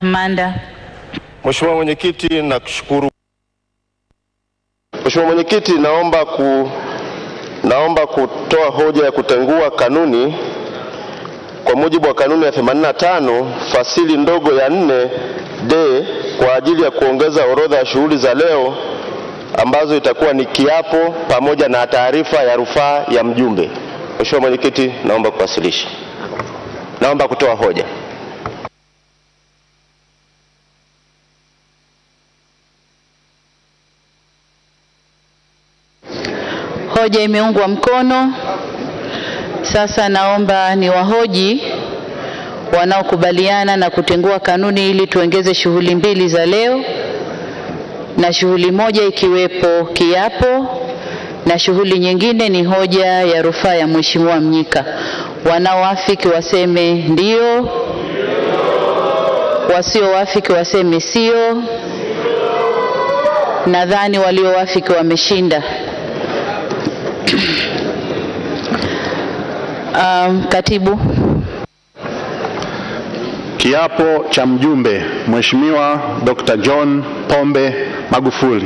Manda. Mheshimiwa Mwenyekiti, nakushukuru. Mheshimiwa Mwenyekiti, naomba ku naomba kutoa hoja ya kutengua kanuni kwa mujibu wa kanuni ya 85 fasili ndogo ya 4 D kwa ajili ya kuongeza orodha ya shughuli za leo ambazo itakuwa ni kiapo pamoja na taarifa ya rufaa ya mjumbe. Mheshimiwa Mwenyekiti, naomba kuwasilisha. Naomba kutoa hoja. Hoja imeungwa mkono. Sasa naomba ni wahoji wanaokubaliana na kutengua kanuni ili tuongeze shughuli mbili za leo na shughuli moja ikiwepo kiapo na shughuli nyingine ni hoja ya rufaa ya Mheshimiwa Mnyika. Wanaoafiki waseme ndio, wasioafiki waseme sio. Nadhani walioafiki wameshinda. Um, katibu. Kiapo cha mjumbe Mheshimiwa Dr. John Pombe Magufuli.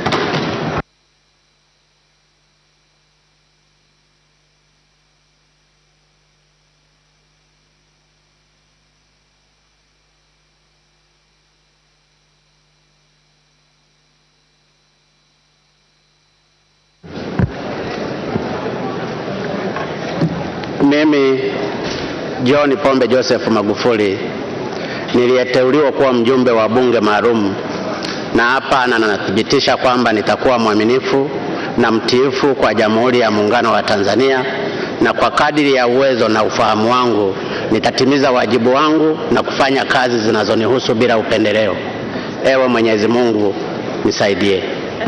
Mimi John Pombe Joseph Magufuli niliyeteuliwa kuwa mjumbe wa bunge maalum, na hapa na nathibitisha kwamba nitakuwa mwaminifu na mtiifu kwa Jamhuri ya Muungano wa Tanzania, na kwa kadiri ya uwezo na ufahamu wangu nitatimiza wajibu wangu na kufanya kazi zinazonihusu bila upendeleo. Ewe Mwenyezi Mungu nisaidie.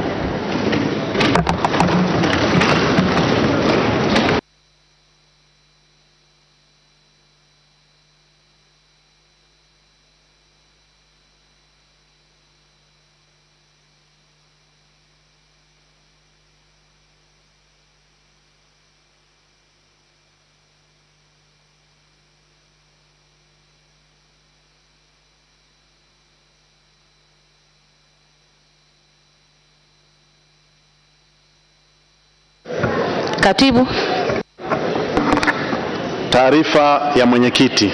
Katibu. Taarifa ya mwenyekiti.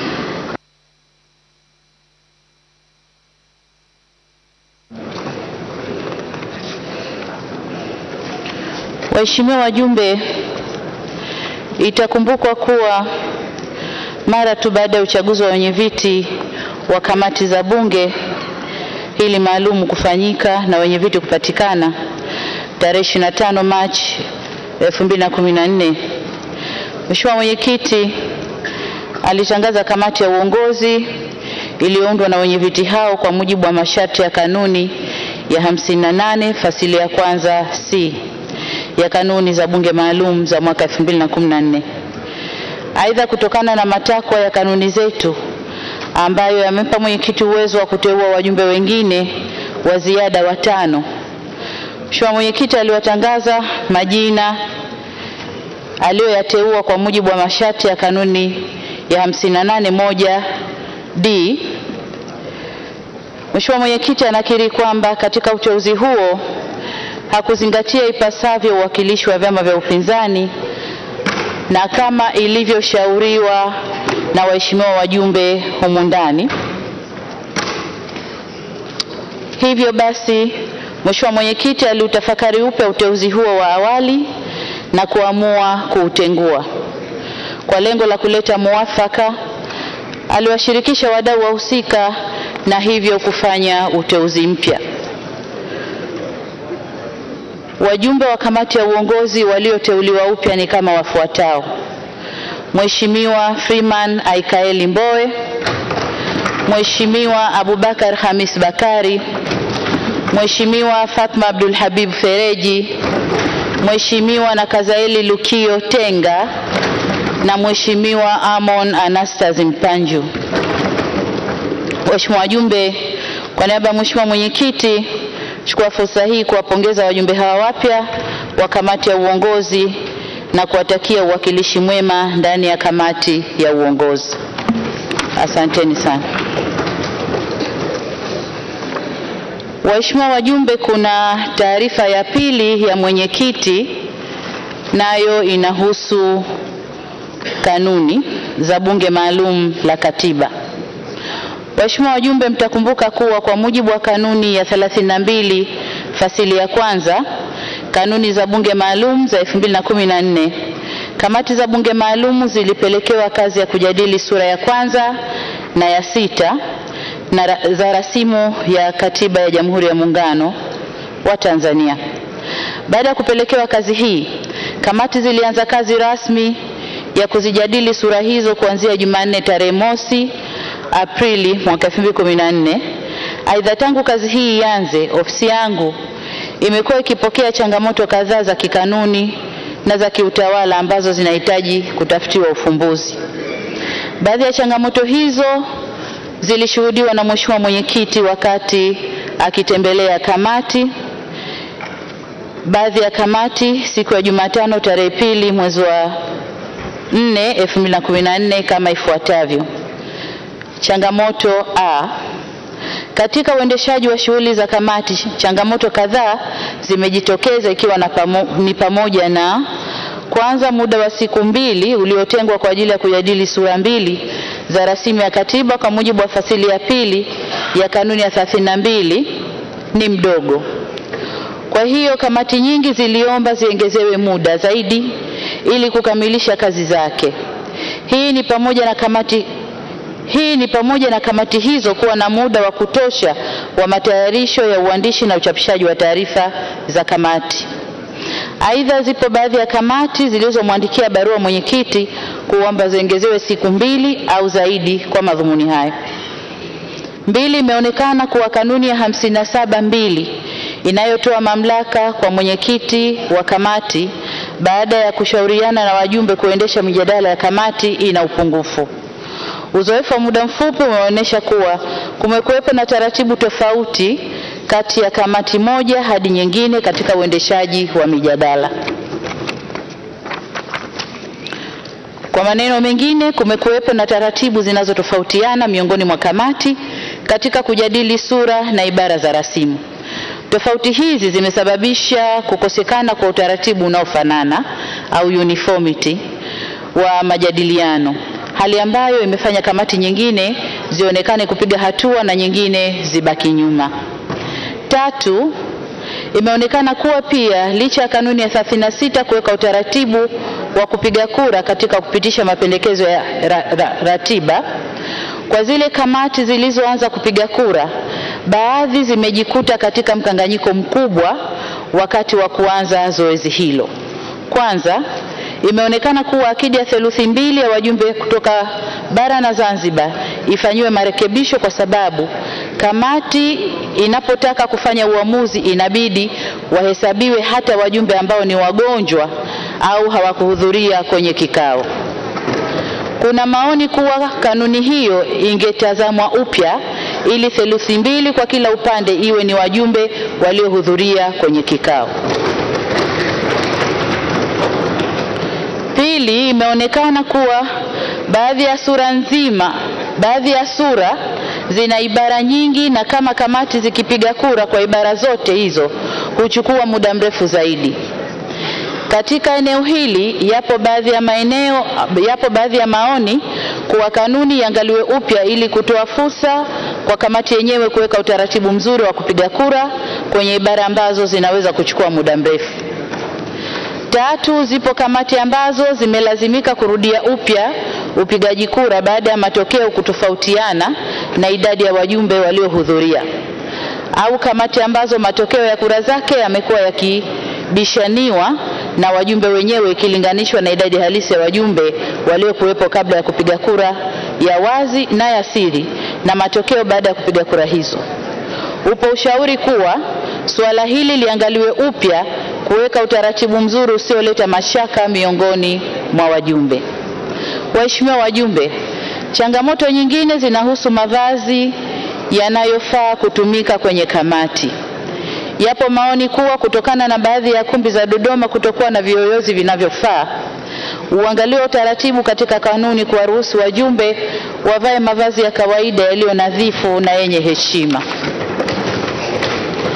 Waheshimiwa wajumbe, itakumbukwa kuwa mara tu baada ya uchaguzi wa wenyeviti wa kamati za bunge hili maalum kufanyika na wenyeviti kupatikana tarehe 25 Machi 2014, Mheshimiwa Mwenyekiti alitangaza kamati ya uongozi iliyoundwa na wenyeviti hao kwa mujibu wa masharti ya kanuni ya 58 fasili ya kwanza C ya kanuni za bunge maalum za mwaka 2014. Aidha, kutokana na matakwa ya kanuni zetu ambayo yamempa mwenyekiti uwezo wa kuteua wajumbe wengine wa ziada watano, Mheshimiwa Mwenyekiti aliwatangaza majina aliyoyateua kwa mujibu wa masharti ya kanuni ya 58 moja D. Mheshimiwa Mwenyekiti anakiri kwamba katika uteuzi huo hakuzingatia ipasavyo uwakilishi wa vyama vya upinzani na kama ilivyoshauriwa na waheshimiwa wajumbe humu ndani. Hivyo basi, Mheshimiwa Mwenyekiti aliutafakari upya uteuzi huo wa awali na kuamua kuutengua. Kwa lengo la kuleta muafaka, aliwashirikisha wadau wahusika na hivyo kufanya uteuzi mpya. Wajumbe wa kamati ya uongozi walioteuliwa upya ni kama wafuatao: Mheshimiwa Freeman Aikaeli Mbowe, Mheshimiwa Abubakar Hamis Bakari, Mheshimiwa Fatma Abdul Habib Fereji, Mheshimiwa Nakazaeli Lukio Tenga na Mheshimiwa Amon Anastas Mpanju. Waheshimiwa wajumbe, kwa niaba ya Mheshimiwa Mwenyekiti, chukua fursa hii kuwapongeza wajumbe hawa wapya wa kamati ya uongozi na kuwatakia uwakilishi mwema ndani ya kamati ya uongozi. Asanteni sana. Waheshimiwa wajumbe, kuna taarifa ya pili ya mwenyekiti, nayo inahusu kanuni za Bunge Maalum la Katiba. Waheshimiwa wajumbe, mtakumbuka kuwa kwa mujibu wa kanuni ya 32 fasili ya kwanza kanuni za Bunge Maalum za 2014 kamati za Bunge Maalum zilipelekewa kazi ya kujadili sura ya kwanza na ya sita na ra za rasimu ya Katiba ya Jamhuri ya Muungano wa Tanzania. Baada ya kupelekewa kazi hii, kamati zilianza kazi rasmi ya kuzijadili sura hizo kuanzia Jumanne tarehe mosi Aprili mwaka 2014. Aidha, tangu kazi hii ianze, ofisi yangu imekuwa ikipokea changamoto kadhaa za kikanuni na za kiutawala ambazo zinahitaji kutafutiwa ufumbuzi. Baadhi ya changamoto hizo zilishuhudiwa na Mheshimiwa Mwenyekiti wakati akitembelea kamati baadhi ya kamati siku ya Jumatano tarehe pili mwezi wa 4 2014 kama ifuatavyo. Changamoto A. Katika uendeshaji wa shughuli za kamati, changamoto kadhaa zimejitokeza ikiwa na pamo, ni pamoja na kwanza, muda wa siku mbili uliotengwa kwa ajili ya kujadili sura mbili za rasimu ya katiba kwa mujibu wa fasili ya pili ya kanuni ya 32 ni mdogo. Kwa hiyo kamati nyingi ziliomba ziongezewe muda zaidi ili kukamilisha kazi zake. Hii ni pamoja na kamati hii ni pamoja na kamati hizo kuwa na muda wa kutosha wa matayarisho ya uandishi na uchapishaji wa taarifa za kamati. Aidha, zipo baadhi ya kamati zilizomwandikia barua mwenyekiti kuomba ziongezewe siku mbili au zaidi kwa madhumuni hayo. Mbili, imeonekana kuwa kanuni ya hamsini na saba mbili inayotoa mamlaka kwa mwenyekiti wa kamati baada ya kushauriana na wajumbe kuendesha mijadala ya kamati ina upungufu. Uzoefu wa muda mfupi umeonyesha kuwa kumekuwepo na taratibu tofauti kati ya kamati moja hadi nyingine katika uendeshaji wa mijadala. Kwa maneno mengine, kumekuwepo na taratibu zinazotofautiana miongoni mwa kamati katika kujadili sura na ibara za rasimu. Tofauti hizi zimesababisha kukosekana kwa utaratibu unaofanana au uniformity wa majadiliano, hali ambayo imefanya kamati nyingine zionekane kupiga hatua na nyingine zibaki nyuma. Tatu, imeonekana kuwa pia licha ya kanuni ya 36 kuweka utaratibu wa kupiga kura katika kupitisha mapendekezo ya ra, ra, ratiba kwa zile kamati zilizoanza kupiga kura, baadhi zimejikuta katika mkanganyiko mkubwa wakati wa kuanza zoezi hilo. Kwanza, imeonekana kuwa akidi ya theluthi mbili ya wajumbe kutoka bara na Zanzibar ifanyiwe marekebisho kwa sababu kamati inapotaka kufanya uamuzi inabidi wahesabiwe hata wajumbe ambao ni wagonjwa au hawakuhudhuria kwenye kikao. Kuna maoni kuwa kanuni hiyo ingetazamwa upya ili theluthi mbili kwa kila upande iwe ni wajumbe waliohudhuria kwenye kikao. Pili, imeonekana kuwa baadhi ya sura nzima, baadhi ya sura zina ibara nyingi na kama kamati zikipiga kura kwa ibara zote hizo huchukua muda mrefu zaidi. Katika eneo hili yapo baadhi ya maeneo, yapo baadhi ya maoni kuwa kanuni iangaliwe upya ili kutoa fursa kwa kamati yenyewe kuweka utaratibu mzuri wa kupiga kura kwenye ibara ambazo zinaweza kuchukua muda mrefu. Tatu, zipo kamati ambazo zimelazimika kurudia upya upigaji kura baada ya matokeo kutofautiana na idadi ya wajumbe waliohudhuria, au kamati ambazo matokeo ya kura zake yamekuwa yakibishaniwa na wajumbe wenyewe ikilinganishwa na idadi halisi ya wajumbe waliokuwepo kabla ya kupiga kura ya wazi na ya siri na matokeo baada ya kupiga kura hizo. Upo ushauri kuwa suala hili liangaliwe upya kuweka utaratibu mzuri usioleta mashaka miongoni mwa wajumbe. Waheshimiwa wajumbe, changamoto nyingine zinahusu mavazi yanayofaa kutumika kwenye kamati. Yapo maoni kuwa kutokana na baadhi ya kumbi za Dodoma kutokuwa na viyoyozi vinavyofaa, uangaliwe utaratibu katika kanuni kuwaruhusu wajumbe wavae mavazi ya kawaida yaliyo nadhifu na yenye heshima.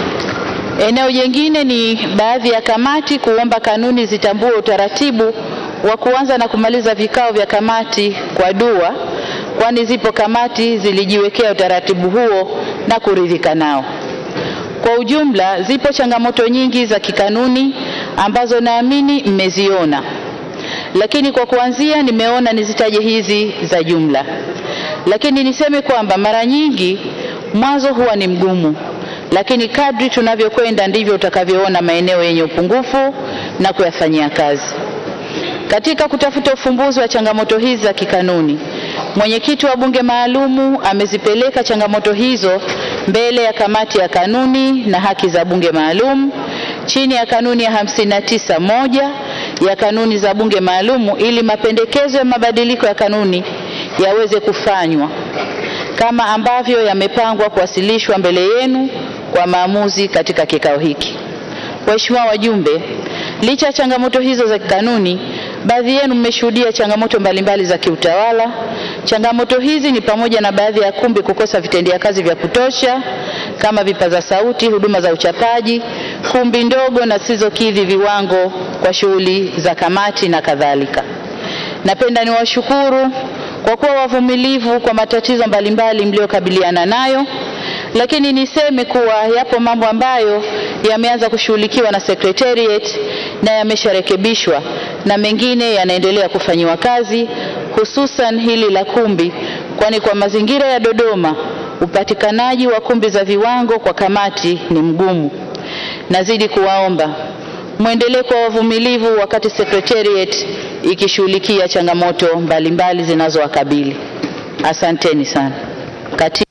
Eneo jingine ni baadhi ya kamati kuomba kanuni zitambue utaratibu wa kuanza na kumaliza vikao vya kamati kwa dua, kwani zipo kamati zilijiwekea utaratibu huo na kuridhika nao. Kwa ujumla, zipo changamoto nyingi za kikanuni ambazo naamini mmeziona, lakini kwa kuanzia nimeona nizitaje hizi za jumla. Lakini niseme kwamba mara nyingi mwanzo huwa ni mgumu, lakini kadri tunavyokwenda ndivyo utakavyoona maeneo yenye upungufu na kuyafanyia kazi. Katika kutafuta ufumbuzi wa changamoto hizi za kikanuni, mwenyekiti wa bunge maalumu amezipeleka changamoto hizo mbele ya kamati ya kanuni na haki za bunge maalum chini ya kanuni ya 59 moja ya kanuni za bunge maalumu ili mapendekezo ya mabadiliko ya kanuni yaweze kufanywa kama ambavyo yamepangwa kuwasilishwa mbele yenu kwa maamuzi katika kikao hiki. Waheshimiwa wajumbe, licha ya changamoto hizo za kikanuni, baadhi yenu mmeshuhudia changamoto mbalimbali za kiutawala. Changamoto hizi ni pamoja na baadhi ya kumbi kukosa vitendea kazi vya kutosha kama vipaza sauti, huduma za uchapaji, kumbi ndogo na zisizokidhi viwango kwa shughuli za kamati na kadhalika. Napenda niwashukuru kwa kuwa wavumilivu kwa matatizo mbalimbali mliokabiliana nayo, lakini niseme kuwa yapo mambo ambayo yameanza kushughulikiwa na Secretariat na yamesharekebishwa na mengine yanaendelea kufanyiwa kazi, hususan hili la kumbi, kwani kwa mazingira ya Dodoma upatikanaji wa kumbi za viwango kwa kamati ni mgumu. Nazidi kuwaomba mwendelee kwa wavumilivu wakati Secretariat ikishughulikia changamoto mbalimbali zinazowakabili. Asanteni sana. Kati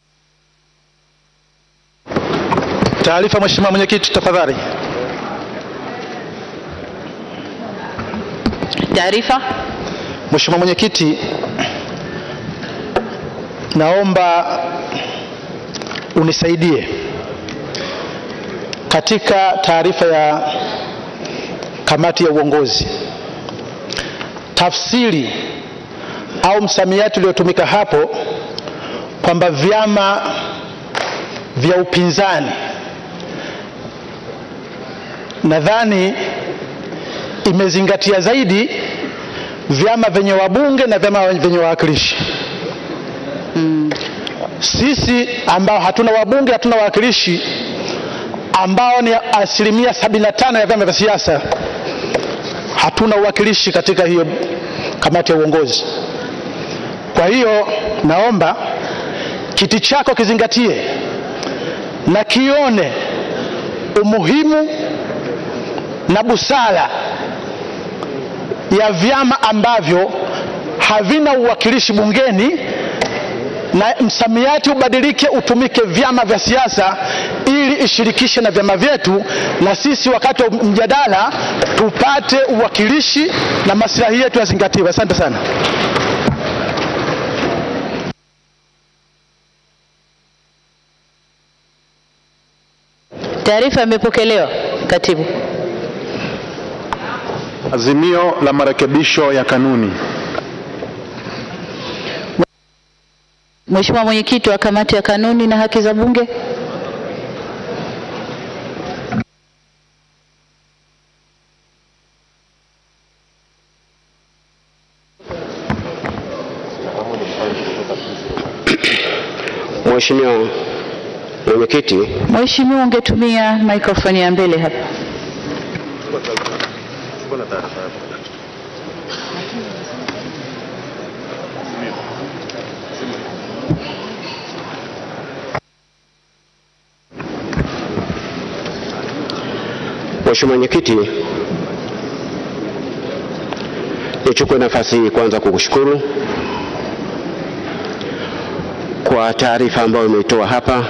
Taarifa, Mheshimiwa Mwenyekiti, tafadhali. taarifa. Mheshimiwa Mwenyekiti, naomba unisaidie katika taarifa ya kamati ya uongozi, tafsiri au msamiati uliotumika hapo kwamba vyama vya upinzani, nadhani imezingatia zaidi vyama vyenye wabunge na vyama vyenye wawakilishi. Sisi ambao hatuna wabunge, hatuna wawakilishi, ambao ni asilimia 75 ya vyama vya siasa, hatuna uwakilishi katika hiyo kamati ya uongozi. Kwa hiyo naomba kiti chako kizingatie na kione umuhimu na busara ya vyama ambavyo havina uwakilishi bungeni na msamiati ubadilike utumike vyama vya siasa ili ishirikishe na vyama vyetu, na sisi wakati wa mjadala tupate uwakilishi na maslahi yetu yazingatiwe. Asante sana. Taarifa imepokelewa, Katibu. Azimio la marekebisho ya kanuni. Mheshimiwa Mwenyekiti wa Kamati ya Kanuni na Haki za Bunge. Mheshimiwa Mwenyekiti, Mheshimiwa, ungetumia mikrofoni ya mbele hapa. Mheshimiwa Mwenyekiti, nichukue nafasi hii kwanza kukushukuru kwa taarifa ambayo umeitoa hapa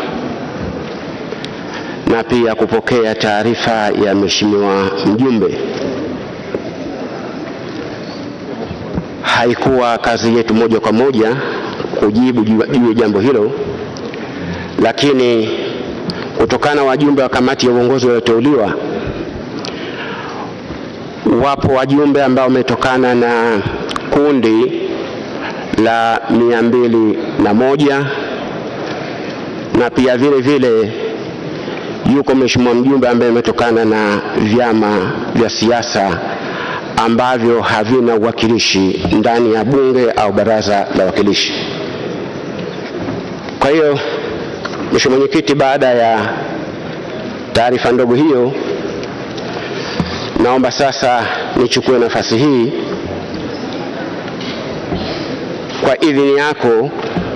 na pia kupokea taarifa ya Mheshimiwa mjumbe. Haikuwa kazi yetu moja kwa moja kujibu juu juu ya jambo hilo, lakini kutokana wajumbe wa kamati ya uongozi walioteuliwa, wapo wajumbe ambao wametokana na kundi la mia mbili na moja na pia vile vile yuko mheshimiwa mjumbe ambaye ametokana na vyama vya siasa ambavyo havina uwakilishi ndani ya bunge au baraza la wawakilishi. Kwa hiyo Mheshimiwa Mwenyekiti, baada ya taarifa ndogo hiyo, naomba sasa nichukue nafasi hii kwa idhini yako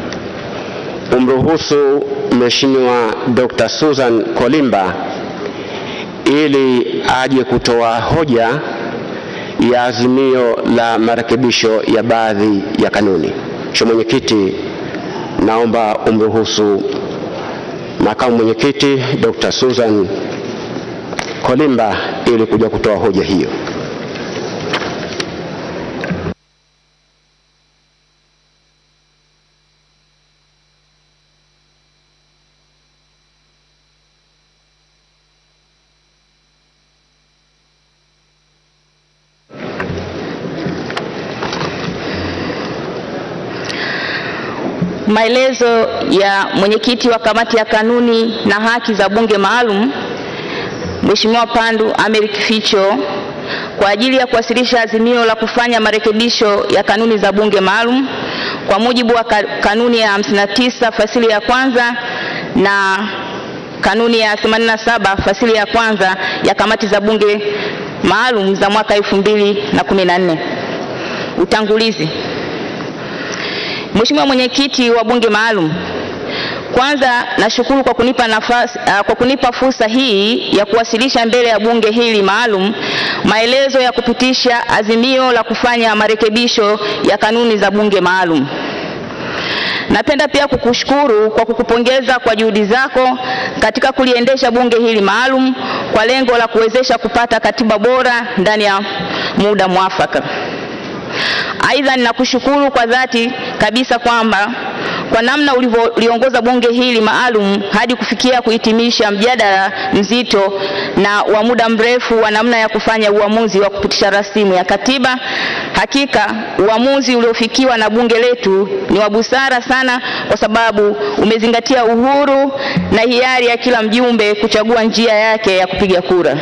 umruhusu Mheshimiwa Dr. Susan Kolimba ili aje kutoa hoja ya azimio la marekebisho ya baadhi ya kanuni. Mheshimiwa Mwenyekiti, naomba umruhusu makamu mwenyekiti Dr. Susan Kolimba ili kuja kutoa hoja hiyo. Maelezo ya mwenyekiti wa kamati ya kanuni na haki za bunge maalum Mheshimiwa Pandu Ameir Kificho kwa ajili ya kuwasilisha azimio la kufanya marekebisho ya kanuni za bunge maalum kwa mujibu wa ka- kanuni ya 59 fasili ya kwanza na kanuni ya 87 fasili ya kwanza ya kamati za bunge maalum za mwaka 2014. Utangulizi. Mheshimiwa mwenyekiti wa bunge maalum, kwanza nashukuru kwa kunipa nafasi, uh, kwa kunipa fursa hii ya kuwasilisha mbele ya bunge hili maalum maelezo ya kupitisha azimio la kufanya marekebisho ya kanuni za bunge maalum. Napenda pia kukushukuru kwa kukupongeza kwa juhudi zako katika kuliendesha bunge hili maalum kwa lengo la kuwezesha kupata katiba bora ndani ya muda mwafaka. Aidha, ninakushukuru kwa dhati kabisa kwamba kwa namna ulivyoliongoza bunge hili maalum hadi kufikia kuhitimisha mjadala mzito na wa muda mrefu wa namna ya kufanya uamuzi wa kupitisha rasimu ya katiba. Hakika uamuzi uliofikiwa na bunge letu ni wa busara sana, kwa sababu umezingatia uhuru na hiari ya kila mjumbe kuchagua njia yake ya kupiga kura.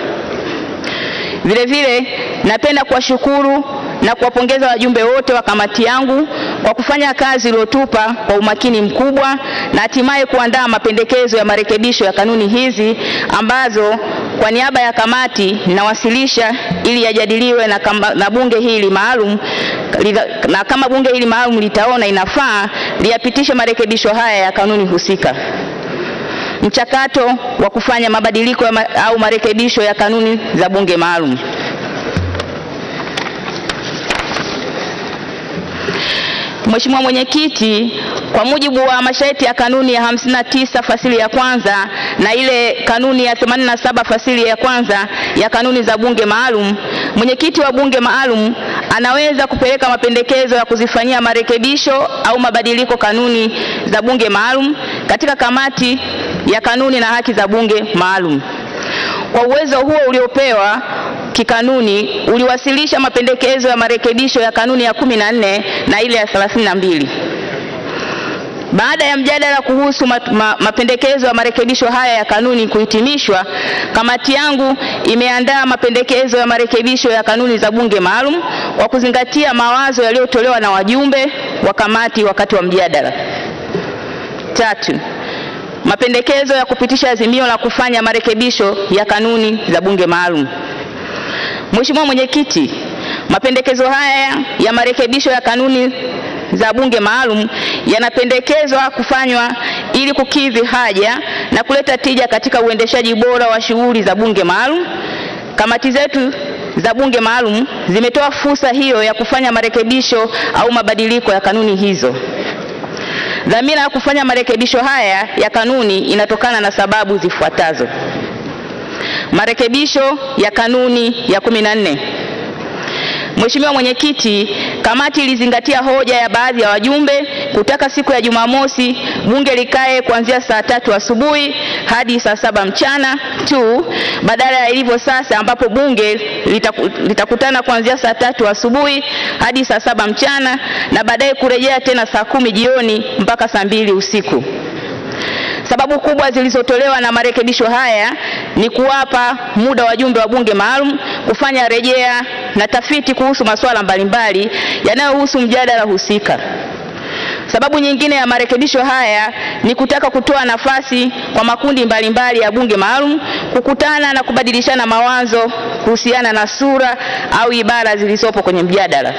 Vile vile napenda kuwashukuru na kuwapongeza wajumbe wote wa kamati yangu kwa kufanya kazi iliyotupa kwa umakini mkubwa na hatimaye kuandaa mapendekezo ya marekebisho ya kanuni hizi ambazo kwa niaba ya kamati ninawasilisha ili yajadiliwe na, kama, na bunge hili maalum lidha- na kama bunge hili maalum litaona inafaa liyapitishe marekebisho haya ya kanuni husika. Mchakato wa kufanya mabadiliko ya ma, au marekebisho ya kanuni za bunge maalum. Mheshimiwa Mwenyekiti, kwa mujibu wa masharti ya kanuni ya 59 fasili ya kwanza na ile kanuni ya 87 fasili ya kwanza ya kanuni za bunge maalum, mwenyekiti wa bunge maalum anaweza kupeleka mapendekezo ya kuzifanyia marekebisho au mabadiliko kanuni za bunge maalum katika kamati ya kanuni na haki za bunge maalum. Kwa uwezo huo uliopewa kikanuni uliwasilisha mapendekezo ya marekebisho ya kanuni ya kumi na nne na ile ya thelathini na mbili. Baada ya mjadala kuhusu ma, ma, mapendekezo ya marekebisho haya ya kanuni kuhitimishwa, kamati yangu imeandaa mapendekezo ya marekebisho ya kanuni za bunge maalum kwa kuzingatia mawazo yaliyotolewa na wajumbe wa kamati wakati wa mjadala. Tatu, mapendekezo ya kupitisha azimio la kufanya marekebisho ya kanuni za bunge maalum. Mheshimiwa Mwenyekiti, mapendekezo haya ya marekebisho ya kanuni za bunge maalum yanapendekezwa kufanywa ili kukidhi haja na kuleta tija katika uendeshaji bora wa shughuli za bunge maalum. Kamati zetu za bunge maalum zimetoa fursa hiyo ya kufanya marekebisho au mabadiliko ya kanuni hizo. Dhamira ya kufanya marekebisho haya ya kanuni inatokana na sababu zifuatazo. Marekebisho ya kanuni ya 14. Mheshimiwa Mwenyekiti, kamati ilizingatia hoja ya baadhi ya wajumbe kutaka siku ya Jumamosi bunge likae kuanzia saa tatu asubuhi hadi saa saba mchana tu badala ya ilivyo sasa ambapo bunge litaku, litakutana kuanzia saa tatu asubuhi hadi saa saba mchana na baadaye kurejea tena saa kumi jioni mpaka saa mbili usiku. Sababu Sababu kubwa zilizotolewa na marekebisho haya ni kuwapa muda wajumbe wa bunge maalum kufanya rejea na tafiti kuhusu masuala mbalimbali yanayohusu mjadala husika. Sababu nyingine ya marekebisho haya ni kutaka kutoa nafasi kwa makundi mbalimbali ya bunge maalum kukutana na kubadilishana mawazo kuhusiana na sura au ibara zilizopo kwenye mjadala.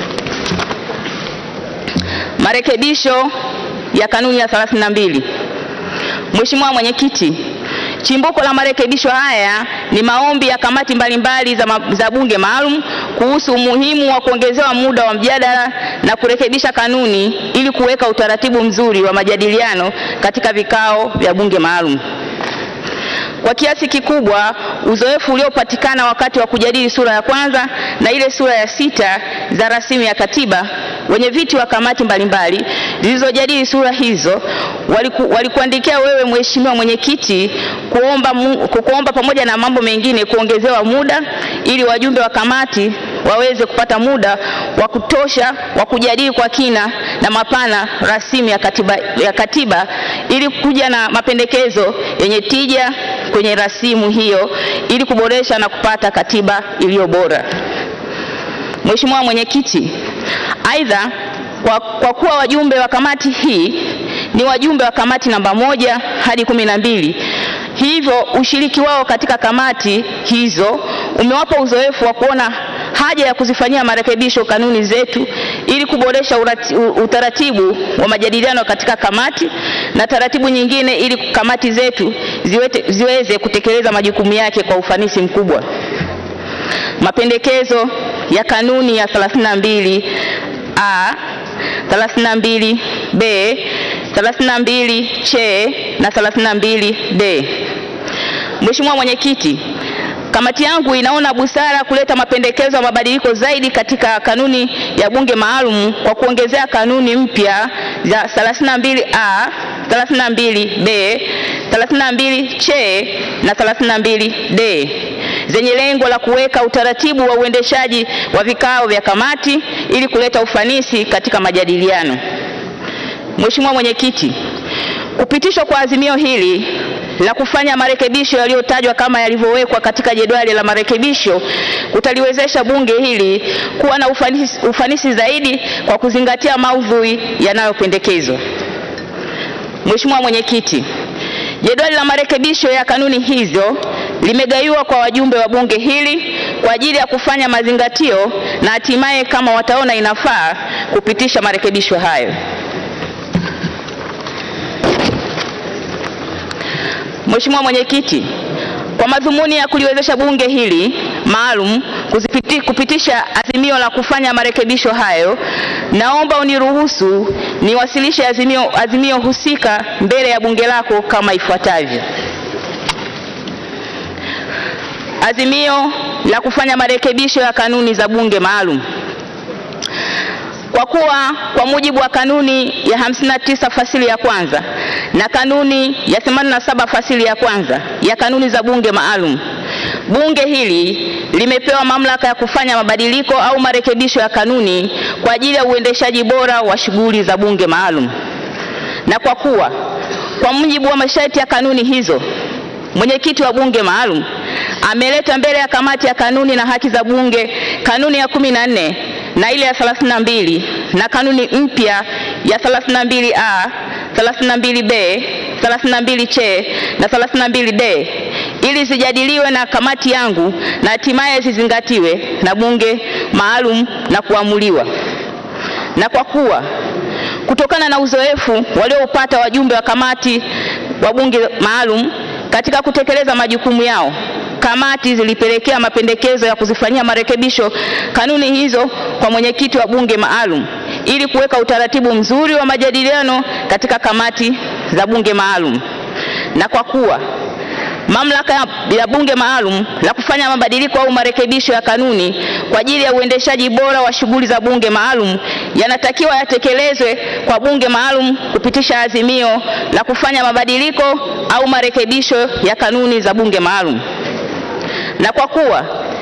Marekebisho ya kanuni ya 32. Mheshimiwa Mwenyekiti, chimbuko la marekebisho haya ni maombi ya kamati mbalimbali za, ma, za bunge maalum kuhusu umuhimu wa kuongezewa muda wa mjadala na kurekebisha kanuni ili kuweka utaratibu mzuri wa majadiliano katika vikao vya bunge maalum. Kwa kiasi kikubwa uzoefu uliopatikana wakati wa kujadili sura ya kwanza na ile sura ya sita za rasimu ya katiba, wenye viti wa kamati mbalimbali zilizojadili sura hizo waliku, walikuandikia wewe Mheshimiwa Mwenyekiti kuomba, mu, kuomba pamoja na mambo mengine kuongezewa muda ili wajumbe wa kamati waweze kupata muda wa kutosha wa kujadili kwa kina na mapana rasimu ya katiba, ya katiba ili kuja na mapendekezo yenye tija kwenye rasimu hiyo ili kuboresha na kupata katiba iliyo bora. Mheshimiwa Mwenyekiti, aidha kwa, kwa kuwa wajumbe wa kamati hii ni wajumbe wa kamati namba moja hadi kumi na mbili hivyo ushiriki wao katika kamati hizo umewapa uzoefu wa kuona haja ya kuzifanyia marekebisho kanuni zetu ili kuboresha urati, utaratibu wa majadiliano katika kamati na taratibu nyingine ili kamati zetu ziwete, ziweze kutekeleza majukumu yake kwa ufanisi mkubwa. Mapendekezo ya kanuni ya 32 A 32 B 32 C na 32 D. Mheshimiwa Mwenyekiti, kamati yangu inaona busara kuleta mapendekezo ya mabadiliko zaidi katika kanuni ya bunge maalum kwa kuongezea kanuni mpya za 32A, 32B, 32C na 32D zenye lengo la kuweka utaratibu wa uendeshaji wa vikao vya kamati ili kuleta ufanisi katika majadiliano. Mheshimiwa Mwenyekiti, kupitishwa kwa azimio hili la kufanya marekebisho yaliyotajwa kama yalivyowekwa katika jedwali la marekebisho kutaliwezesha bunge hili kuwa na ufanisi, ufanisi zaidi kwa kuzingatia maudhui yanayopendekezwa. Mheshimiwa Mwenyekiti, jedwali la marekebisho ya kanuni hizo limegaiwa kwa wajumbe wa bunge hili kwa ajili ya kufanya mazingatio na hatimaye kama wataona inafaa kupitisha marekebisho hayo. Mheshimiwa Mwenyekiti, kwa madhumuni ya kuliwezesha bunge hili maalum kuzipiti, kupitisha azimio la kufanya marekebisho hayo, naomba uniruhusu niwasilishe azimio, azimio husika mbele ya bunge lako kama ifuatavyo. Azimio la kufanya marekebisho ya kanuni za bunge maalum. Kwa kuwa kwa mujibu wa kanuni ya 59 fasili ya kwanza na kanuni ya 87 fasili ya kwanza ya kanuni za bunge maalum, bunge hili limepewa mamlaka ya kufanya mabadiliko au marekebisho ya kanuni kwa ajili ya uendeshaji bora wa shughuli za bunge maalum. Na kwa kuwa kwa mujibu wa masharti ya kanuni hizo, mwenyekiti wa bunge maalum ameleta mbele ya kamati ya kanuni na haki za bunge kanuni ya kumi na nne na ile ya 32 na kanuni mpya ya 32A, 32B, 32C na 32D ili zijadiliwe na kamati yangu na hatimaye zizingatiwe na bunge maalum na kuamuliwa. Na kwa kuwa kutokana na uzoefu walioupata wajumbe wa kamati wa bunge maalum katika kutekeleza majukumu yao kamati zilipelekea mapendekezo ya kuzifanyia marekebisho kanuni hizo kwa mwenyekiti wa bunge maalum ili kuweka utaratibu mzuri wa majadiliano katika kamati za bunge maalum. Na kwa kuwa mamlaka ya bunge maalum la kufanya mabadiliko au marekebisho ya kanuni kwa ajili ya uendeshaji bora wa shughuli za bunge maalum yanatakiwa yatekelezwe kwa bunge maalum kupitisha azimio la kufanya mabadiliko au marekebisho ya kanuni za bunge maalum na kwa kuwa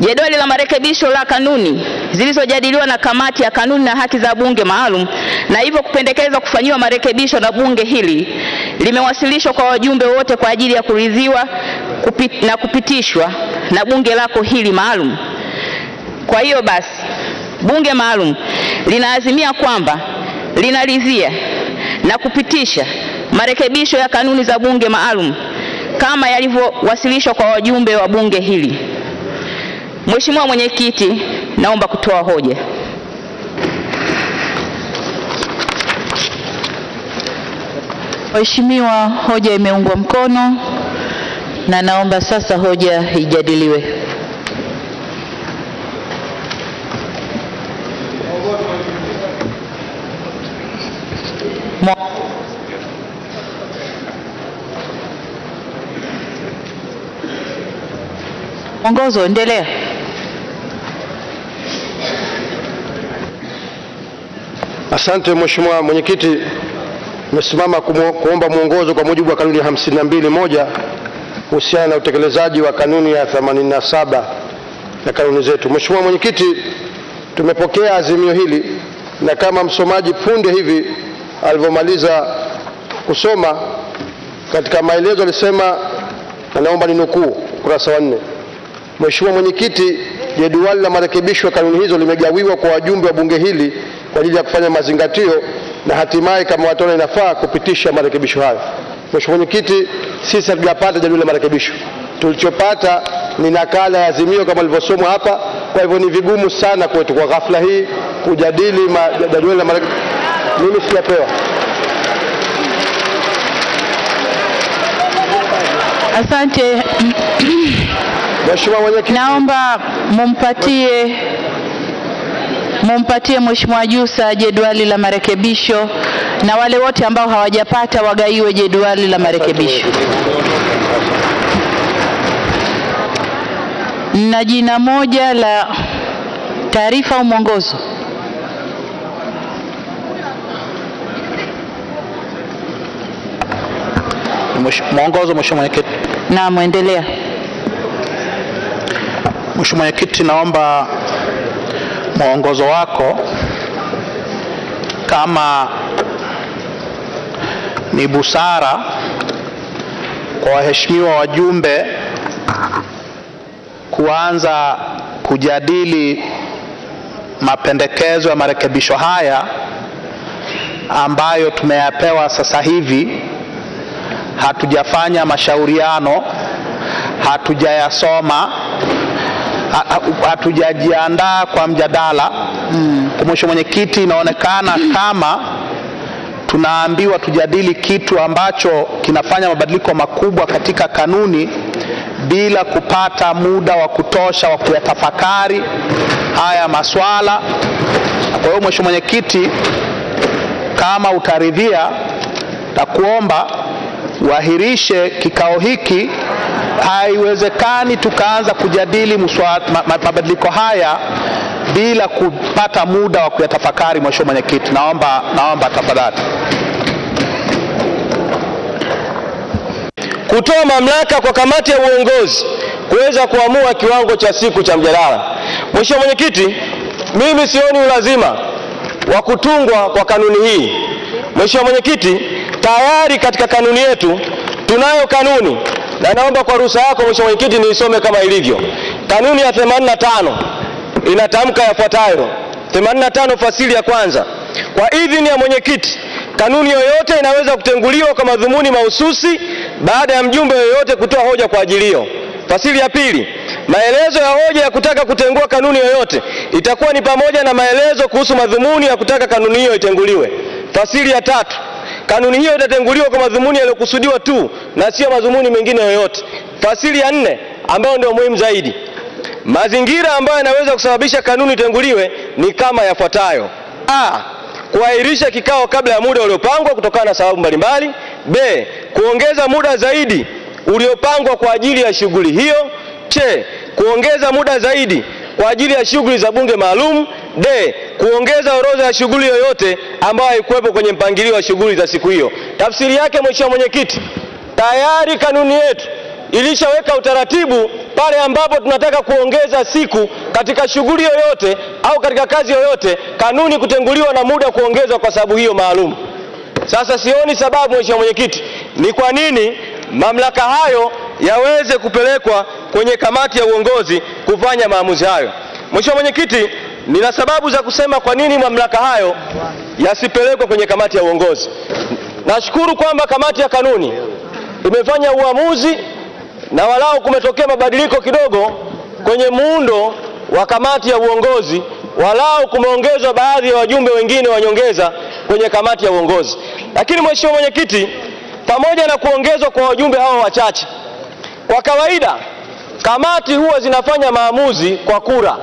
Jedwali la marekebisho la kanuni zilizojadiliwa na kamati ya kanuni na haki za bunge maalum na hivyo kupendekezwa kufanyiwa marekebisho na bunge hili limewasilishwa kwa wajumbe wote kwa ajili ya kuridhiwa kupit, na kupitishwa na bunge lako hili maalum. Kwa hiyo basi, bunge maalum linaazimia kwamba linaridhia na kupitisha marekebisho ya kanuni za bunge maalum kama yalivyowasilishwa kwa wajumbe wa bunge hili. Mheshimiwa Mwenyekiti, naomba kutoa hoja. Mheshimiwa, hoja imeungwa mkono na naomba sasa hoja ijadiliwe. Mwa- Mwongozo, endelea. Asante Mheshimiwa Mwenyekiti, nimesimama kumu- kuomba mwongozo kwa mujibu wa kanuni ya 52 moja kuhusiana na utekelezaji wa kanuni ya 87 ya kanuni zetu. Mheshimiwa Mwenyekiti, tumepokea azimio hili na kama msomaji punde hivi alivyomaliza kusoma katika maelezo alisema, na naomba ninukuu ukurasa wa nne. Mheshimiwa Mwenyekiti, jedwali la marekebisho ya kanuni hizo limegawiwa kwa wajumbe wa bunge hili kwa ajili ya kufanya mazingatio na hatimaye kama wataona inafaa kupitisha marekebisho hayo. Mheshimiwa Mwenyekiti, sisi hatujapata jadwali la marekebisho. Tulichopata ni nakala ya azimio kama ilivyosomwa hapa. Kwa hivyo ni vigumu sana kwetu kwa ghafla hii kujadili ma- jadwali la marekebisho. Mimi sijapewa. Asante. Mheshimiwa Mwenyekiti, Naomba mumpatie mumpatie Mheshimiwa Jussa jedwali la marekebisho na wale wote ambao hawajapata wagaiwe jedwali la marekebisho. Na jina moja la taarifa au mwongozo. Mwesh- Mwongozo, Mheshimiwa Mwenyekiti. Naam, endelea. Mheshimiwa Mwenyekiti, naomba mwongozo wako kama ni busara kwa waheshimiwa wajumbe kuanza kujadili mapendekezo ya marekebisho haya ambayo tumeyapewa sasa hivi, hatujafanya mashauriano, hatujayasoma ha- ha- hatujajiandaa kwa mjadala mm. Kwa Mheshimiwa Mwenyekiti, inaonekana kama tunaambiwa tujadili kitu ambacho kinafanya mabadiliko makubwa katika kanuni bila kupata muda wa kutosha wa kuyatafakari haya maswala. Kwa hiyo Mheshimiwa Mwenyekiti, kama utaridhia, takuomba uahirishe kikao hiki. Haiwezekani tukaanza kujadili muswa- ma- ma- mabadiliko haya bila kupata muda wa kuyatafakari. Mheshimiwa Mwenyekiti, naomba, naomba tafadhali. kutoa mamlaka kwa kamati ya uongozi kuweza kuamua kiwango cha siku cha mjadala. Mheshimiwa Mwenyekiti, mimi sioni ulazima wa kutungwa kwa kanuni hii. Mheshimiwa Mwenyekiti, tayari katika kanuni yetu tunayo kanuni na naomba kwa ruhusa yako Mheshimiwa Mwenyekiti niisome kama ilivyo. Kanuni ya 85 inatamka yafuatayo. 85 fasili ya kwanza. Kwa idhini ya mwenyekiti, kanuni yoyote inaweza kutenguliwa kwa madhumuni mahususi baada ya mjumbe yoyote kutoa hoja kwa ajili hiyo. Fasili ya pili, maelezo ya hoja ya kutaka kutengua kanuni yoyote itakuwa ni pamoja na maelezo kuhusu madhumuni ya kutaka kanuni hiyo itenguliwe. Fasili ya tatu, kanuni hiyo itatenguliwa kwa madhumuni yaliyokusudiwa tu na sio madhumuni mengine yoyote. Fasili ya nne, ambayo ndio muhimu zaidi, mazingira ambayo yanaweza kusababisha kanuni itenguliwe ni kama yafuatayo: a kuahirisha kikao kabla ya muda uliopangwa kutokana na sababu mbalimbali. B. Kuongeza muda zaidi uliopangwa kwa ajili ya shughuli hiyo. C. Kuongeza muda zaidi kwa ajili ya shughuli za bunge maalum. D. Kuongeza orodha ya shughuli yoyote ambayo haikuwepo kwenye mpangilio wa shughuli za siku hiyo. Tafsiri yake, Mheshimiwa Mwenyekiti, tayari kanuni yetu ilishaweka utaratibu pale ambapo tunataka kuongeza siku katika shughuli yoyote au katika kazi yoyote, kanuni kutenguliwa na muda kuongezwa kwa sababu hiyo maalum. Sasa sioni sababu, Mheshimiwa Mwenyekiti, ni kwa nini mamlaka hayo yaweze kupelekwa kwenye kamati ya uongozi kufanya maamuzi hayo. Mheshimiwa Mwenyekiti, nina sababu za kusema kwa nini mamlaka hayo yasipelekwe kwenye kamati ya uongozi. Nashukuru kwamba kamati ya kanuni imefanya uamuzi na walau kumetokea mabadiliko kidogo kwenye muundo wa kamati ya uongozi, walau kumeongezwa baadhi ya wajumbe wengine wa nyongeza kwenye kamati ya uongozi. Lakini Mheshimiwa Mwenyekiti, pamoja na kuongezwa kwa wajumbe hao wachache, kwa kawaida kamati huwa zinafanya maamuzi kwa kura,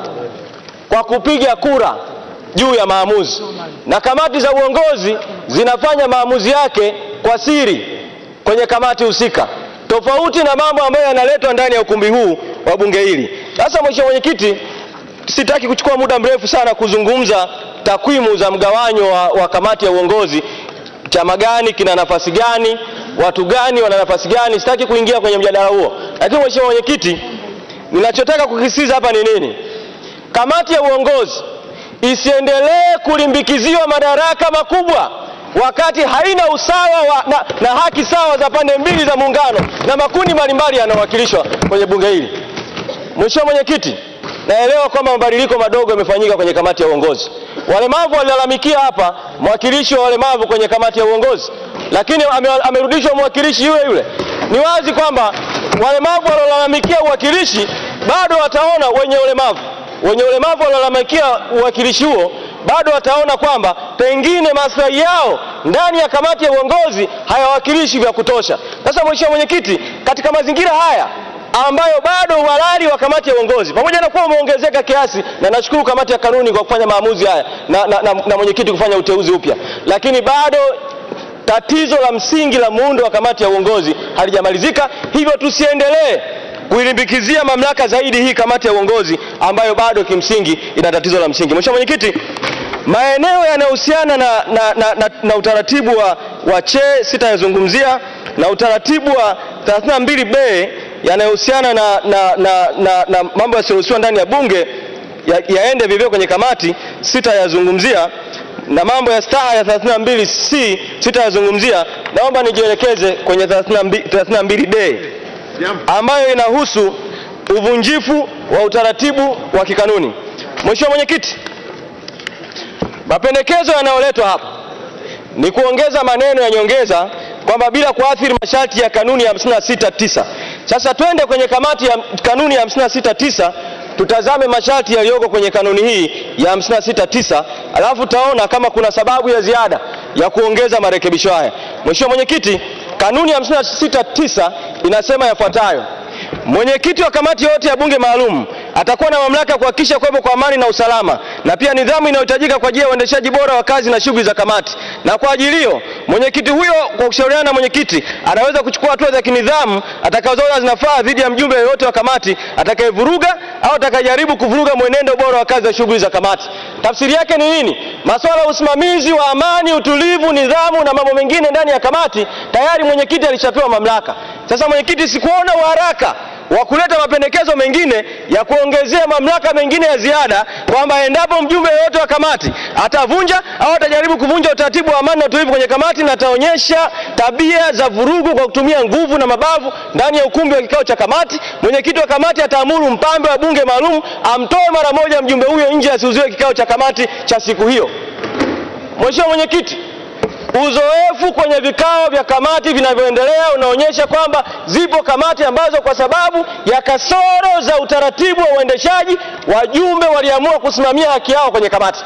kwa kupiga kura juu ya maamuzi, na kamati za uongozi zinafanya maamuzi yake kwa siri kwenye kamati husika, tofauti na mambo ambayo yanaletwa ndani ya ukumbi huu wa bunge hili. Sasa Mheshimiwa Mwenyekiti, sitaki kuchukua muda mrefu sana kuzungumza takwimu za mgawanyo wa, wa kamati ya uongozi, chama gani kina nafasi gani, watu gani wana nafasi gani. Sitaki kuingia kwenye mjadala huo, lakini Mheshimiwa Mwenyekiti, ninachotaka kukisisitiza hapa ni nini? Kamati ya uongozi isiendelee kulimbikiziwa madaraka makubwa wakati haina usawa wa, na, na haki sawa za pande mbili za muungano na makundi mbalimbali yanayowakilishwa kwenye bunge hili. Mheshimiwa Mwenyekiti, naelewa kwamba mabadiliko madogo yamefanyika kwenye kamati ya uongozi. Walemavu walilalamikia hapa mwakilishi wa walemavu kwenye kamati ya uongozi, lakini ame, amerudishwa mwakilishi yule yule. Ni wazi kwamba walemavu waliolalamikia uwakilishi bado wataona wenye ulemavu wenye ulemavu waliolalamikia uwakilishi huo bado wataona kwamba pengine maslahi yao ndani ya kamati ya uongozi hayawakilishi vya kutosha. Sasa Mheshimiwa Mwenyekiti, katika mazingira haya ambayo bado uhalali wa kamati ya uongozi pamoja na kuwa umeongezeka kiasi, na nashukuru kamati ya kanuni kwa kufanya maamuzi haya na, na, na, na mwenyekiti kufanya uteuzi upya, lakini bado tatizo la msingi la muundo wa kamati ya uongozi halijamalizika, hivyo tusiendelee kuilimbikizia mamlaka zaidi hii kamati ya uongozi ambayo bado kimsingi ina tatizo la msingi. Mheshimiwa Mwenyekiti, maeneo yanayohusiana na, na, na, na, na utaratibu wa, wa che sitayazungumzia na utaratibu wa 32b yanayohusiana na, na, na, na, na mambo yasiyoruhusiwa ndani ya bunge ya, yaende vivyo kwenye kamati sitayazungumzia na mambo ya staha ya 32c sitayazungumzia. Naomba nijielekeze kwenye 32 32d ambayo inahusu uvunjifu wa utaratibu wa kikanuni. Mheshimiwa Mwenyekiti, mapendekezo yanayoletwa hapa ni kuongeza maneno ya nyongeza kwamba bila kuathiri masharti ya kanuni ya 56.9. Sasa twende kwenye kamati ya kanuni ya 56.9 tutazame masharti yaliyoko kwenye kanuni hii ya 56.9, alafu taona kama kuna sababu ya ziada ya kuongeza marekebisho haya. Mheshimiwa Mwenyekiti, kanuni ya 56.9 inasema yafuatayo: Mwenyekiti wa kamati yoyote ya bunge maalum atakuwa na mamlaka ya kuhakikisha kuwepo kwa amani na usalama na pia nidhamu inayohitajika kwa ajili ya uendeshaji bora wa kazi na shughuli za kamati. Na kwa ajili hiyo, mwenyekiti huyo kwa kushauriana na mwenyekiti anaweza kuchukua hatua za kinidhamu atakazoona zinafaa dhidi ya mjumbe yeyote wa kamati atakayevuruga au atakayejaribu kuvuruga mwenendo bora wa kazi na shughuli za kamati. Tafsiri yake ni nini? Masuala ya usimamizi wa amani, utulivu, nidhamu na mambo mengine ndani ya kamati tayari mwenyekiti alishapewa mamlaka. Sasa mwenyekiti, sikuona uharaka wa kuleta mapendekezo mengine ya kuongezea mamlaka mengine ya ziada, kwamba endapo mjumbe yeyote wa kamati atavunja au atajaribu kuvunja utaratibu wa amani na utulivu kwenye kamati na ataonyesha tabia za vurugu kwa kutumia nguvu na mabavu ndani ya ukumbi wa kikao cha kamati, mwenyekiti wa kamati ataamuru mpambe wa bunge maalum amtoe mara moja mjumbe huyo nje, asiuziwe kikao cha kamati cha siku hiyo. Mheshimiwa Mwenyekiti, uzoefu kwenye vikao vya kamati vinavyoendelea unaonyesha kwamba zipo kamati ambazo kwa sababu ya kasoro za utaratibu wa uendeshaji wajumbe waliamua kusimamia haki yao kwenye kamati.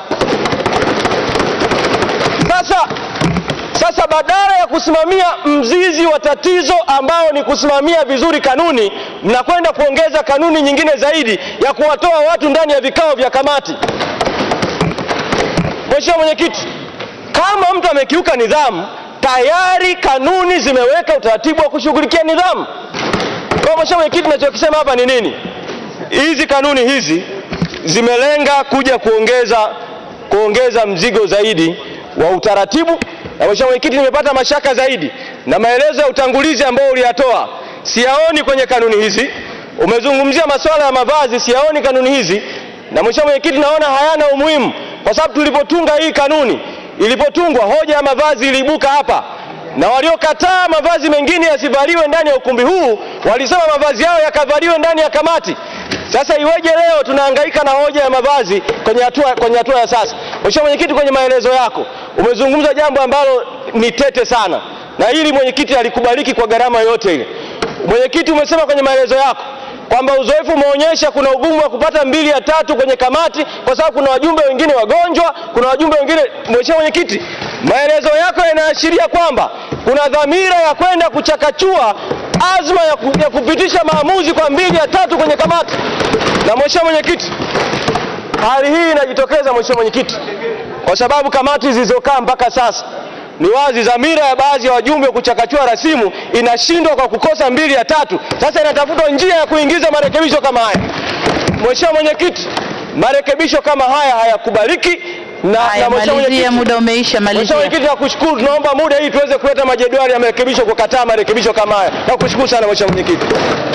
Sasa sasa badala ya kusimamia mzizi wa tatizo ambao ni kusimamia vizuri kanuni, mnakwenda kuongeza kanuni nyingine zaidi ya kuwatoa watu ndani ya vikao vya kamati. Mheshimiwa Mwenyekiti, kama mtu amekiuka nidhamu, tayari kanuni zimeweka utaratibu wa kushughulikia nidhamu. Kwa Mheshimiwa Mwenyekiti, nachokisema hapa ni nini? Hizi kanuni hizi zimelenga kuja kuongeza kuongeza mzigo zaidi wa utaratibu, na Mheshimiwa Mwenyekiti, nimepata mashaka zaidi na maelezo ya utangulizi ambao uliyatoa, siyaoni kwenye kanuni hizi Umezungumzia masuala ya mavazi, siyaoni kanuni hizi, na mheshimiwa mwenyekiti, naona hayana umuhimu, kwa sababu tulipotunga hii kanuni, ilipotungwa hoja ya mavazi iliibuka hapa, na waliokataa mavazi mengine yasivaliwe ndani ya ukumbi huu walisema mavazi yao yakavaliwe ndani ya kamati. Sasa iweje leo tunahangaika na hoja ya mavazi kwenye hatua kwenye hatua ya sasa? Mheshimiwa mwenyekiti, kwenye maelezo yako umezungumza jambo ambalo ni tete sana, na hili mwenyekiti alikubaliki kwa gharama yoyote ile. Mwenyekiti, umesema kwenye maelezo yako kwamba uzoefu umeonyesha kuna ugumu wa kupata mbili ya tatu kwenye kamati kwa sababu kuna wajumbe wengine wagonjwa, kuna wajumbe wengine. Mheshimiwa mwenyekiti, maelezo yako yanaashiria kwamba kuna dhamira ya kwenda kuchakachua azma ya, ku, ya kupitisha maamuzi kwa mbili ya tatu kwenye kamati. Na mheshimiwa mwenyekiti, hali hii inajitokeza mheshimiwa mwenyekiti, kwa sababu kamati zilizokaa mpaka sasa ni wazi dhamira ya baadhi ya wajumbe kuchakachua rasimu inashindwa kwa kukosa mbili ya tatu. Sasa inatafutwa njia ya kuingiza marekebisho kama haya. Mheshimiwa mwenyekiti, marekebisho kama haya hayakubaliki na, Haya, na mheshimiwa malizia, mwenyekiti- muda umeisha, Mheshimiwa malizia. mwenyekiti, nakushukuru, tunaomba muda ili tuweze kuleta majedwali ya marekebisho kukataa marekebisho kama haya. Nakushukuru sana mheshimiwa mwenyekiti.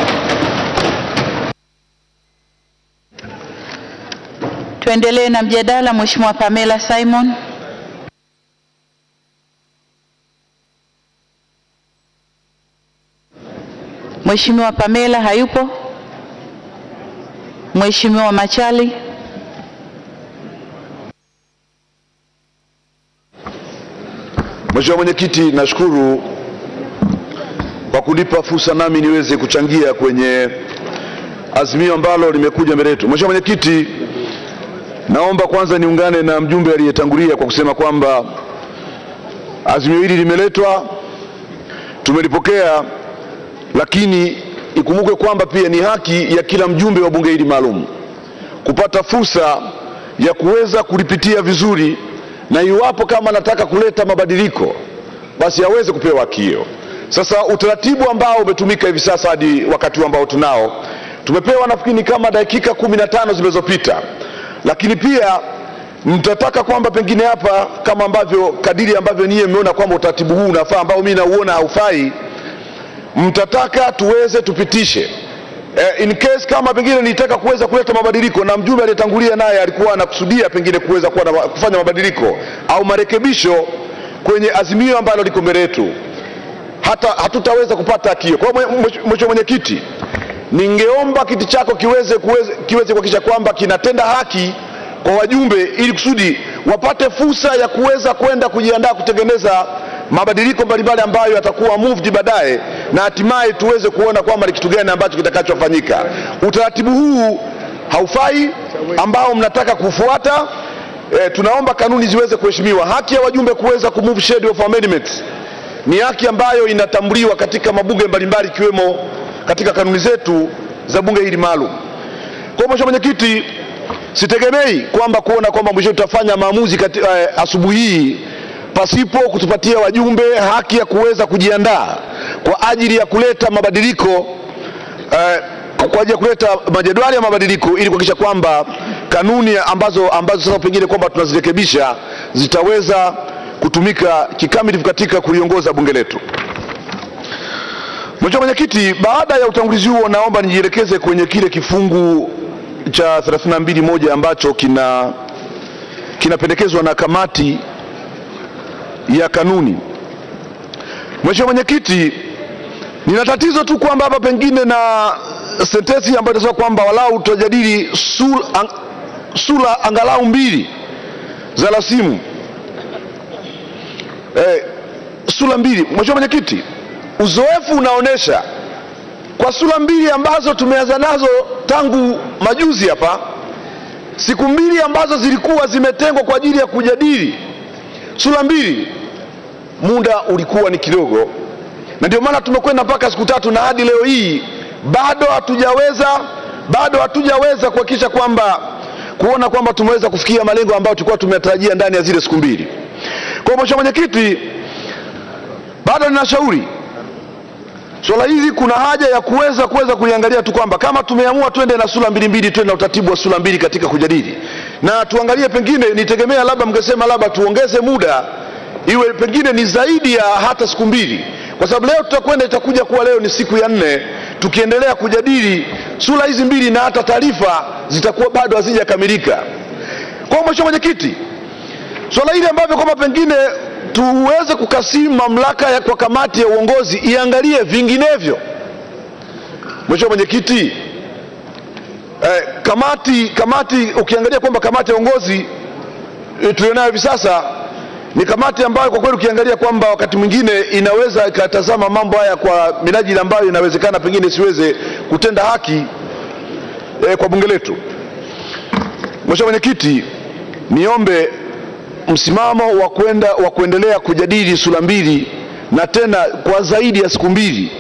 Tuendelee na mjadala. Mheshimiwa Pamela Simon. Mheshimiwa Pamela hayupo. Mheshimiwa Machali. Mheshimiwa Mwenyekiti, nashukuru kwa kunipa fursa nami niweze kuchangia kwenye azimio ambalo limekuja mbele yetu. Mheshimiwa Mwenyekiti, naomba kwanza niungane na mjumbe aliyetangulia kwa kusema kwamba azimio hili limeletwa, tumelipokea, lakini ikumbukwe kwamba pia ni haki ya kila mjumbe wa bunge hili maalum kupata fursa ya kuweza kulipitia vizuri, na iwapo kama anataka kuleta mabadiliko basi aweze kupewa haki hiyo. Sasa utaratibu ambao umetumika hivi sasa hadi wakati huu ambao tunao, tumepewa nafikiri ni kama dakika kumi na tano zilizopita, lakini pia mtataka kwamba pengine hapa kama ambavyo kadiri ambavyo niye mmeona kwamba utaratibu huu unafaa ambao mimi nauona haufai, mtataka tuweze tupitishe eh, in case kama pengine nitaka kuweza kuleta mabadiliko na mjumbe aliyetangulia naye alikuwa anakusudia pengine kuweza kuwa na, kufanya mabadiliko au marekebisho kwenye azimio ambalo liko mbele yetu, hata hatutaweza kupata haki hiyo. Kwa hiyo mwe- mheshimiwa mwenyekiti, ningeomba kiti chako kiweze kuweze- kiweze kuhakikisha kwamba kinatenda haki kwa wajumbe ili kusudi wapate fursa ya kuweza kwenda kujiandaa kutengeneza mabadiliko mbalimbali ambayo yatakuwa moved baadaye na hatimaye tuweze kuona kwamba ni kitu gani ambacho kitakachofanyika. Utaratibu huu haufai ambao mnataka kufuata. E, tunaomba kanuni ziweze kuheshimiwa. Haki ya wajumbe kuweza kumove schedule of amendments ni haki ambayo inatambuliwa katika mabunge mbalimbali ikiwemo katika kanuni zetu za bunge hili maalum. Kwa hiyo Mheshimiwa Mwenyekiti, sitegemei kwamba kuona kwamba mwisho tutafanya maamuzi kati, eh, asubuhi hii pasipo kutupatia wajumbe haki ya kuweza kujiandaa kwa ajili ya kuleta mabadiliko eh, kwa ajili ya kuleta majedwali ya mabadiliko ili kuhakikisha kwamba kanuni ambazo, ambazo sasa pengine kwamba tunazirekebisha zitaweza kutumika kikamilifu katika kuliongoza bunge letu. Mheshimiwa Mwenyekiti, baada ya utangulizi huo, naomba nijielekeze kwenye kile kifungu cha 32 moja ambacho kina kinapendekezwa na kamati ya kanuni. Mheshimiwa Mwenyekiti, nina tatizo tu kwamba hapa pengine na sentensi ambayo inasema kwamba walau tutajadili sura, ang, sura angalau mbili za rasimu eh, sura mbili. Mheshimiwa Mwenyekiti, uzoefu unaonyesha kwa sura mbili ambazo tumeanza nazo tangu majuzi hapa, siku mbili ambazo zilikuwa zimetengwa kwa ajili ya kujadili sura mbili, muda ulikuwa ni kidogo, na ndio maana tumekwenda mpaka siku tatu, na hadi leo hii bado hatujaweza bado hatujaweza kuhakikisha kwamba kuona kwamba tumeweza kufikia malengo ambayo tulikuwa tumetarajia ndani ya zile siku mbili. Kwa hiyo Mheshimiwa Mwenyekiti, bado ninashauri swala hili kuna haja ya kuweza kuweza kuliangalia tu kwamba kama tumeamua twende na sura mbili mbili, twende na utaratibu wa sura mbili katika kujadili, na tuangalie, pengine nitegemea labda mngesema labda tuongeze muda iwe pengine ni zaidi ya hata siku mbili, kwa sababu leo tutakwenda, itakuja kuwa leo ni siku ya nne, tukiendelea kujadili sura hizi mbili na hata taarifa zitakuwa bado hazijakamilika. Kwa mheshimiwa mwenyekiti, swala hili ambavyo kwamba pengine tuweze kukasimu mamlaka ya kwa kamati ya uongozi iangalie vinginevyo. Mheshimiwa mwenyekiti, eh, kamati kamati ukiangalia kwamba kamati ya uongozi eh, tulionayo hivi sasa ni kamati ambayo kwa kweli ukiangalia kwamba wakati mwingine inaweza ikatazama mambo haya kwa minajili ambayo inawezekana pengine isiweze kutenda haki eh, kwa bunge letu. Mheshimiwa mwenyekiti, niombe msimamo wa kwenda wa kuendelea kujadili sura mbili na tena kwa zaidi ya siku mbili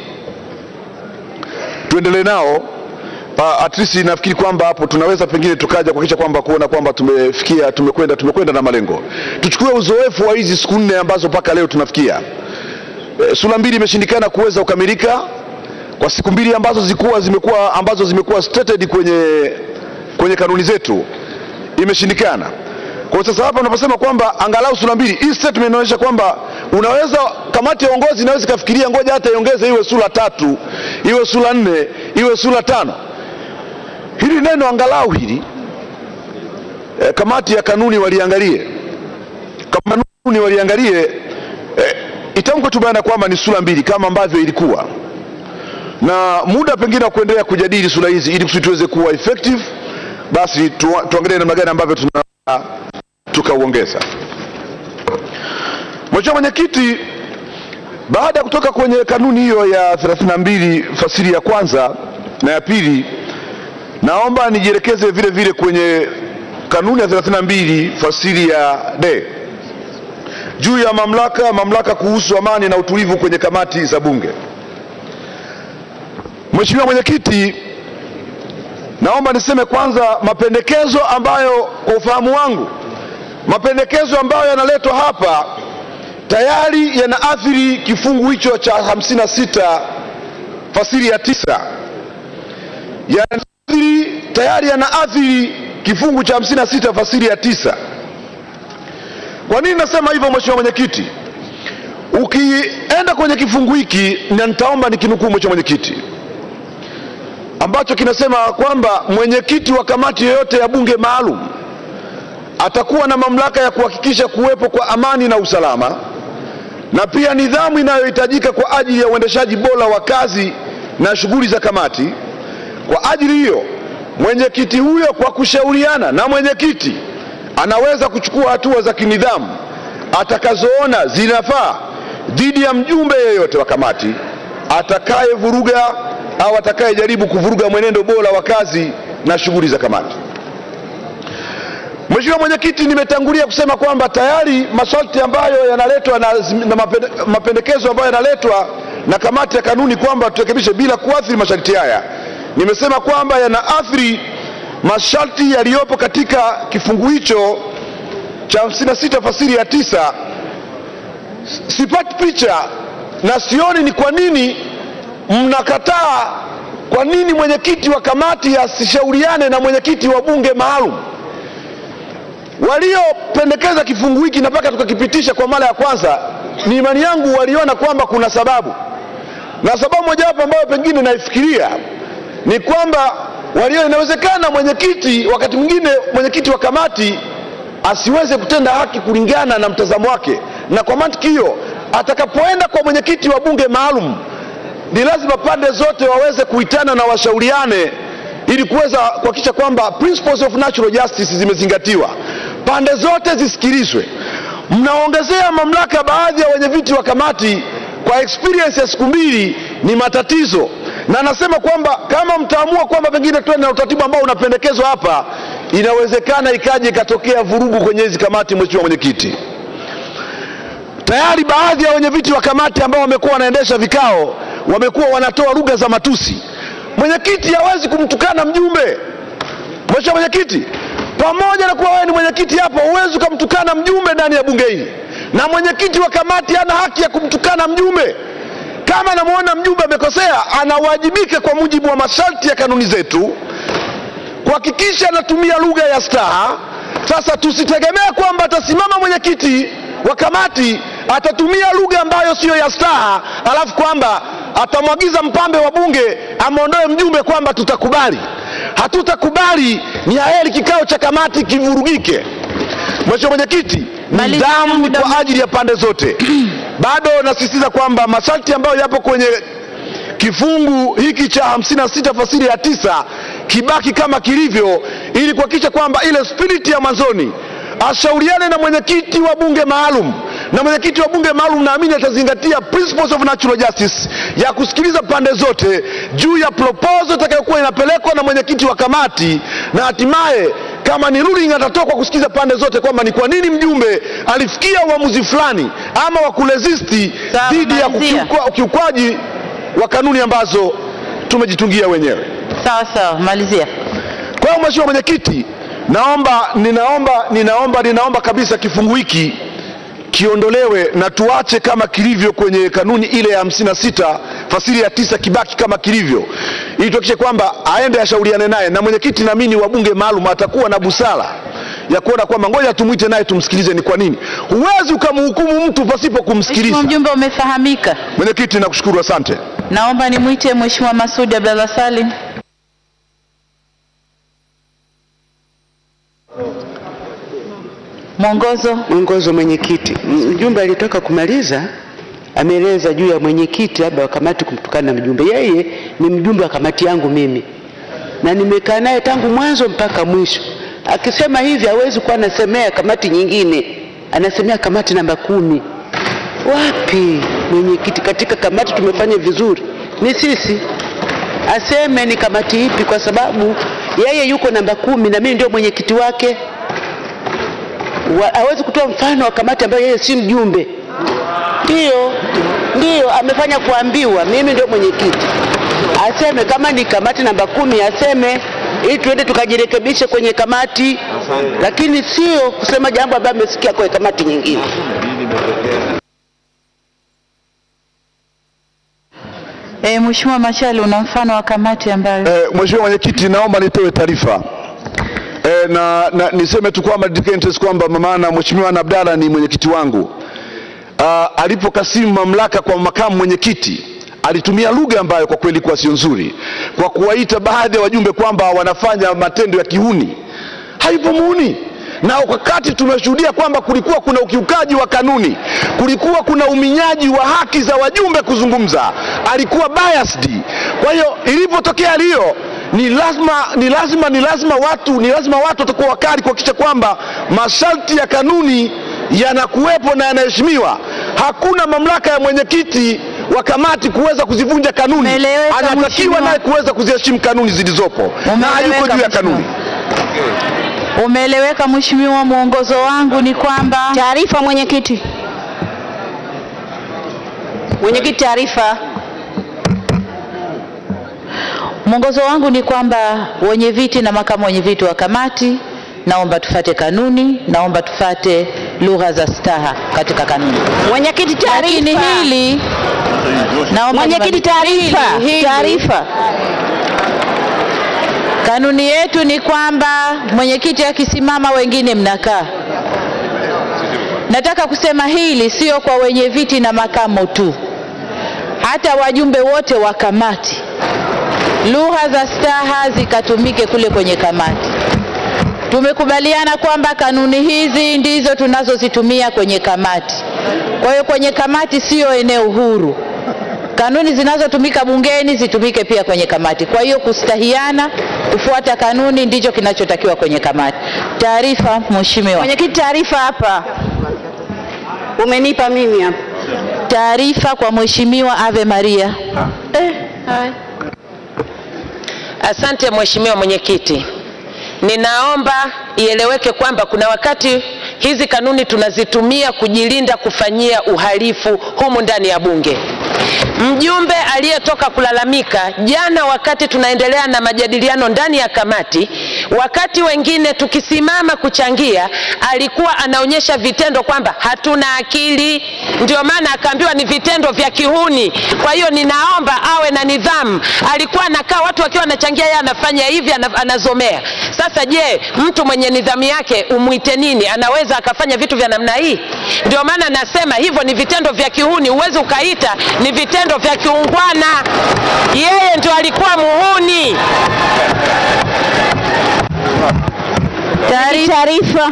tuendelee nao. Uh, at least nafikiri kwamba hapo tunaweza pengine tukaja kuhakikisha kwamba kuona kwamba tumefikia tumekwenda tumekwenda na malengo. Tuchukue uzoefu wa hizi siku nne ambazo mpaka leo tunafikia. E, sura mbili imeshindikana kuweza kukamilika kwa siku mbili ambazo zilikuwa zimekuwa ambazo zimekuwa stated kwenye kwenye kanuni zetu imeshindikana. Kwa sasa hapa unaposema kwamba angalau sura mbili, hii statement inaonyesha kwamba unaweza, kamati ya uongozi inaweza ikafikiria ngoja hata iongeze iwe sura tatu, iwe sura nne, iwe sura tano. Hili neno angalau hili eh, kamati ya kanuni waliangalie, kanuni waliangalie eh, itamkwe tu bayana kwamba ni sura mbili kama ambavyo ilikuwa na muda pengine wa kuendelea kujadili sura hizi ili kusudi tuweze kuwa effective, basi tu, tuangalie namna gani ambavyo tuna tukauongeza. Mheshimiwa Mwenyekiti, baada ya kutoka kwenye kanuni hiyo ya 32 fasili ya kwanza na ya pili, naomba nijielekeze vile vile kwenye kanuni ya 32 fasili ya D juu ya mamlaka mamlaka kuhusu amani na utulivu kwenye kamati za Bunge. Mheshimiwa Mwenyekiti, naomba niseme kwanza mapendekezo ambayo kwa ufahamu wangu mapendekezo ambayo yanaletwa hapa tayari yanaathiri kifungu hicho cha 56 fasili ya tisa yanaathiri tayari yanaathiri kifungu cha 56 fasili ya tisa. Kwa nini nasema hivyo, Mheshimiwa Mwenyekiti? Ukienda kwenye kifungu hiki, na nitaomba nikinukuu, Mheshimiwa Mwenyekiti, ambacho kinasema kwamba mwenyekiti wa kamati yoyote ya bunge maalum atakuwa na mamlaka ya kuhakikisha kuwepo kwa amani na usalama na pia nidhamu inayohitajika kwa ajili ya uendeshaji bora wa kazi na shughuli za kamati. Kwa ajili hiyo, mwenyekiti huyo kwa kushauriana na mwenyekiti anaweza kuchukua hatua za kinidhamu atakazoona zinafaa dhidi ya mjumbe yeyote wa kamati atakayevuruga au atakayejaribu kuvuruga mwenendo bora wa kazi na shughuli za kamati. Mheshimiwa Mwenyekiti, nimetangulia kusema kwamba tayari masharti ambayo yanaletwa na, na mapende, mapendekezo ambayo yanaletwa na kamati ya kanuni kwamba turekebishe bila kuathiri masharti haya, nimesema kwamba yanaathiri masharti yaliyopo katika kifungu hicho cha 56 fasili ya tisa. Sipati picha na sioni ni kwa nini mnakataa. Kwa nini mwenyekiti wa kamati asishauriane na mwenyekiti wa bunge maalum? waliopendekeza kifungu hiki na mpaka tukakipitisha kwa mara ya kwanza, ni imani yangu waliona kwamba kuna sababu, na sababu mojawapo ambayo pengine naifikiria ni kwamba walio, inawezekana mwenyekiti, wakati mwingine mwenyekiti wa kamati asiweze kutenda haki kulingana na mtazamo wake, na kwa mantiki hiyo atakapoenda kwa mwenyekiti wa bunge maalum, ni lazima pande zote waweze kuitana na washauriane ili kuweza kuhakikisha kwamba principles of natural justice zimezingatiwa, pande zote zisikilizwe. Mnaongezea mamlaka baadhi ya wenyeviti wa kamati kwa experience ya siku mbili, ni matatizo, na nasema kwamba kama mtaamua kwamba pengine tuende na utaratibu ambao unapendekezwa hapa, inawezekana ikaje ikatokea vurugu kwenye hizi kamati. Mheshimiwa Mwenyekiti, tayari baadhi ya wenyeviti wa kamati ambao wamekuwa wanaendesha vikao wamekuwa wanatoa lugha za matusi. Mwenyekiti hawezi kumtukana mjumbe. Mheshimiwa Mwenyekiti, pamoja na kuwa wewe ni mwenyekiti hapo, huwezi ukamtukana mjumbe ndani ya bunge hili, na mwenyekiti wa kamati hana haki ya kumtukana mjumbe. Kama anamwona mjumbe amekosea, anawajibika kwa mujibu wa masharti ya kanuni zetu kuhakikisha anatumia lugha ya staha. Sasa tusitegemee kwamba atasimama mwenyekiti wa kamati atatumia lugha ambayo siyo ya staha, alafu kwamba atamwagiza mpambe wa bunge amwondoe mjumbe kwamba tutakubali. Hatutakubali, ni heri kikao cha kamati kivurugike. Mheshimiwa Mwenyekiti, nidhamu ni kwa ajili ya pande zote. Bado nasisitiza kwamba masharti ambayo yapo kwenye kifungu hiki cha 56 fasili ya tisa kibaki kama kilivyo, ili kuhakikisha kwamba ile spiriti ya mwanzoni ashauriane na mwenyekiti wa bunge maalum na mwenyekiti wa bunge maalum naamini atazingatia principles of natural justice ya kusikiliza pande zote juu ya proposal itakayokuwa inapelekwa na mwenyekiti wa kamati, na hatimaye kama ni ruling atatoa kwa kusikiliza pande zote kwamba ni kwa nini mjumbe alifikia uamuzi fulani ama wa kuresisti Sawa, dhidi ya malizia. kukiukwa- ukiukwaji wa kanuni ambazo tumejitungia wenyewe. Sawa sawa, malizia. Kwa hiyo Mheshimiwa Mwenyekiti, naomba ninaomba ninaomba ninaomba kabisa kifungu hiki kiondolewe na tuache kama kilivyo kwenye kanuni ile ya 56 fasili ya tisa kibaki kama kilivyo, ili tuhakikishe kwamba aende ashauriane naye na mwenyekiti. Naamini wa bunge maalum atakuwa na busara ya kuona kwamba ngoja tumwite naye tumsikilize ni kwa nini. Huwezi ukamhukumu mtu pasipo Mheshimiwa kumsikiliza. mjumbe, umefahamika. Mwenyekiti, nakushukuru, asante. Naomba nimwite Mheshimiwa Masudi Abdallah Salim. Mwongozo. Mwongozo mwenyekiti. Mjumbe alitoka kumaliza ameeleza juu ya mwenyekiti labda wa kamati kumtukana na mjumbe. Yeye ni mjumbe wa kamati yangu mimi, na nimekaa naye tangu mwanzo mpaka mwisho. Akisema hivi hawezi kuwa anasemea kamati nyingine, anasemea kamati namba kumi. Wapi mwenyekiti? Katika kamati tumefanya vizuri, ni sisi. Aseme ni kamati ipi, kwa sababu yeye yuko namba kumi na mimi ndio mwenyekiti wake wa- hawezi kutoa mfano wa kamati ambayo yeye si mjumbe. Ndiyo, ndiyo amefanya kuambiwa, mimi ndio mwenyekiti. Aseme kama ni kamati namba kumi, aseme ili tuende tukajirekebishe kwenye kamati, lakini sio kusema jambo ambayo amesikia kwenye kamati nyingine. E, Mheshimiwa Machali, una mfano wa kamati ambayo Eh, Mheshimiwa Mwenyekiti, naomba nitoe taarifa eh, na, na niseme tu kwamba declare kwamba maana Mheshimiwa Ana Abdalla ni mwenyekiti wangu. Ah, alipokasimu mamlaka kwa makamu mwenyekiti alitumia lugha ambayo kwa kweli kwa sio nzuri, kwa kuwaita baadhi ya wajumbe kwamba wanafanya matendo ya kihuni. Haipo muhuni na wakati tumeshuhudia kwamba kulikuwa kuna ukiukaji wa kanuni, kulikuwa kuna uminyaji wa haki za wajumbe kuzungumza, alikuwa biased. Kwa hiyo ilipotokea hiyo ni lazima ni lazima ni lazima watu ni lazima watu watakuwa wakali kuhakikisha kwamba masharti ya kanuni yanakuwepo na yanaheshimiwa. Hakuna mamlaka ya mwenyekiti wa kamati kuweza kuzivunja kanuni, Umeeleweka, anatakiwa mheshimiwa. naye kuweza kuziheshimu kanuni zilizopo na hayuko Umeeleweka, juu ya mheshimiwa. kanuni. umeeleweka. Mheshimiwa, mwongozo wangu ni kwamba Taarifa mwenyekiti. Mwenyekiti, taarifa. mwongozo wangu ni kwamba wenye viti na makamu wenye viti wa kamati, naomba tufate kanuni, naomba tufate lugha za staha katika kanuni. Mwenyekiti, Lakini taarifa. hili naomba Mwenyekiti, nimalizie. taarifa. Hili- hili- Taarifa. Kanuni yetu ni kwamba mwenyekiti akisimama wengine mnakaa. Nataka kusema hili sio kwa wenye viti na makamo tu, hata wajumbe wote wa kamati, lugha za staha zikatumike kule kwenye kamati. Tumekubaliana kwamba kanuni hizi ndizo tunazozitumia kwenye kamati. Kwa hiyo kwenye kamati sio eneo huru. Kanuni zinazotumika bungeni zitumike pia kwenye kamati. Kwa hiyo kustahiana, kufuata kanuni ndicho kinachotakiwa kwenye kamati. Taarifa, Mheshimiwa. Mwenyekiti, taarifa hapa. Umenipa mimi hapa. Taarifa kwa Mheshimiwa Ave Maria. Eh, haya. Asante Mheshimiwa Mwenyekiti, ninaomba ieleweke kwamba kuna wakati hizi kanuni tunazitumia kujilinda kufanyia uhalifu humu ndani ya Bunge. Mjumbe aliyetoka kulalamika jana, wakati tunaendelea na majadiliano ndani ya kamati, wakati wengine tukisimama kuchangia, alikuwa anaonyesha vitendo kwamba hatuna akili, ndio maana akaambiwa ni vitendo vya kihuni. Kwa hiyo ninaomba awe na ana nidhamu, alikuwa anakaa watu wakiwa wanachangia, yeye anafanya hivi, ana- anazomea. Sasa je, mtu mwenye nidhamu yake umwite nini? Anaweza akafanya vitu vya namna hii? Ndio maana nasema hivyo ni vitendo vya kihuni, huwezi ukaita ni vitendo vya kiungwana. Yeye ndio alikuwa muhuni. Taarifa.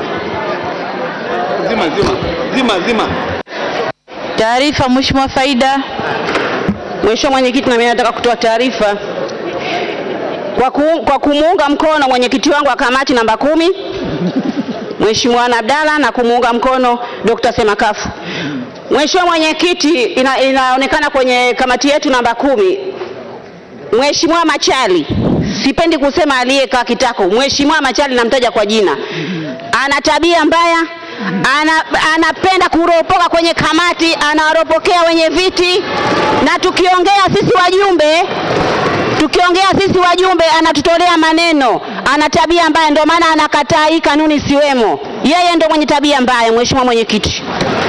Zima, zima, zima, zima. Taarifa, Mheshimiwa Faida. Mheshimiwa Mwenyekiti, na mimi nataka kutoa taarifa kwa, ku, kwa kumuunga mkono mwenyekiti wangu wa kamati namba kumi Mheshimiwa Ana Abdalla na kumuunga mkono Dr. Semakafu. Mheshimiwa Mwenyekiti, ina, inaonekana kwenye kamati yetu namba kumi Mheshimiwa Machali, sipendi kusema aliyekaa kitako, Mheshimiwa Machali namtaja kwa jina, ana tabia mbaya ana, anapenda kuropoka kwenye kamati, anawaropokea wenye viti, na tukiongea sisi wajumbe tukiongea sisi wajumbe anatutolea maneno, ana tabia mbaya, ndio maana anakataa hii kanuni siwemo. Yeye ndio mwenye tabia mbaya, Mheshimiwa Mwenyekiti.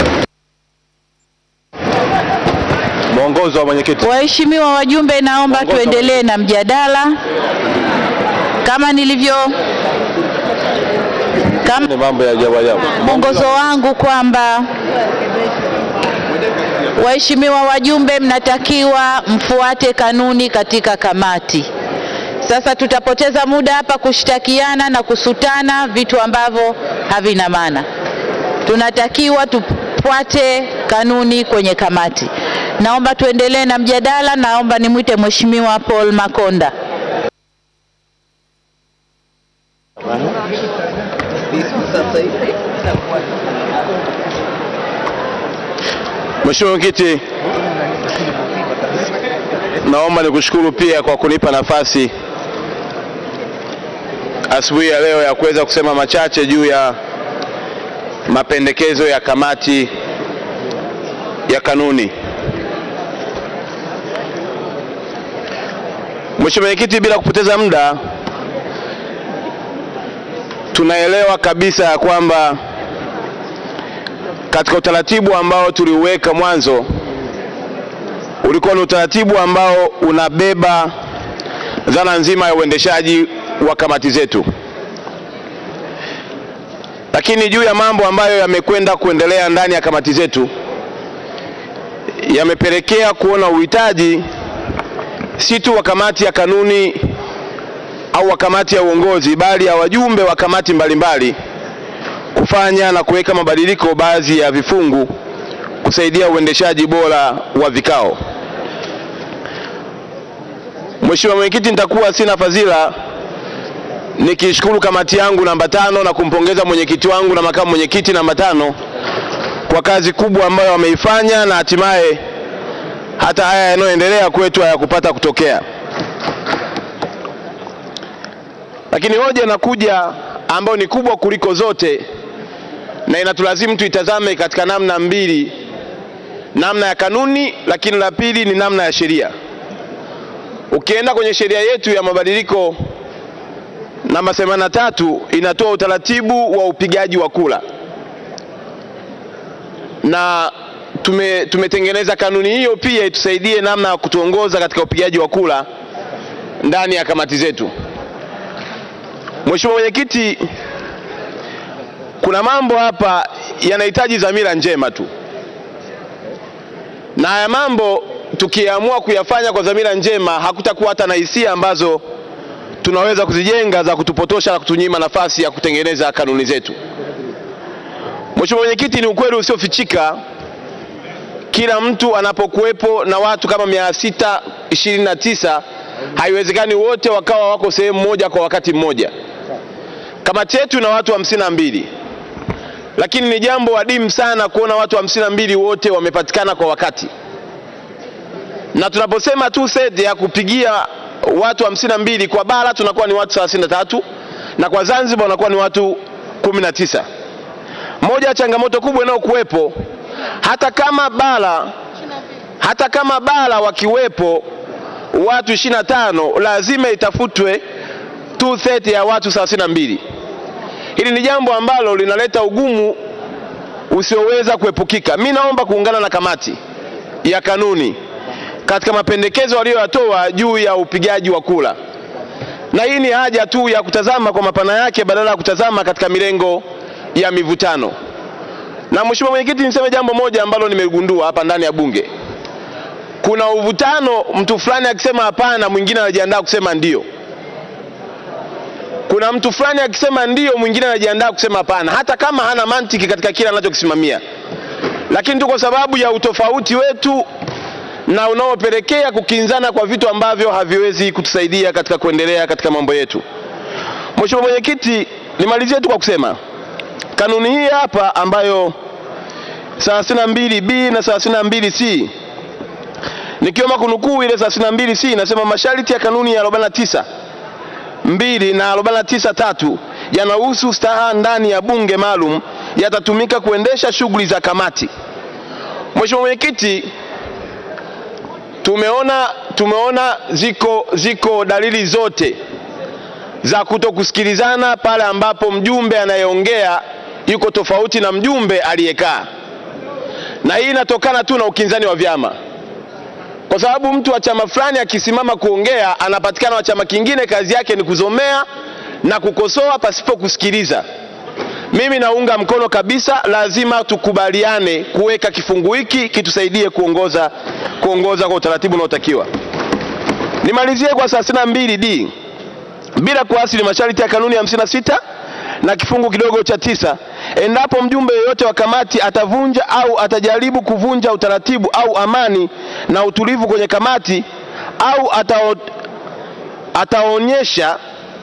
Mwongozo wa mwenyekiti. Waheshimiwa wajumbe, naomba tuendelee na mjadala kama nilivyo kama Ni mambo ya ajabu ajabu. mwongozo wangu kwamba waheshimiwa wajumbe, mnatakiwa mfuate kanuni katika kamati. Sasa tutapoteza muda hapa kushtakiana na kusutana vitu ambavyo havina maana. Tunatakiwa tufuate kanuni kwenye kamati. Naomba tuendelee na mjadala. Naomba nimwite Mheshimiwa Paul Makonda. Mheshimiwa Mwenyekiti, naomba nikushukuru pia kwa kunipa nafasi asubuhi ya leo ya kuweza kusema machache juu ya mapendekezo ya kamati ya kanuni. Mheshimiwa Mwenyekiti, bila kupoteza muda, tunaelewa kabisa ya kwamba katika utaratibu ambao tuliuweka mwanzo ulikuwa ni utaratibu ambao unabeba dhana nzima ya uendeshaji wa kamati zetu, lakini juu ya mambo ambayo yamekwenda kuendelea ndani ya kamati zetu yamepelekea kuona uhitaji si tu wa kamati ya kanuni au wa kamati ya uongozi, bali ya wajumbe wa kamati mbalimbali kufanya na kuweka mabadiliko baadhi ya vifungu kusaidia uendeshaji bora wa vikao. Mheshimiwa Mwenyekiti, nitakuwa sina fadhila nikishukuru kamati yangu namba tano na kumpongeza mwenyekiti wangu na makamu mwenyekiti namba tano kwa kazi kubwa ambayo wameifanya na hatimaye hata haya yanayoendelea kwetu hayakupata kutokea. Lakini hoja inakuja ambayo ni kubwa kuliko zote na inatulazimu tuitazame katika namna mbili, namna ya kanuni, lakini la pili ni namna ya sheria. Ukienda kwenye sheria yetu ya mabadiliko namba 83 inatoa utaratibu wa upigaji wa kura na tume, tumetengeneza kanuni hiyo pia itusaidie namna ya kutuongoza katika upigaji wa kura ndani ya kamati zetu. Mheshimiwa Mwenyekiti, kuna mambo hapa yanahitaji dhamira njema tu, na haya mambo tukiamua kuyafanya kwa dhamira njema, hakutakuwa hata na hisia ambazo tunaweza kuzijenga za kutupotosha na kutunyima nafasi ya kutengeneza kanuni zetu. Mheshimiwa Mwenyekiti, ni ukweli usiofichika, kila mtu anapokuwepo na watu kama mia sita ishirini na tisa haiwezekani wote wakawa wako sehemu moja kwa wakati mmoja. Kamati yetu ina watu hamsini na mbili lakini ni jambo adimu sana kuona watu hamsini na mbili wote wamepatikana kwa wakati, na tunaposema tu set ya kupigia watu hamsini na mbili kwa bara tunakuwa ni watu thelathini na tatu na kwa Zanzibar wanakuwa ni watu kumi na tisa. Moja ya changamoto kubwa inayokuwepo hata kama bara hata kama bara wakiwepo watu ishirini na tano lazima itafutwe two third ya watu thelathini na mbili. Hili ni jambo ambalo linaleta ugumu usioweza kuepukika. Mi naomba kuungana na kamati ya kanuni katika mapendekezo waliyoyatoa juu ya upigaji wa kura, na hii ni haja tu ya kutazama kwa mapana yake badala ya kutazama katika milengo ya mivutano. Na mheshimiwa mwenyekiti, niseme jambo moja ambalo nimegundua hapa ndani ya bunge. Kuna uvutano, mtu fulani akisema hapana, mwingine anajiandaa kusema ndio. Kuna mtu fulani akisema ndio, mwingine anajiandaa kusema hapana, hata kama hana mantiki katika kile anachokisimamia, lakini tu kwa sababu ya utofauti wetu na unaopelekea kukinzana kwa vitu ambavyo haviwezi kutusaidia katika kuendelea katika mambo yetu. Mheshimiwa Mwenyekiti, nimalizie tu kwa kusema kanuni hii hapa ambayo 32B na 32C nikioma kunukuu ile 32C inasema masharti ya kanuni ya 49 mbili na 49 tatu yanahusu staha ndani ya bunge maalum yatatumika kuendesha shughuli za kamati. Mheshimiwa Mwenyekiti, tumeona tumeona ziko ziko dalili zote za kutokusikilizana pale ambapo mjumbe anayeongea yuko tofauti na mjumbe aliyekaa, na hii inatokana tu na ukinzani wa vyama, kwa sababu mtu wa chama fulani akisimama kuongea, anapatikana wa chama kingine, kazi yake ni kuzomea na kukosoa pasipo kusikiliza. Mimi naunga mkono kabisa, lazima tukubaliane kuweka kifungu hiki kitusaidie kuongoza kuongoza kwa utaratibu unaotakiwa. Nimalizie kwa 32D bila kuasili masharti ya kanuni ya 56 na kifungu kidogo cha tisa, endapo mjumbe yeyote wa kamati atavunja au atajaribu kuvunja utaratibu au amani na utulivu kwenye kamati au atao, ataonyesha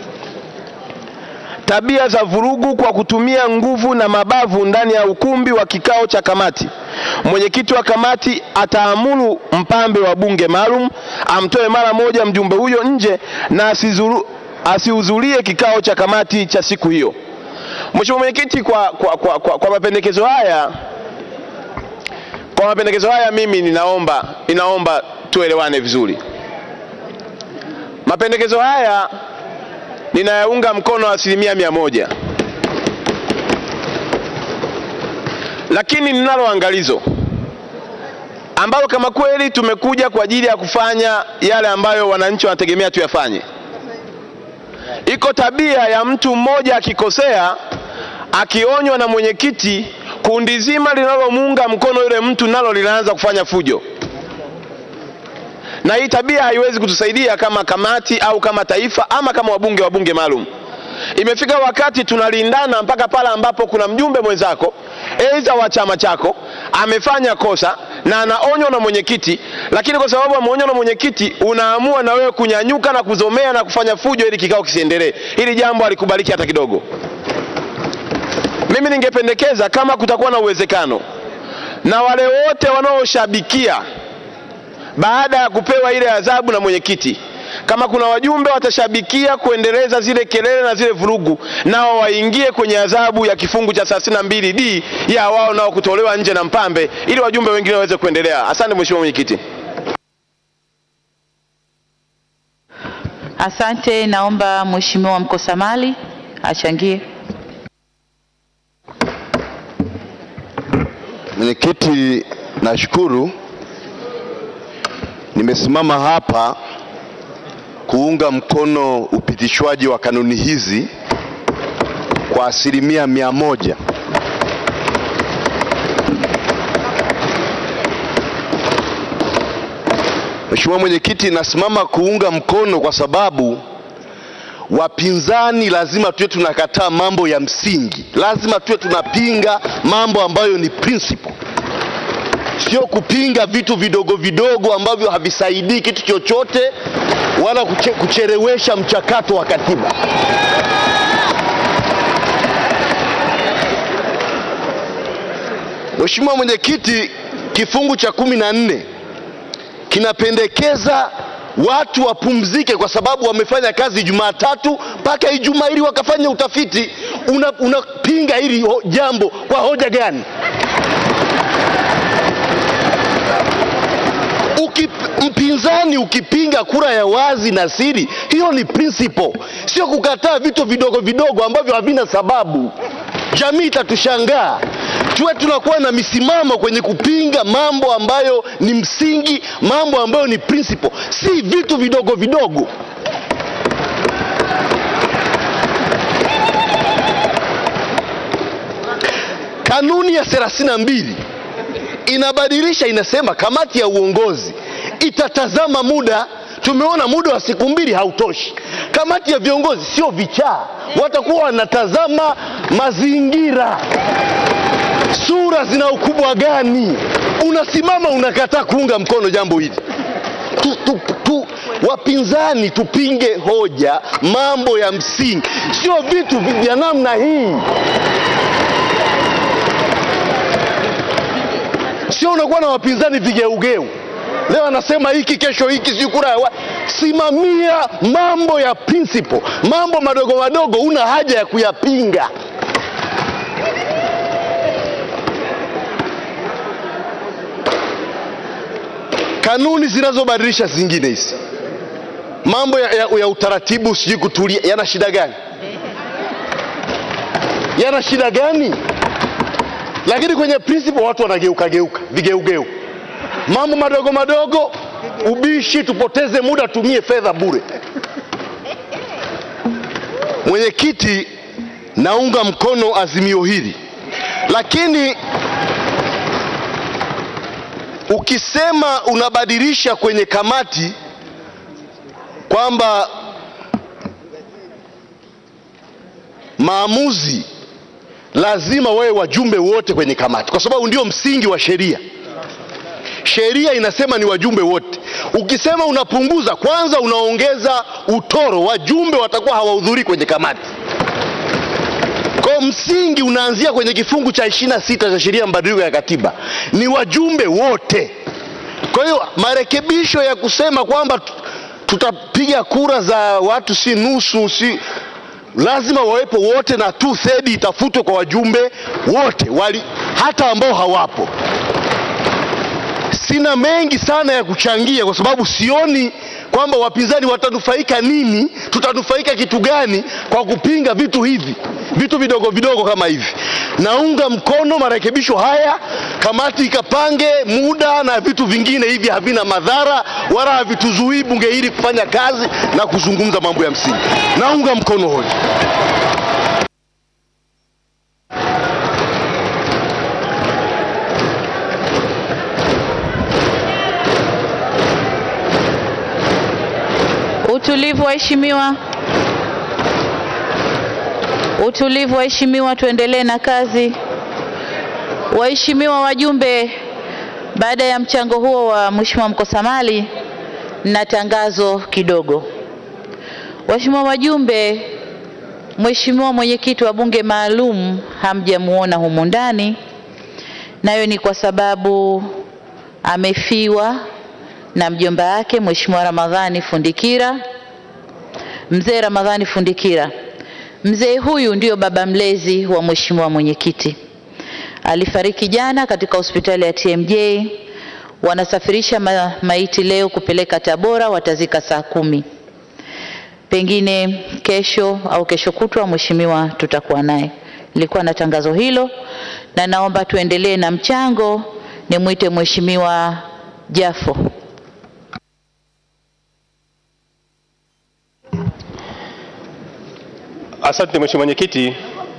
tabia za vurugu kwa kutumia nguvu na mabavu ndani ya ukumbi wa kikao cha kamati, mwenyekiti wa kamati ataamuru mpambe wa bunge maalum amtoe mara moja mjumbe huyo nje na asizuru, asihudhurie kikao cha kamati cha siku hiyo. Mheshimiwa Mwenyekiti, kwa, kwa, kwa, kwa, kwa mapendekezo haya kwa mapendekezo haya mimi ninaomba ninaomba tuelewane vizuri. Mapendekezo haya ninayaunga mkono asilimia mia moja, lakini ninalo angalizo ambalo kama kweli tumekuja kwa ajili ya kufanya yale ambayo wananchi wanategemea tuyafanye. Iko tabia ya mtu mmoja akikosea, akionywa na mwenyekiti, kundi zima linalomuunga mkono yule mtu nalo linaanza kufanya fujo, na hii tabia haiwezi kutusaidia kama kamati au kama taifa ama kama wabunge wa bunge maalum. Imefika wakati tunalindana mpaka pale ambapo kuna mjumbe mwenzako aidha wa chama chako amefanya kosa na anaonywa na mwenyekiti, lakini kwa sababu ameonywa na mwenyekiti unaamua na wewe kunyanyuka na kuzomea na kufanya fujo ili kikao kisiendelee. Hili jambo halikubaliki hata kidogo. Mimi ningependekeza kama kutakuwa na uwezekano na wale wote wanaoshabikia baada ya kupewa ile adhabu na mwenyekiti, kama kuna wajumbe watashabikia kuendeleza zile kelele na zile vurugu, nao waingie kwenye adhabu ya kifungu cha 32D ya wao nao kutolewa nje na mpambe, ili wajumbe wengine waweze kuendelea. Asante Mheshimiwa Mwenyekiti. Asante, naomba Mheshimiwa Mkosamali achangie. Mwenyekiti, nashukuru. Nimesimama hapa kuunga mkono upitishwaji wa kanuni hizi kwa asilimia mia moja. Mheshimiwa Mwenyekiti, nasimama kuunga mkono kwa sababu wapinzani lazima tuwe tunakataa mambo ya msingi, lazima tuwe tunapinga mambo ambayo ni principle, sio kupinga vitu vidogo vidogo ambavyo havisaidii kitu chochote wala kuche, kuchelewesha mchakato wa katiba. Mheshimiwa Mwenyekiti, kifungu cha kumi na nne kinapendekeza watu wapumzike kwa sababu wamefanya kazi Jumatatu mpaka Ijumaa ili wakafanya utafiti. Unapinga una hili ho, jambo kwa hoja gani? Ukip, mpinzani ukipinga kura ya wazi na siri, hiyo ni principle, sio kukataa vitu vidogo vidogo ambavyo havina sababu. Jamii itatushangaa tuwe tunakuwa na misimamo kwenye kupinga mambo ambayo ni msingi, mambo ambayo ni principle, si vitu vidogo vidogo. Kanuni ya 32 inabadilisha, inasema kamati ya uongozi itatazama muda. Tumeona muda wa siku mbili hautoshi. Kamati ya viongozi sio vichaa, watakuwa wanatazama mazingira, sura zina ukubwa gani. Unasimama unakataa kuunga mkono jambo hili tu, tu, tu, wapinzani tupinge hoja, mambo ya msingi, sio vitu vya namna hii. Sio unakuwa na wapinzani vigeugeu, leo anasema hiki, kesho hiki, sijui kura ya wa... Simamia mambo ya principle, mambo madogo madogo, una haja ya kuyapinga. Kanuni zinazobadilisha zingine hizi mambo ya, ya, ya utaratibu, sijui kutulia, yana shida gani? Yana shida gani? Lakini kwenye principle watu wanageuka geuka vigeugeu, mambo madogo madogo, ubishi, tupoteze muda, tumie fedha bure. Mwenyekiti, naunga mkono azimio hili, lakini ukisema unabadilisha kwenye kamati kwamba maamuzi lazima wawe wajumbe wote kwenye kamati, kwa sababu ndio msingi wa sheria. Sheria inasema ni wajumbe wote. Ukisema unapunguza, kwanza unaongeza utoro, wajumbe watakuwa hawahudhurii kwenye kamati. Kwa msingi unaanzia kwenye kifungu cha ishirini na sita cha sheria ya mabadiliko ya katiba, ni wajumbe wote. Kwa hiyo marekebisho ya kusema kwamba tutapiga kura za watu si nusu si lazima wawepo wote na two third itafutwe kwa wajumbe wote wali, hata ambao hawapo. Sina mengi sana ya kuchangia kwa sababu sioni kwamba wapinzani watanufaika nini, tutanufaika kitu gani kwa kupinga vitu hivi, vitu vidogo vidogo kama hivi. Naunga mkono marekebisho haya, kamati ikapange muda na vitu vingine hivi, havina madhara wala havituzuii bunge hili kufanya kazi na kuzungumza mambo ya msingi. Naunga mkono hoja. Utulivu waheshimiwa, utulivu waheshimiwa, tuendelee na kazi. Waheshimiwa wajumbe, baada ya mchango huo wa Mheshimiwa Mkosamali na tangazo kidogo. Waheshimiwa wajumbe, Mheshimiwa mwenyekiti wa bunge maalum hamjamuona humu ndani, nayo ni kwa sababu amefiwa na mjomba wake Mheshimiwa Ramadhani Fundikira, mzee Ramadhani Fundikira. Mzee huyu ndio baba mlezi wa Mheshimiwa mwenyekiti. Alifariki jana katika hospitali ya TMJ. Wanasafirisha ma maiti leo kupeleka Tabora, watazika saa kumi. Pengine kesho au kesho kutwa, mheshimiwa tutakuwa naye. Nilikuwa na tangazo hilo, na naomba tuendelee na mchango. Nimwite Mheshimiwa Jafo. Asante Mheshimiwa Mwenyekiti.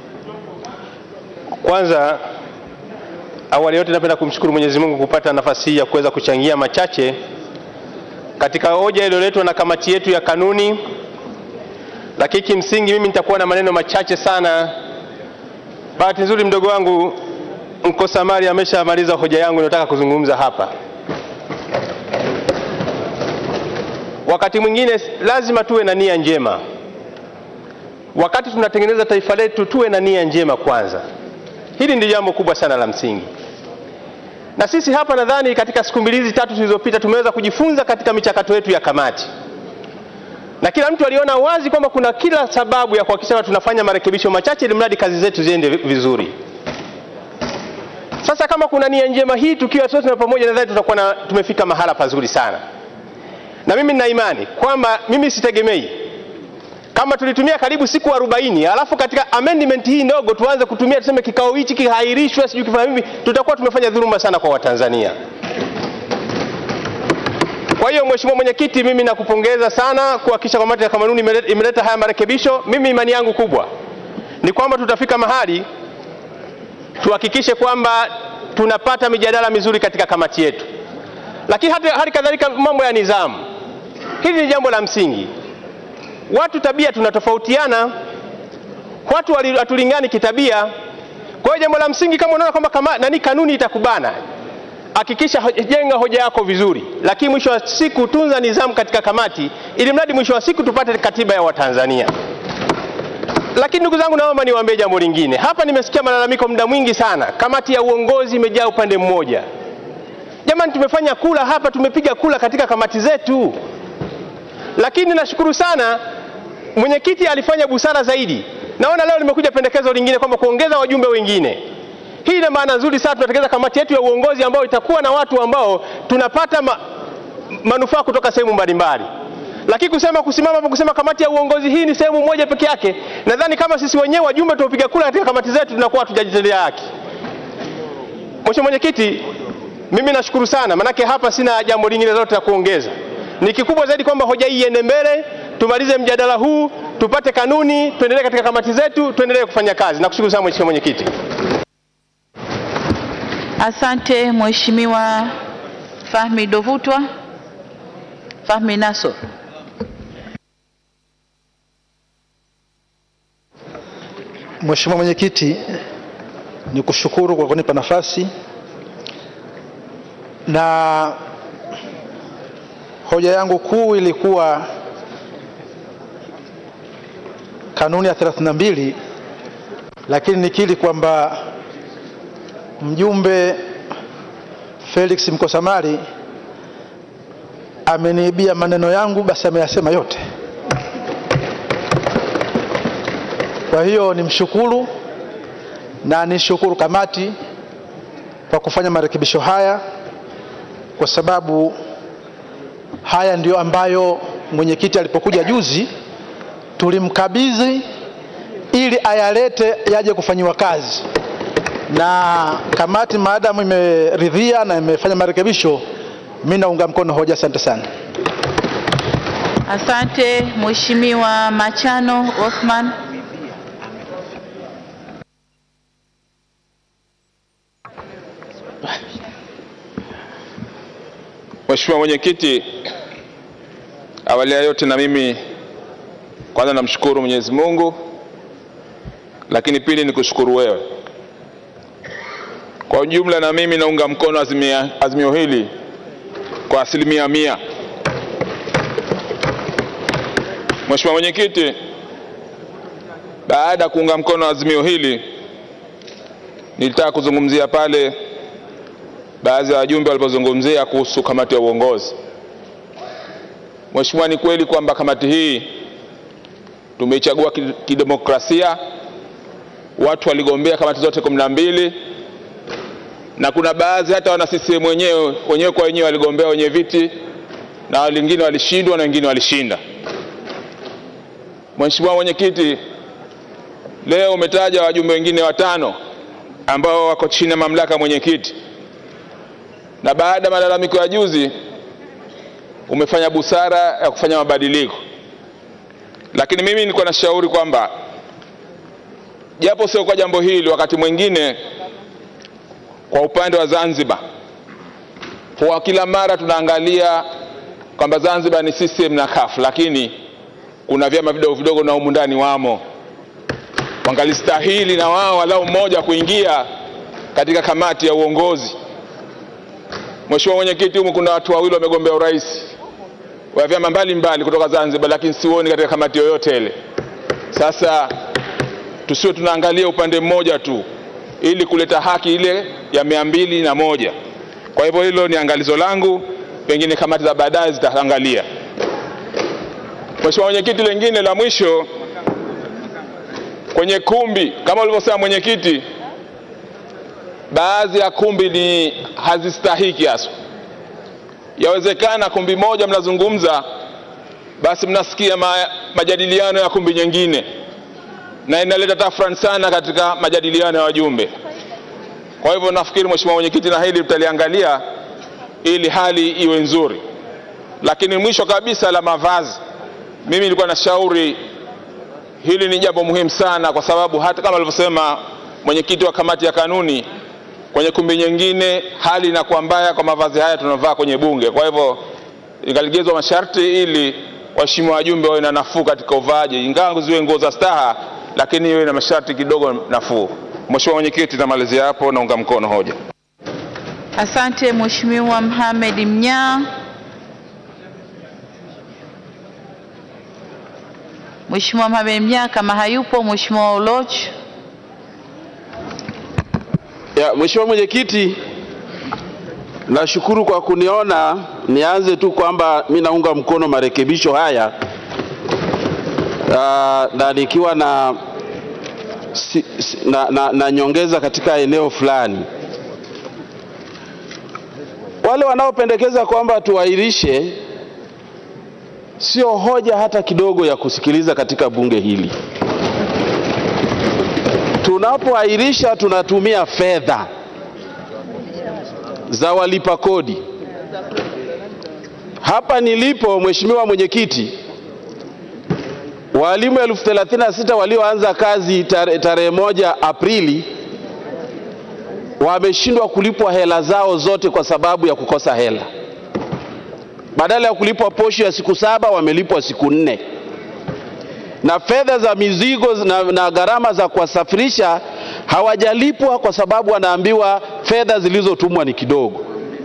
Kwanza awali yote napenda kumshukuru Mwenyezi Mungu kupata nafasi hii ya kuweza kuchangia machache katika hoja iliyoletwa na kamati yetu ya kanuni, lakini kimsingi mimi nitakuwa na maneno machache sana. Bahati nzuri mdogo wangu Mkosamali ameshamaliza hoja yangu ninayotaka kuzungumza hapa. Wakati mwingine lazima tuwe na nia njema wakati tunatengeneza taifa letu tuwe na nia njema kwanza. Hili ndio jambo kubwa sana la msingi, na sisi hapa nadhani katika siku mbili hizi tatu zilizopita tumeweza kujifunza katika michakato yetu ya kamati, na kila mtu aliona wazi kwamba kuna kila sababu ya kuhakikisha tunafanya marekebisho machache ili mradi kazi zetu ziende vizuri. Sasa kama kuna nia njema hii, tukiwa sote na pamoja, nadhani tutakuwa na tumefika mahala pazuri sana, na mimi nina imani kwamba mimi sitegemei kama tulitumia karibu siku 40 alafu katika amendment hii ndogo tuanze kutumia tuseme kikao hichi kihairishwe, sijui kifanya hivi, tutakuwa tumefanya dhuluma sana kwa Watanzania. Kwa hiyo Mheshimiwa Mwenyekiti, mimi nakupongeza sana kuhakikisha kamati ya kanuni imeleta imeleta haya marekebisho. Mimi imani yangu kubwa ni kwamba tutafika mahali tuhakikishe kwamba tunapata mijadala mizuri katika kamati yetu, lakini hata hali kadhalika mambo ya nidhamu, hili ni jambo la msingi. Watu tabia tunatofautiana, watu wali- hatulingani kitabia. Kwa hiyo jambo la msingi, kama unaona kwamba kama nani kanuni itakubana, hakikisha ho- jenga hoja yako vizuri, lakini mwisho wa siku tunza nidhamu katika kamati, ili mradi mwisho wa siku tupate katiba ya Watanzania. Lakini ndugu zangu, naomba niwaambie jambo lingine. Hapa nimesikia malalamiko muda mwingi sana, kamati ya uongozi imejaa upande mmoja. Jamani, tumefanya kula hapa, tumepiga kula katika kamati zetu, lakini nashukuru sana mwenyekiti alifanya busara zaidi. Naona leo limekuja pendekezo lingine kwamba kuongeza wajumbe wengine. Hii ina maana nzuri sana, tunatengeneza kamati yetu ya uongozi ambayo itakuwa na watu ambao tunapata ma, manufaa kutoka sehemu mbalimbali. Lakini kusema kusimama hapo kusema kamati ya uongozi hii ni sehemu moja peke yake, nadhani kama sisi wenyewe wajumbe tuopiga kula katika kamati zetu tunakuwa hatujajitendea haki. Mheshimiwa Mwenyekiti, mimi nashukuru sana, manake hapa sina jambo lingine lolote la kuongeza. Ni kikubwa zaidi kwamba hoja hii iende mbele, tumalize mjadala huu, tupate kanuni, tuendelee katika kamati zetu, tuendelee kufanya kazi. Nakushukuru sana Mheshimiwa Mwenyekiti. Asante Mheshimiwa Fahmi Dovutwa. Fahmi Naso. Mheshimiwa Mwenyekiti, ni kushukuru kwa kunipa nafasi na hoja yangu kuu ilikuwa kanuni ya 32 lakini nikiri kwamba mjumbe Felix Mkosamali ameniibia maneno yangu, basi ameyasema yote. Kwa hiyo nimshukuru na nishukuru kamati kwa kufanya marekebisho haya, kwa sababu haya ndiyo ambayo mwenyekiti alipokuja juzi tulimkabidhi ili ayalete yaje kufanyiwa kazi, na kamati maadamu imeridhia na imefanya marekebisho, mimi naunga mkono hoja. Asante sana. Asante Mheshimiwa Machano Othman. Mheshimiwa Mwenyekiti, awali ya yote na mimi kwanza namshukuru Mwenyezi Mungu, lakini pili ni kushukuru wewe. Kwa ujumla na mimi naunga mkono azimia, azimio hili kwa asilimia mia. Mheshimiwa Mwenyekiti, baada ya kuunga mkono azimio hili nilitaka kuzungumzia pale baadhi ya wajumbe walipozungumzia kuhusu kamati ya uongozi. Mheshimiwa, ni kweli kwamba kamati hii tumeichagua ki- kidemokrasia, watu waligombea kamati zote kumi na mbili na kuna baadhi hata wana CCM wenyewe wenyewe kwa wenyewe waligombea wenye viti na wengine walishindwa na wengine walishinda. Mheshimiwa Mwenyekiti, leo umetaja wajumbe wengine watano ambao wako chini ya mamlaka ya mwenyekiti na baada ya malalamiko ya juzi umefanya busara ya kufanya mabadiliko, lakini mimi nilikuwa nashauri kwamba japo sio kwa jambo hili, wakati mwingine kwa upande wa Zanzibar kwa kila mara tunaangalia kwamba Zanzibar ni CCM na CUF, lakini kuna vyama vidogo vidogo na humu ndani wamo, wangalistahili na wao walau mmoja kuingia katika kamati ya uongozi. Mheshimiwa Mwenyekiti, humu kuna watu wawili wamegombea urais wa vyama mbalimbali kutoka Zanzibar, lakini sioni katika kamati yoyote ile. Sasa tusiwe tunaangalia upande mmoja tu ili kuleta haki ile ya mia mbili na moja. Kwa hivyo hilo ni angalizo langu, pengine kamati za baadaye zitaangalia. Mheshimiwa Mwenyekiti, lengine la mwisho kwenye kumbi, kama ulivyosema mwenyekiti, baadhi ya kumbi ni hazistahiki haswa. Yawezekana kumbi moja mnazungumza basi mnasikia ma, majadiliano ya kumbi nyingine, na inaleta tafrani sana katika majadiliano ya wajumbe. Kwa hivyo nafikiri Mheshimiwa Mwenyekiti, na hili tutaliangalia ili hali iwe nzuri. Lakini mwisho kabisa la mavazi, mimi nilikuwa na shauri hili ni jambo muhimu sana, kwa sababu hata kama alivyosema mwenyekiti wa kamati ya kanuni, kwenye kumbi nyingine hali inakuwa mbaya kwa mavazi haya tunavaa kwenye bunge. Kwa hivyo ikalegezwa masharti ili waheshimiwa wajumbe wawe na nafuu katika uvaaji, ingawa ziwe nguo za staha, lakini iwe na masharti kidogo nafuu. Mheshimiwa Mwenyekiti, namalizia hapo, naunga mkono hoja. Asante Mheshimiwa Mohamed Mnyaa. Mheshimiwa Mohamed Mnyaa kama hayupo, Mheshimiwa Oloch. Ya, Mheshimiwa Mwenyekiti, nashukuru kwa kuniona. Nianze tu kwamba mi naunga mkono marekebisho haya uh, na nikiwa na, si, si, na, na, na nyongeza katika eneo fulani. Wale wanaopendekeza kwamba tuahirishe, sio hoja hata kidogo ya kusikiliza katika bunge hili. Tunapoahirisha tunatumia fedha za walipa kodi. Hapa nilipo, Mheshimiwa Mwenyekiti, walimu elfu thelathini na sita walioanza kazi tarehe tare moja Aprili wameshindwa kulipwa hela zao zote kwa sababu ya kukosa hela. Badala ya kulipwa posho ya siku saba wamelipwa siku nne na fedha za mizigo na, na gharama za kuwasafirisha hawajalipwa kwa sababu wanaambiwa fedha zilizotumwa ni kidogo.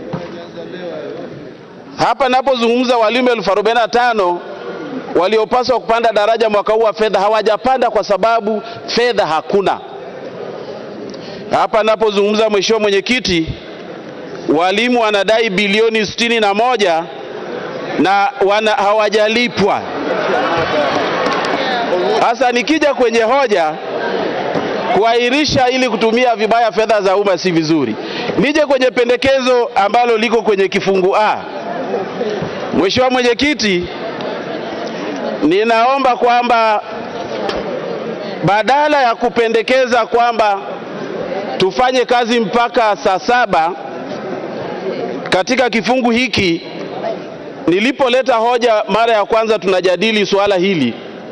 Hapa napozungumza walimu elfu arobaini na tano waliopaswa kupanda daraja mwaka huu wa fedha hawajapanda kwa sababu fedha hakuna. Hapa napozungumza, Mheshimiwa Mwenyekiti, walimu wanadai bilioni sitini na moja na wana, hawajalipwa. Sasa nikija kwenye hoja kuahirisha ili kutumia vibaya fedha za umma si vizuri. Nije kwenye pendekezo ambalo liko kwenye kifungu A. Mheshimiwa Mwenyekiti, ninaomba kwamba badala ya kupendekeza kwamba tufanye kazi mpaka saa saba katika kifungu hiki, nilipoleta hoja mara ya kwanza tunajadili suala hili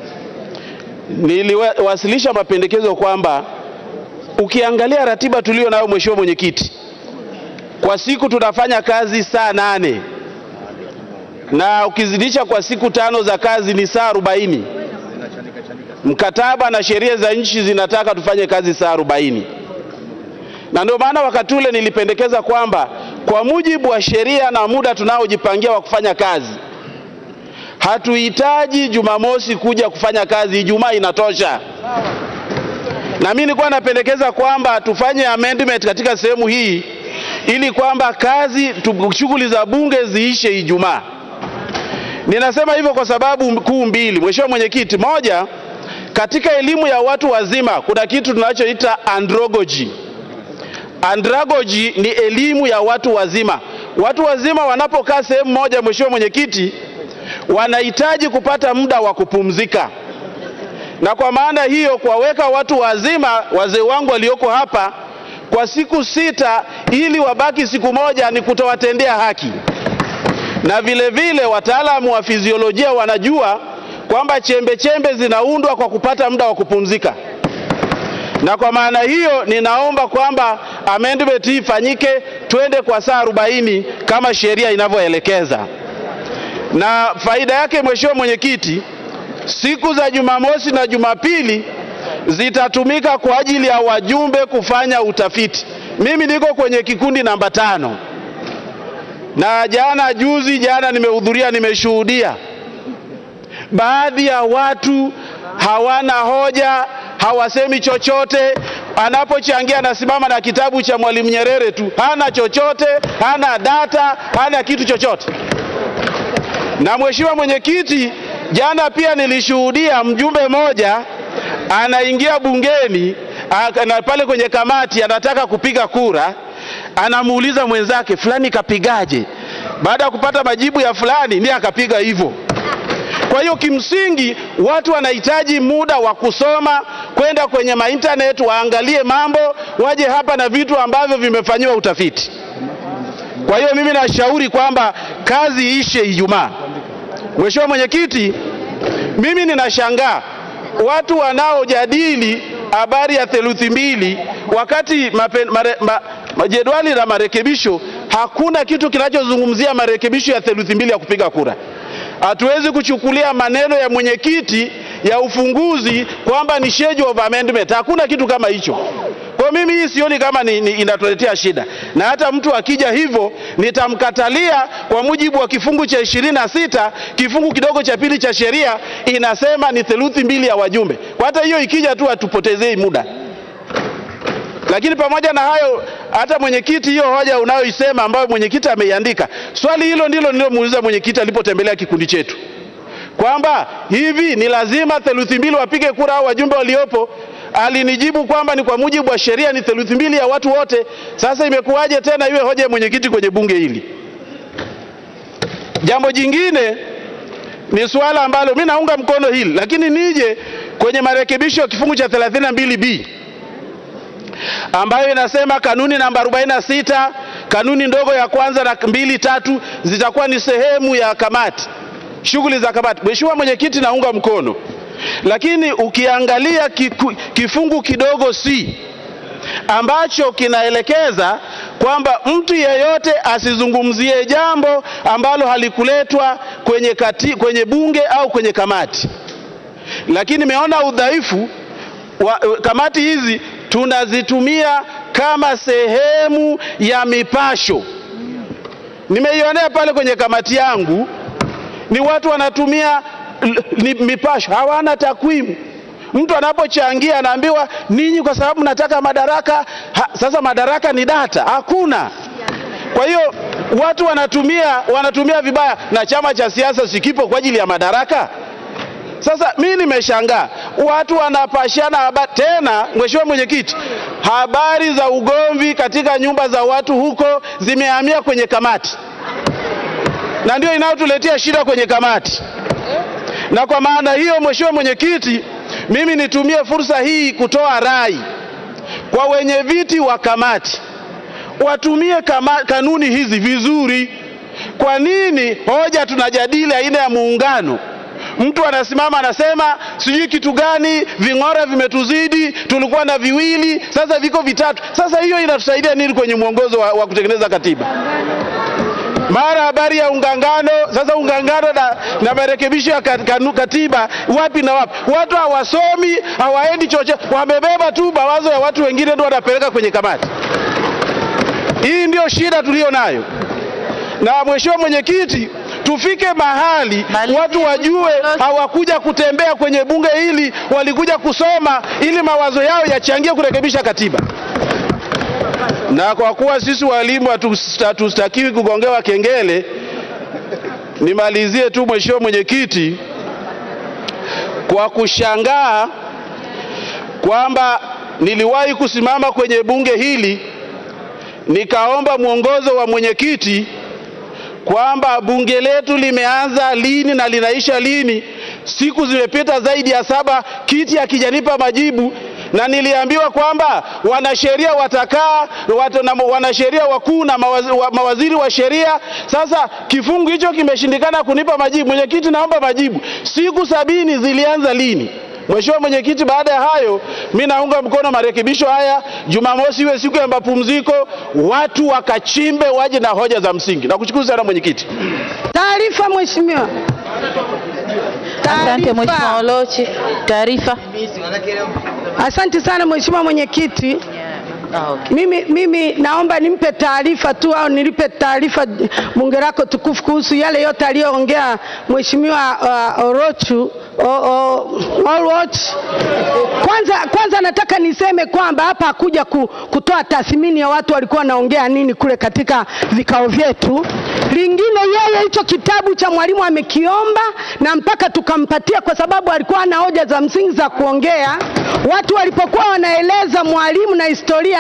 niliwasilisha mapendekezo kwamba ukiangalia ratiba tulio nayo, Mheshimiwa Mwenyekiti, kwa siku tunafanya kazi saa nane na ukizidisha kwa siku tano za kazi ni saa arobaini. Mkataba na sheria za nchi zinataka tufanye kazi saa arobaini, na ndio maana wakati ule nilipendekeza kwamba kwa mujibu wa sheria na muda tunaojipangia wa kufanya kazi hatuhitaji Jumamosi kuja kufanya kazi, Ijumaa inatosha. Na mimi nilikuwa napendekeza kwamba tufanye amendment katika sehemu hii ili kwamba kazi shughuli za bunge ziishe Ijumaa. Ninasema hivyo kwa sababu kuu mbili, Mheshimiwa Mwenyekiti. Moja, katika elimu ya watu wazima kuna kitu tunachoita andragogy. Andragogy ni elimu ya watu wazima. Watu wazima wanapokaa sehemu moja, Mheshimiwa Mwenyekiti, wanahitaji kupata muda wa kupumzika, na kwa maana hiyo kuwaweka watu wazima, wazee wangu walioko hapa, kwa siku sita ili wabaki siku moja ni kutowatendea haki. Na vile vile wataalamu wa fiziolojia wanajua kwamba chembe chembe zinaundwa kwa kupata muda wa kupumzika, na kwa maana hiyo ninaomba kwamba amendment hii ifanyike, twende kwa saa arobaini kama sheria inavyoelekeza na faida yake Mheshimiwa Mwenyekiti, siku za Jumamosi na Jumapili zitatumika kwa ajili ya wajumbe kufanya utafiti. Mimi niko kwenye kikundi namba tano, na jana juzi, jana nimehudhuria, nimeshuhudia baadhi ya watu hawana hoja, hawasemi chochote. Anapochangia anasimama na kitabu cha Mwalimu Nyerere tu, hana chochote, hana data, hana kitu chochote. Na Mheshimiwa Mwenyekiti, jana pia nilishuhudia mjumbe mmoja anaingia bungeni na pale kwenye kamati anataka kupiga kura, anamuuliza mwenzake fulani kapigaje? Baada ya kupata majibu ya fulani ndiye akapiga hivyo. Kwa hiyo kimsingi watu wanahitaji muda wa kusoma, kwenda kwenye maintanet waangalie mambo, waje hapa na vitu ambavyo vimefanyiwa utafiti. Kwa hiyo mimi nashauri kwamba kazi iishe Ijumaa. Mheshimiwa Mwenyekiti, mimi ninashangaa watu wanaojadili habari ya theluthi mbili wakati mape, mare, ma, ma, jedwali la marekebisho hakuna kitu kinachozungumzia marekebisho ya theluthi mbili ya kupiga kura. Hatuwezi kuchukulia maneno ya mwenyekiti ya ufunguzi kwamba ni schedule of amendment. Hakuna kitu kama hicho. Kwa mimi hii sioni kama ni, ni inatuletea shida, na hata mtu akija hivyo nitamkatalia kwa mujibu wa kifungu cha ishirini na sita kifungu kidogo cha pili cha sheria inasema ni theluthi mbili ya wajumbe. Kwa hata hiyo ikija tu hatupotezei muda. Lakini pamoja na hayo, hata mwenyekiti, hiyo hoja unayoisema ambayo mwenyekiti ameiandika, swali hilo ndilo nilomuuliza mwenyekiti alipotembelea kikundi chetu kwamba hivi ni lazima theluthi mbili wapige kura au wajumbe waliopo alinijibu kwamba ni kwa mujibu wa sheria ni theluthi mbili ya watu wote. Sasa imekuwaje tena iwe hoja ya mwenyekiti kwenye bunge hili? Jambo jingine ni suala ambalo mi naunga mkono hili, lakini nije kwenye marekebisho ya kifungu cha 32b ambayo inasema kanuni namba 46 kanuni ndogo ya kwanza na mbili tatu zitakuwa ni sehemu ya kamati, shughuli za kamati. Mheshimiwa Mwenyekiti, naunga mkono lakini ukiangalia kiku, kifungu kidogo C ambacho kinaelekeza kwamba mtu yeyote asizungumzie jambo ambalo halikuletwa kwenye, kati, kwenye bunge au kwenye kamati, lakini nimeona udhaifu wa kamati hizi tunazitumia kama sehemu ya mipasho. Nimeionea pale kwenye kamati yangu, ni watu wanatumia ni mipasho, hawana takwimu. Mtu anapochangia anaambiwa ninyi kwa sababu mnataka madaraka ha, sasa madaraka ni data, hakuna. Kwa hiyo watu wanatumia wanatumia vibaya, na chama cha siasa sikipo kwa ajili ya madaraka. Sasa mi nimeshangaa watu wanapashana habari tena. Mheshimiwa Mwenyekiti, habari za ugomvi katika nyumba za watu huko zimehamia kwenye kamati, na ndio inayotuletea shida kwenye kamati na kwa maana hiyo, Mheshimiwa Mwenyekiti, mimi nitumie fursa hii kutoa rai kwa wenye viti wa kamati watumie kama, kanuni hizi vizuri. Kwa nini hoja tunajadili aina ya muungano, mtu anasimama anasema sijui kitu gani, ving'ora vimetuzidi, tulikuwa na viwili, sasa viko vitatu. Sasa hiyo inatusaidia nini kwenye mwongozo wa, wa kutengeneza katiba? mara habari ya ungangano. Sasa ungangano na, na marekebisho ya katiba wapi na wapi? Watu hawasomi hawaendi chochote, wamebeba tu mawazo ya watu wengine ndio wanapeleka kwenye kamati. Hii ndio shida tuliyo nayo, na Mheshimiwa Mwenyekiti, tufike mahali watu wajue hawakuja kutembea kwenye bunge hili, walikuja kusoma ili mawazo yao yachangie kurekebisha katiba na kwa kuwa sisi walimu hatustakiwi kugongewa kengele, nimalizie tu Mheshimiwa Mwenyekiti kwa kushangaa kwamba niliwahi kusimama kwenye bunge hili nikaomba mwongozo wa mwenyekiti kwamba bunge letu limeanza lini na linaisha lini. Siku zimepita zaidi ya saba, kiti hakijanipa majibu na niliambiwa kwamba wanasheria watakaa wat, na wanasheria wakuu na mawaziri wa, mawaziri wa sheria. Sasa kifungu hicho kimeshindikana kunipa majibu. Mwenyekiti, naomba majibu, siku sabini zilianza lini? Mheshimiwa Mwenyekiti, baada ya hayo mi naunga mkono marekebisho haya. Jumamosi iwe siku ya mapumziko, watu wakachimbe, waje na hoja za msingi. Nakushukuru sana mwenyekiti. Taarifa Mheshimiwa. Asante Mheshimiwa Olochi. Taarifa. Asante sana Mheshimiwa Mwenyekiti. Mimi, mimi naomba nimpe taarifa tu au nilipe taarifa bunge lako tukufu kuhusu yale yote aliyoongea Mheshimiwa uh, Orochu o, o, Oloch. Kwanza, kwanza nataka niseme kwamba hapa hakuja ku, kutoa tathmini ya watu walikuwa wanaongea nini kule katika vikao vyetu. Lingine, yeye hicho kitabu cha mwalimu amekiomba na mpaka tukampatia kwa sababu alikuwa na hoja za msingi za kuongea. Watu walipokuwa wanaeleza mwalimu na historia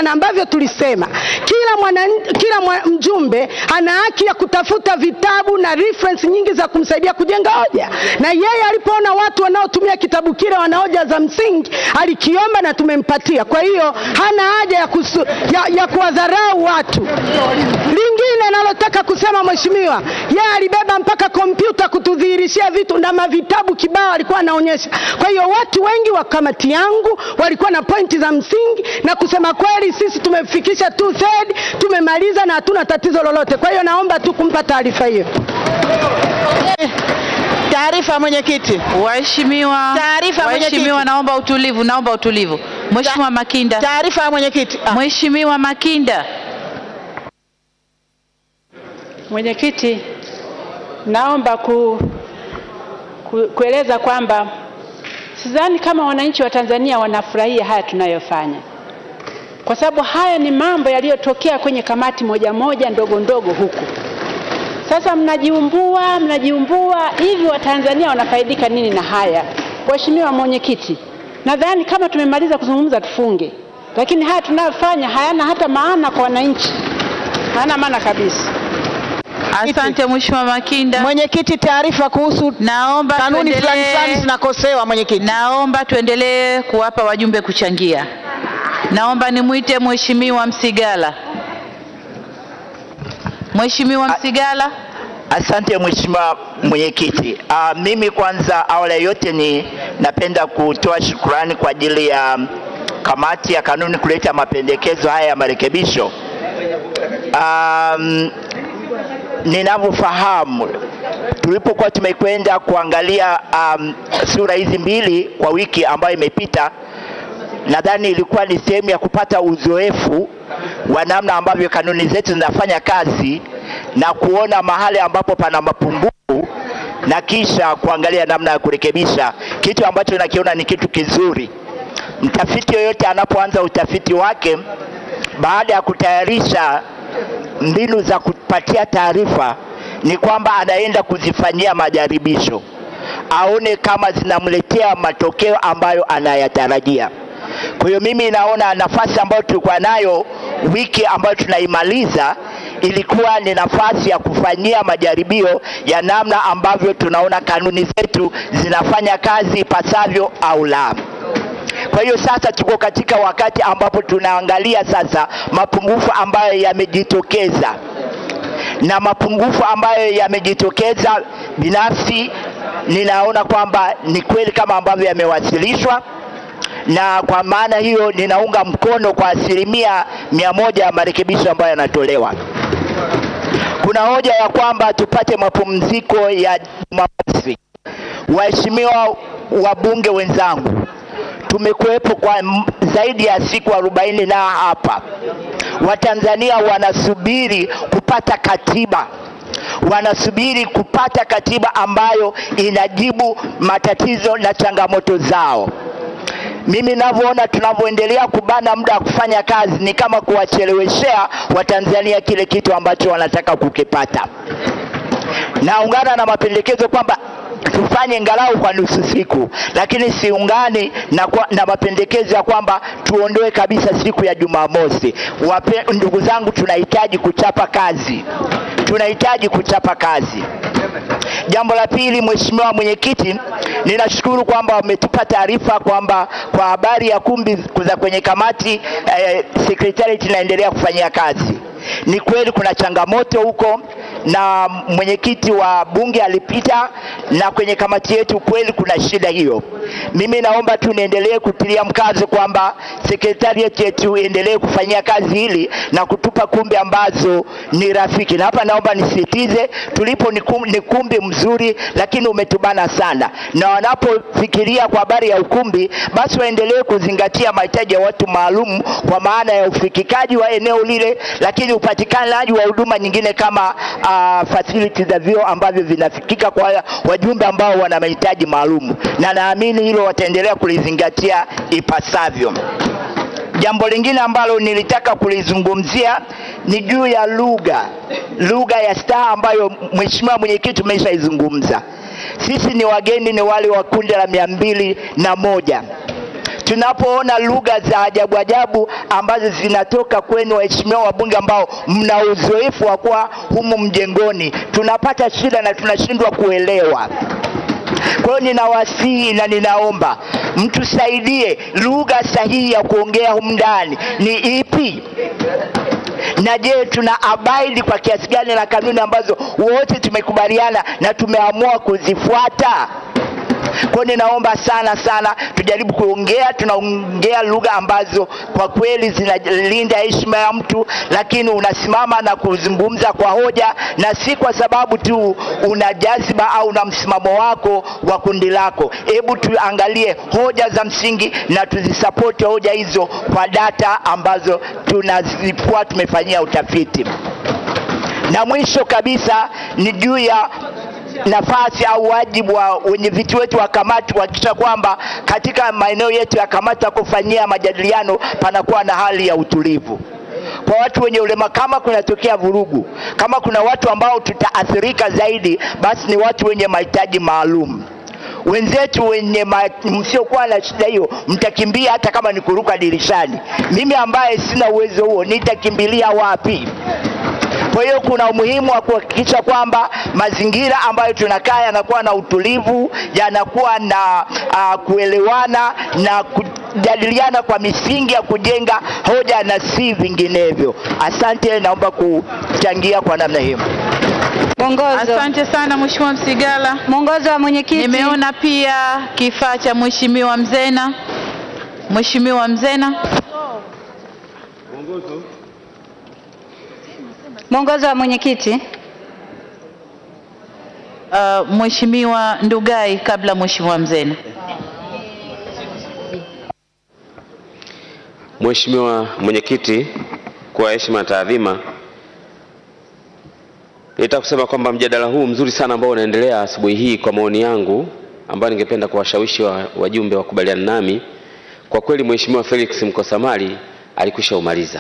na ambavyo tulisema kila mwana, kila mwa, mjumbe ana haki ya kutafuta vitabu na reference nyingi za kumsaidia kujenga hoja, na yeye alipoona watu wanaotumia kitabu kile wana hoja za msingi alikiomba na tumempatia. Kwa hiyo hana haja ya, kusu, ya, ya kuwadharau watu. Lingine nalotaka kusema mheshimiwa, yeye alibeba mpaka kompyuta kutudhihirishia vitu na mavitabu kibao alikuwa anaonyesha. Kwa hiyo watu wengi wa kamati yangu walikuwa na pointi za msingi, na kusema kweli sisi tumefikisha two third, tumemaliza na hatuna tatizo lolote. Kwa hiyo naomba tu kumpa taarifa hiyo. Taarifa mwenyekiti. Waheshimiwa, Taarifa waheshimiwa, mwenyekiti. naomba utulivu, naomba utulivu. Mheshimiwa Makinda. Taarifa ya mwenyekiti. Mheshimiwa Makinda. Mwenyekiti, naomba ku, ku, kueleza kwamba sidhani kama wananchi wa Tanzania wanafurahia haya tunayofanya, kwa sababu haya ni mambo yaliyotokea kwenye kamati moja moja ndogo ndogo huku. Sasa mnajiumbua mnajiumbua hivi, Watanzania wanafaidika nini na haya? Mheshimiwa Mwenyekiti, nadhani kama tumemaliza kuzungumza tufunge, lakini haya tunayofanya hayana hata maana kwa wananchi, hayana maana kabisa. Asante Mheshimiwa Makinda. Mwenyekiti, taarifa kuhusu naomba kanuni tuendelee- fulani fulani zinakosewa mwenyekiti. Naomba tuendelee kuwapa wajumbe kuchangia. Naomba nimwite Mheshimiwa Msigala. Mheshimiwa Msigala. Asante Mheshimiwa Mwenyekiti. Uh, mimi kwanza awali ya yote ni napenda kutoa shukrani kwa ajili ya kamati ya kanuni kuleta mapendekezo haya ya marekebisho. Um, ninavyofahamu tulipokuwa tumekwenda kuangalia um, sura hizi mbili kwa wiki ambayo imepita, nadhani ilikuwa ni sehemu ya kupata uzoefu wa namna ambavyo kanuni zetu zinafanya kazi na kuona mahali ambapo pana mapungufu na kisha kuangalia namna ya kurekebisha, kitu ambacho nakiona ni kitu kizuri. Mtafiti yoyote anapoanza utafiti wake, baada ya kutayarisha mbinu za kupatia taarifa, ni kwamba anaenda kuzifanyia majaribisho, aone kama zinamletea matokeo ambayo anayatarajia. Kwa hiyo mimi naona nafasi ambayo tulikuwa nayo wiki ambayo tunaimaliza ilikuwa ni nafasi ya kufanyia majaribio ya namna ambavyo tunaona kanuni zetu zinafanya kazi ipasavyo au la. Kwa hiyo sasa tuko katika wakati ambapo tunaangalia sasa mapungufu ambayo yamejitokeza na mapungufu ambayo yamejitokeza, binafsi ninaona kwamba ni kweli kama ambavyo yamewasilishwa na kwa maana hiyo ninaunga mkono kwa asilimia mia moja ya marekebisho ambayo yanatolewa. Kuna hoja ya kwamba tupate mapumziko ya Jumamosi. Waheshimiwa wabunge wenzangu, tumekuwepo kwa m- zaidi ya siku arobaini na hapa, Watanzania wanasubiri kupata katiba wanasubiri kupata katiba ambayo inajibu matatizo na changamoto zao. Mimi ninavyoona tunavyoendelea kubana muda wa kufanya kazi ni kama kuwacheleweshea Watanzania kile kitu ambacho wanataka kukipata. Naungana na mapendekezo kwamba tufanye ngalau kwa nusu siku, lakini siungani na, kwa, na mapendekezo ya kwamba tuondoe kabisa siku ya Jumamosi. Wape, ndugu zangu, tunahitaji kuchapa kazi, tunahitaji kuchapa kazi. Jambo la pili, Mheshimiwa Mwenyekiti, ninashukuru kwamba wametupa taarifa kwamba kwa habari ya kumbi za kwenye kamati eh, secretariat inaendelea kufanyia kazi. Ni kweli kuna changamoto huko na mwenyekiti wa bunge alipita na kwenye kamati yetu kweli kuna shida hiyo. Mimi naomba tu niendelee kutilia mkazo kwamba secretariat yetu iendelee kufanyia kazi hili na kutupa kumbi ambazo ni rafiki, na hapa naomba nisisitize, tulipo ni kum- ni kumbi mzuri, lakini umetubana sana, na wanapofikiria kwa habari ya ukumbi, basi waendelee kuzingatia mahitaji ya watu maalum, kwa maana ya ufikikaji wa eneo lile, lakini upatikanaji wa huduma nyingine kama uh, facilities za vyoo ambavyo vinafikika kwa wajumbe ambao wana mahitaji maalum, na naamini hilo wataendelea kulizingatia ipasavyo. Jambo lingine ambalo nilitaka kulizungumzia ni juu ya lugha, lugha ya staha ambayo mheshimiwa mwenyekiti umeshaizungumza. Sisi ni wageni, ni wale wa kundi la mia mbili na moja tunapoona lugha za ajabu ajabu ambazo zinatoka kwenu waheshimiwa wabunge ambao mna uzoefu wa kuwa humu mjengoni, tunapata shida na tunashindwa kuelewa. Kwa hiyo ninawasihi na ninaomba mtusaidie, lugha sahihi ya kuongea humu ndani ni ipi? na je tuna abaidi kwa kiasi gani na kanuni ambazo wote tumekubaliana na tumeamua kuzifuata kwa ninaomba sana sana tujaribu kuongea tunaongea lugha ambazo kwa kweli zinalinda heshima ya mtu lakini unasimama na kuzungumza kwa hoja na si kwa sababu tu una jaziba au na msimamo wako wa kundi lako hebu tuangalie hoja za msingi na tuzisapoti hoja hizo kwa data ambazo tunazikuwa tumefanyia utafiti na mwisho kabisa ni juu ya nafasi au wajibu wa wenye viti wetu wa kamati kuhakikisha kwamba katika maeneo yetu ya kamati ya kufanyia majadiliano panakuwa na hali ya utulivu kwa watu wenye ulema kama kunatokea vurugu kama kuna watu ambao tutaathirika zaidi basi ni watu wenye mahitaji maalum wenzetu wenye ma- msiokuwa na shida hiyo mtakimbia hata kama ni kuruka dirishani mimi ambaye sina uwezo huo nitakimbilia wapi kwa hiyo kuna umuhimu wa kuhakikisha kwamba mazingira ambayo tunakaa yanakuwa na utulivu, yanakuwa na uh, kuelewana na kujadiliana kwa misingi ya kujenga hoja na si vinginevyo. Asante, naomba kuchangia kwa namna hiyo. Mwongozo. Asante sana Mheshimiwa Msigala. Mwongozo wa mwenyekiti. Nimeona pia kifaa cha Mheshimiwa Mzena. Mheshimiwa Mzena. Mwongozo wa mwenyekiti. Uh, Mheshimiwa Ndugai kabla Mheshimiwa Mzena. Mheshimiwa Mwenyekiti, kwa heshima na taadhima, nitaka kusema kwamba mjadala huu mzuri sana ambao unaendelea asubuhi hii, kwa maoni yangu ambayo ningependa kuwashawishi wa- wajumbe wakubaliana nami, kwa kweli Mheshimiwa Felix Mkosamali alikwisha umaliza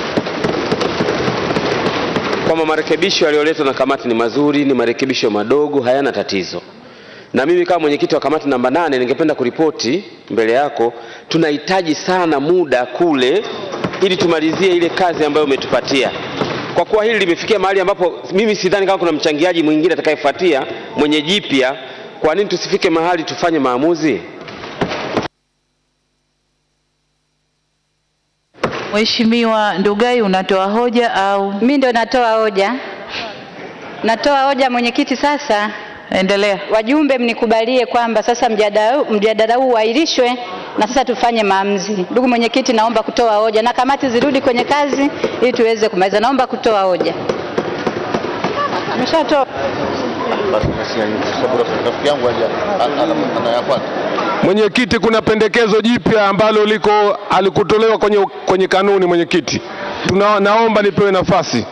kwamba marekebisho yaliyoletwa na kamati ni mazuri, ni marekebisho madogo, hayana tatizo. Na mimi kama mwenyekiti wa kamati namba nane ningependa kuripoti mbele yako, tunahitaji sana muda kule ili tumalizie ile kazi ambayo umetupatia. Kwa kuwa hili limefikia mahali ambapo mimi sidhani kama kuna mchangiaji mwingine atakayefuatia mwenye jipya, kwa nini tusifike mahali tufanye maamuzi? Mheshimiwa Ndugai unatoa hoja au? Mimi ndo natoa hoja. Natoa hoja mwenyekiti sasa. Endelea. Wajumbe mnikubalie kwamba sasa mjadala huu- mjadala huu uahirishwe na sasa tufanye maamuzi. Ndugu mwenyekiti, naomba kutoa hoja na kamati zirudi kwenye kazi ili tuweze kumaliza. Naomba kutoa hoja. Nimeshatoa. Mwenyekiti, kuna pendekezo jipya ambalo liko alikutolewa kwenye, kwenye kanuni. Mwenyekiti, Tuna, naomba nipewe nafasi.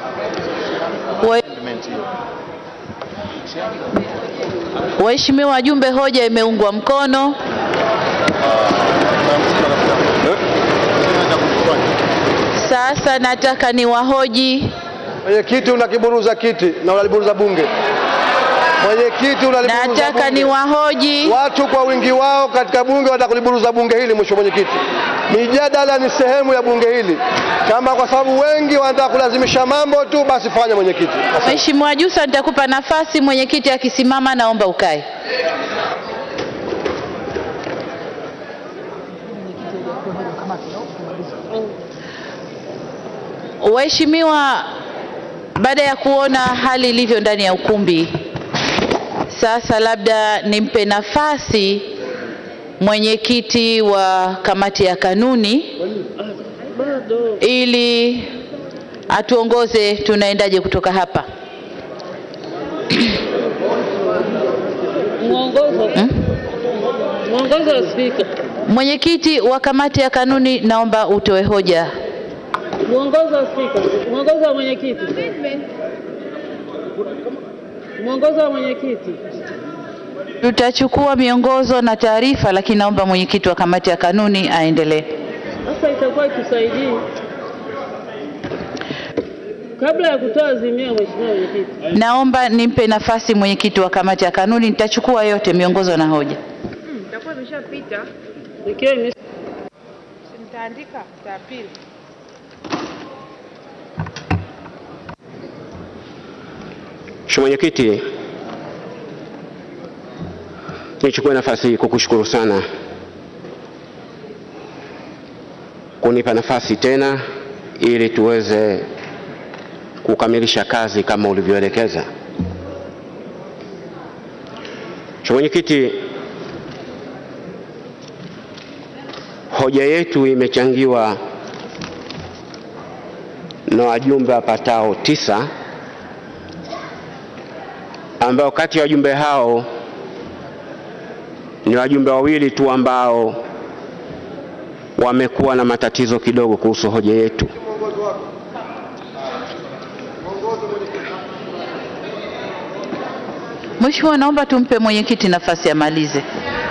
Waheshimiwa wajumbe, hoja imeungwa mkono. Sasa nataka niwahoji Mwenyekiti unakiburuza kiti na unaliburuza bunge. Mwenyekiti unaliburuza Nataka bunge. niwahoji. Watu kwa wingi wao katika bunge wanataka kuliburuza bunge hili, mheshimiwa mwenyekiti. Mijadala ni sehemu ya bunge hili. Kama kwa sababu wengi wanataka kulazimisha mambo tu, basi fanya mwenyekiti. Mheshimiwa Jussa, nitakupa nafasi. Mwenyekiti akisimama, naomba ukae. Waheshimiwa, baada ya kuona hali ilivyo ndani ya ukumbi, sasa labda nimpe nafasi mwenyekiti wa kamati ya kanuni ili atuongoze tunaendaje kutoka hapa. Mwongozo. Mwongozo wa Spika. Mwenyekiti wa kamati ya kanuni, naomba utoe hoja. Mwongozo wa Spika. Mwongozo wa mwenyekiti. Mwongozo wa mwenyekiti. Tutachukua miongozo na taarifa, lakini naomba mwenyekiti wa kamati ya kanuni aendelee. Sasa itakuwa itusaidii. Kabla ya kutoa azimio, Mheshimiwa Mwenyekiti. Naomba nimpe nafasi mwenyekiti wa kamati ya kanuni, nitachukua yote miongozo na hoja. Itakuwa imeshapita. Ikiwa ime Utaandika za pili. Mheshimiwa Mwenyekiti, nichukue nafasi hii kukushukuru sana kunipa nafasi tena ili tuweze kukamilisha kazi kama ulivyoelekeza. Mheshimiwa Mwenyekiti, hoja yetu imechangiwa na wajumbe wapatao tisa ambao kati ya wajumbe hao ni wajumbe wawili tu ambao wamekuwa na matatizo kidogo kuhusu hoja yetu. Mheshimiwa, naomba tumpe mwenyekiti nafasi amalize.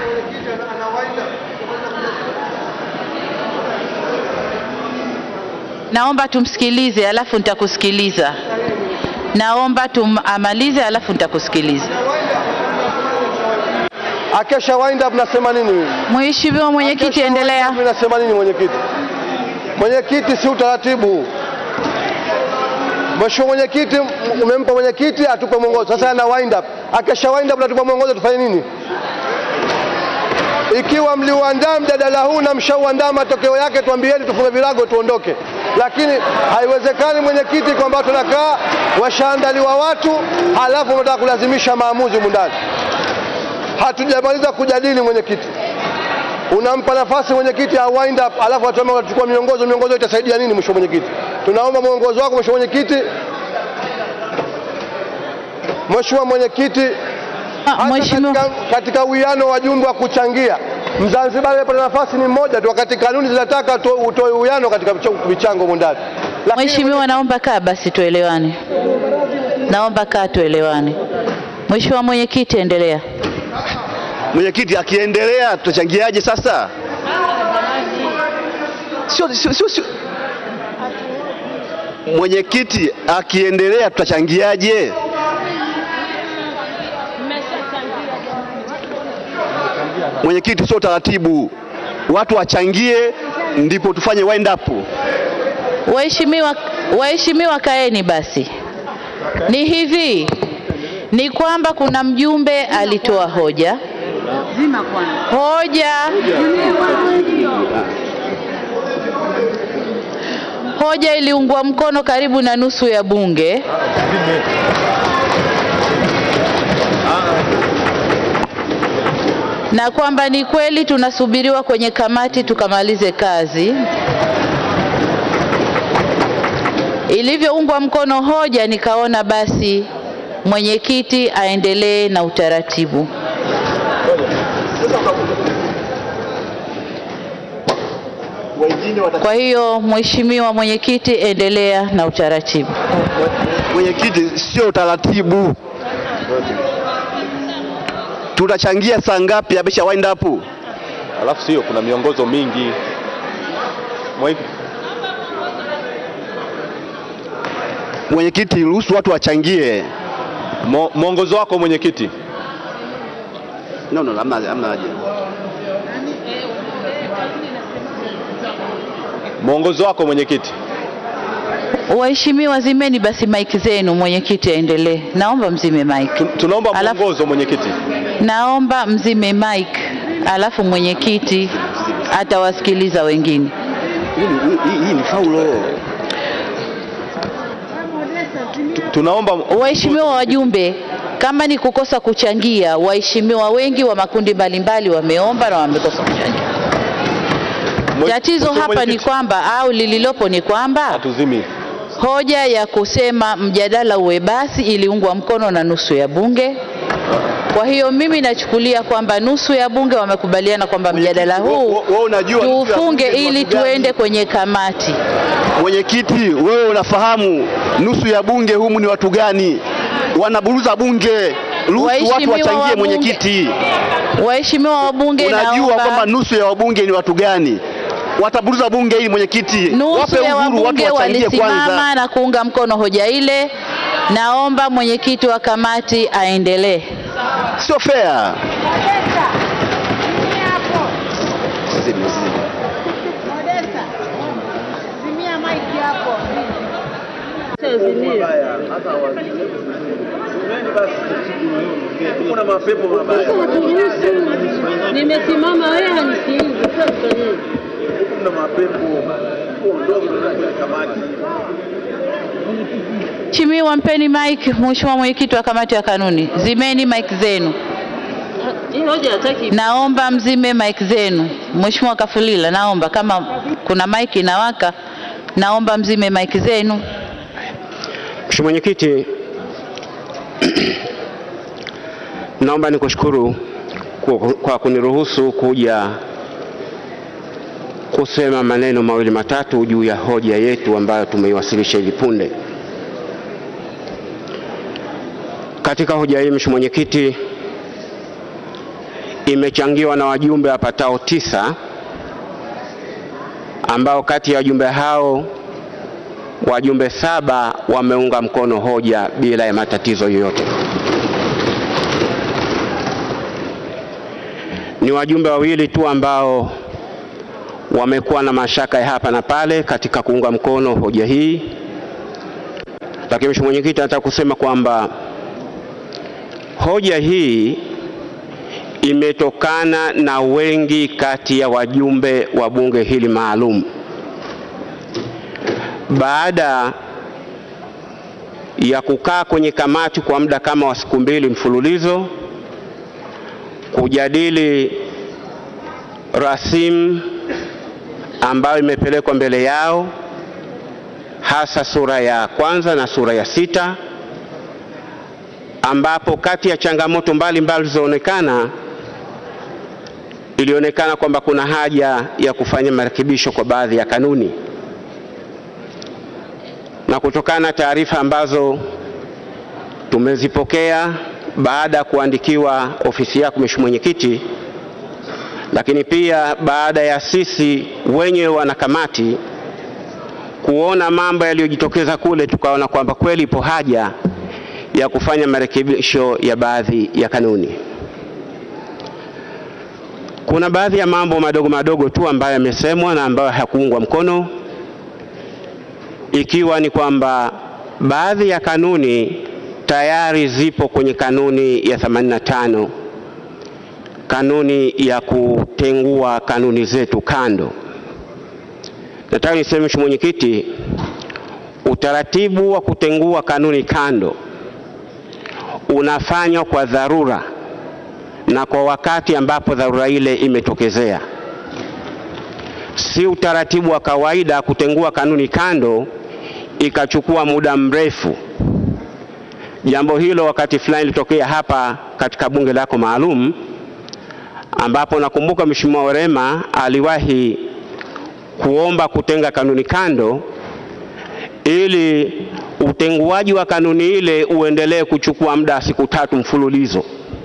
Naomba tumsikilize alafu nitakusikiliza. Naomba tumamalize alafu nitakusikiliza. Akesha wind up nasema nini? Mheshimiwa mwenyekiti, endelea. Mimi nasema nini mwenyekiti? Mwenyekiti, si utaratibu. Mheshimiwa mwenyekiti, m- umempa mwenyekiti atupe mwongozo. Sasa ana wind up. Akesha wind up natupa mwongozo tufanye nini? Ikiwa mliuandaa mjadala huu na mshauandaa matokeo yake, tuambieni tufunge virago tuondoke. Lakini haiwezekani mwenyekiti, kwamba tunakaa washaandaliwa watu halafu unataka kulazimisha maamuzi humu ndani. Hatujamaliza kujadili mwenyekiti, unampa nafasi mwenyekiti a wind up, alafu atuambia watachukua miongozo. Miongozo itasaidia nini? Mheshimiwa mwenyekiti, tunaomba mwongozo wako Mheshimiwa mwenyekiti. Mheshimiwa mwenyekiti, hata katika, katika uwiano wa wajumbe wa kuchangia Mzanzibari aliyepata nafasi ni mmoja tu, wakati kanuni zinataka uto- utoe uwiano katika micho- michango humu ndani. Mheshimiwa, naomba kaa basi tuelewane. Naomba kaa tuelewane. Mheshimiwa mwenyekiti, endelea. Mwenyekiti akiendelea tutachangiaje sasa? Sio, sio, sio, sio. Mwenyekiti akiendelea tutachangiaje? Mwenyekiti, sio taratibu, watu wachangie ndipo tufanye wind up. Waheshimiwa, waheshimiwa kaeni basi. Ni hivi, ni kwamba kuna mjumbe alitoa hoja. Hoja hoja iliungwa mkono karibu na nusu ya bunge. na kwamba ni kweli tunasubiriwa kwenye kamati tukamalize kazi. Ilivyoungwa mkono hoja, nikaona basi mwenyekiti aendelee na utaratibu. Kwa hiyo Mheshimiwa mwenyekiti, endelea na utaratibu. Mwenyekiti, sio utaratibu. Tutachangia saa ngapi? Amesha wind up. Alafu sio, kuna miongozo mingi. Mwenyekiti, Mwenyekiti, ruhusu watu wachangie. Mo- mwongozo wako mwenyekiti. No, no, hamna hamna haja. Mwongozo wako mwenyekiti. Waheshimiwa, zimeni basi maiki zenu, mwenyekiti aendelee. Naomba mzime mic. Tunaomba mwongozo mwenyekiti. Naomba mzime mic, alafu mwenyekiti atawasikiliza wengine. Hii ni faulo. Tunaomba Waheshimiwa wajumbe, kama ni kukosa kuchangia, waheshimiwa wengi wa makundi mbalimbali wameomba na wamekosa kuchangia. Tatizo Mheshimiwa hapa ni Mwenyekiti. kwamba au lililopo ni kwamba Hatuzimi. hoja ya kusema mjadala uwe basi iliungwa mkono na nusu ya bunge. Kwa hiyo mimi nachukulia kwamba nusu ya bunge wamekubaliana kwamba mjadala huu unajua nusu ya tuufunge bunge ni ili watu gani? tuende kwenye kamati. Mwenyekiti, wewe unafahamu nusu ya bunge humu ni watu gani? Wanaburuza bunge. Ruhusu watu Waheshimiwa wachangie wabunge- mwenyekiti. Waheshimiwa wabunge, Unajua naomba kwamba nusu ya wabunge ni watu gani? Wataburuza bunge hili mwenyekiti. nusu Wape ya uhuru watu wabunge wachangie walisimama kwanza. na kuunga mkono hoja ile. Naomba mwenyekiti wa kamati aendelee. Sio fair. Kuna mapepo mabaya. Nimesimama wewe hanisikilizi. Sasa tufanyeje? Kuna mapepo. Ondoke kwenye kamati. Mheshimiwa, mpeni mic Mheshimiwa mwenyekiti wa kamati ya kanuni, zimeni mic zenu. Hii hoja hataki. Naomba mzime mic zenu. Mheshimiwa Kafulila, naomba kama kuna mic inawaka, naomba mzime mic zenu. Mheshimiwa Mwenyekiti, naomba nikushukuru kwa- kwa kuniruhusu kuja kusema maneno mawili matatu juu ya hoja yetu ambayo tumeiwasilisha hivi punde. Katika hoja hii, Mheshimiwa Mwenyekiti, imechangiwa na wajumbe wapatao tisa ambao kati ya wajumbe hao wajumbe saba wameunga mkono hoja bila ya matatizo yoyote. Ni wajumbe wawili tu ambao wamekuwa na mashaka ya hapa na pale katika kuunga mkono hoja hii, lakini Mheshimiwa Mwenyekiti, nataka kusema kwamba hoja hii imetokana na wengi kati ya wajumbe wa bunge hili maalum baada ya kukaa kwenye kamati kwa muda kama wa siku mbili mfululizo kujadili rasimu ambayo imepelekwa mbele yao, hasa sura ya kwanza na sura ya sita, ambapo kati ya changamoto mbalimbali zilizoonekana ilionekana kwamba kuna haja ya kufanya marekebisho kwa baadhi ya kanuni na kutokana na taarifa ambazo tumezipokea baada ya kuandikiwa ofisi yako Mheshimiwa Mwenyekiti, lakini pia baada ya sisi wenyewe wanakamati kuona mambo yaliyojitokeza kule, tukaona kwamba kweli ipo haja ya kufanya marekebisho ya baadhi ya kanuni. Kuna baadhi ya mambo madogo madogo tu ambayo yamesemwa na ambayo hayakuungwa mkono ikiwa ni kwamba baadhi ya kanuni tayari zipo kwenye kanuni ya 85 kanuni ya kutengua kanuni zetu kando. Nataka niseme Mheshimiwa Mwenyekiti, utaratibu wa kutengua kanuni kando unafanywa kwa dharura na kwa wakati ambapo dharura ile imetokezea, si utaratibu wa kawaida kutengua kanuni kando ikachukua muda mrefu. Jambo hilo wakati fulani lilitokea hapa katika bunge lako maalum, ambapo nakumbuka Mheshimiwa Werema aliwahi kuomba kutenga kanuni kando ili utenguaji wa kanuni ile uendelee kuchukua muda wa siku tatu mfululizo,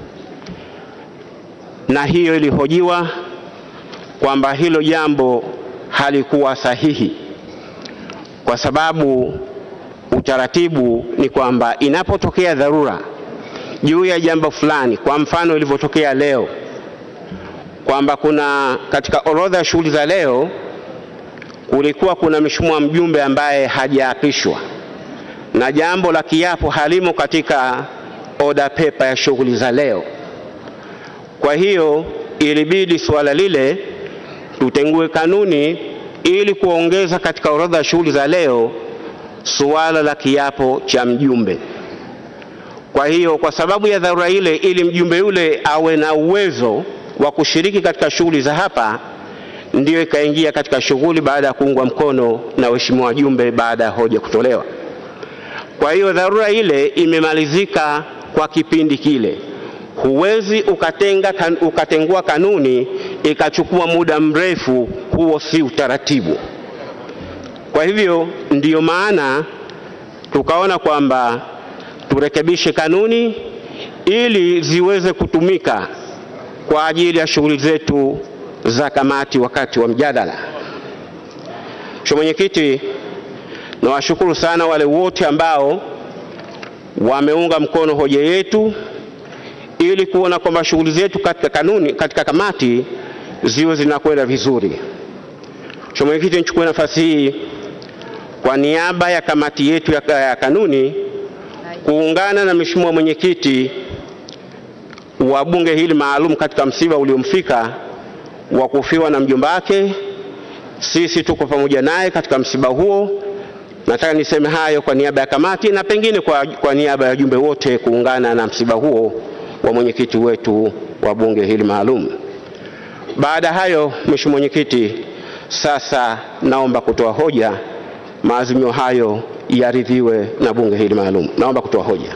na hiyo ilihojiwa kwamba hilo jambo halikuwa sahihi kwa sababu utaratibu ni kwamba inapotokea dharura juu ya jambo fulani, kwa mfano ilivyotokea leo kwamba kuna katika orodha ya shughuli za leo kulikuwa kuna mheshimiwa mjumbe ambaye hajaapishwa na jambo la kiapo halimo katika oda pepa ya shughuli za leo. Kwa hiyo ilibidi suala lile tutengue kanuni ili kuongeza katika orodha ya shughuli za leo suala la kiapo cha mjumbe. Kwa hiyo kwa sababu ya dharura ile, ili mjumbe yule awe na uwezo wa kushiriki katika shughuli za hapa, ndiyo ikaingia katika shughuli baada ya kuungwa mkono na waheshimiwa wajumbe baada ya hoja kutolewa. Kwa hiyo dharura ile imemalizika kwa kipindi kile. Huwezi ukatenga kan, ukatengua kanuni ikachukua muda mrefu, huo si utaratibu. Kwa hivyo ndiyo maana tukaona kwamba turekebishe kanuni ili ziweze kutumika kwa ajili ya shughuli zetu za kamati wakati wa mjadala. Mheshimiwa Mwenyekiti, nawashukuru sana wale wote ambao wameunga mkono hoja yetu ili kuona kwamba shughuli zetu katika kanuni, katika kamati ziwe zinakwenda vizuri. Mheshimiwa Mwenyekiti, nichukue nafasi hii kwa niaba ya kamati yetu ya, ya kanuni kuungana na Mheshimiwa mwenyekiti wa bunge hili maalum katika msiba uliomfika wa kufiwa na mjomba wake. Sisi tuko pamoja naye katika msiba huo. Nataka niseme hayo kwa niaba ya kamati na pengine kwa, kwa niaba ya wajumbe wote kuungana na msiba huo wa mwenyekiti wetu wa bunge hili maalum. Baada ya hayo, Mheshimiwa Mwenyekiti, sasa naomba kutoa hoja. Maazimio hayo yaridhiwe na bunge hili maalum. Naomba kutoa hoja.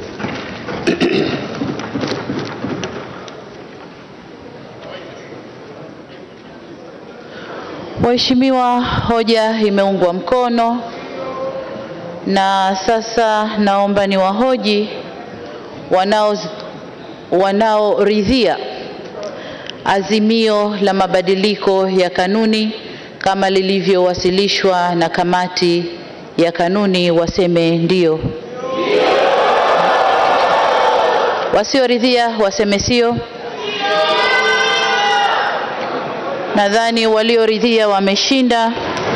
Mheshimiwa, hoja imeungwa mkono na sasa naomba niwahoji wanao wanaoridhia azimio la mabadiliko ya kanuni kama lilivyowasilishwa na kamati ya kanuni waseme ndio. Wasioridhia waseme sio. Nadhani walioridhia wameshinda.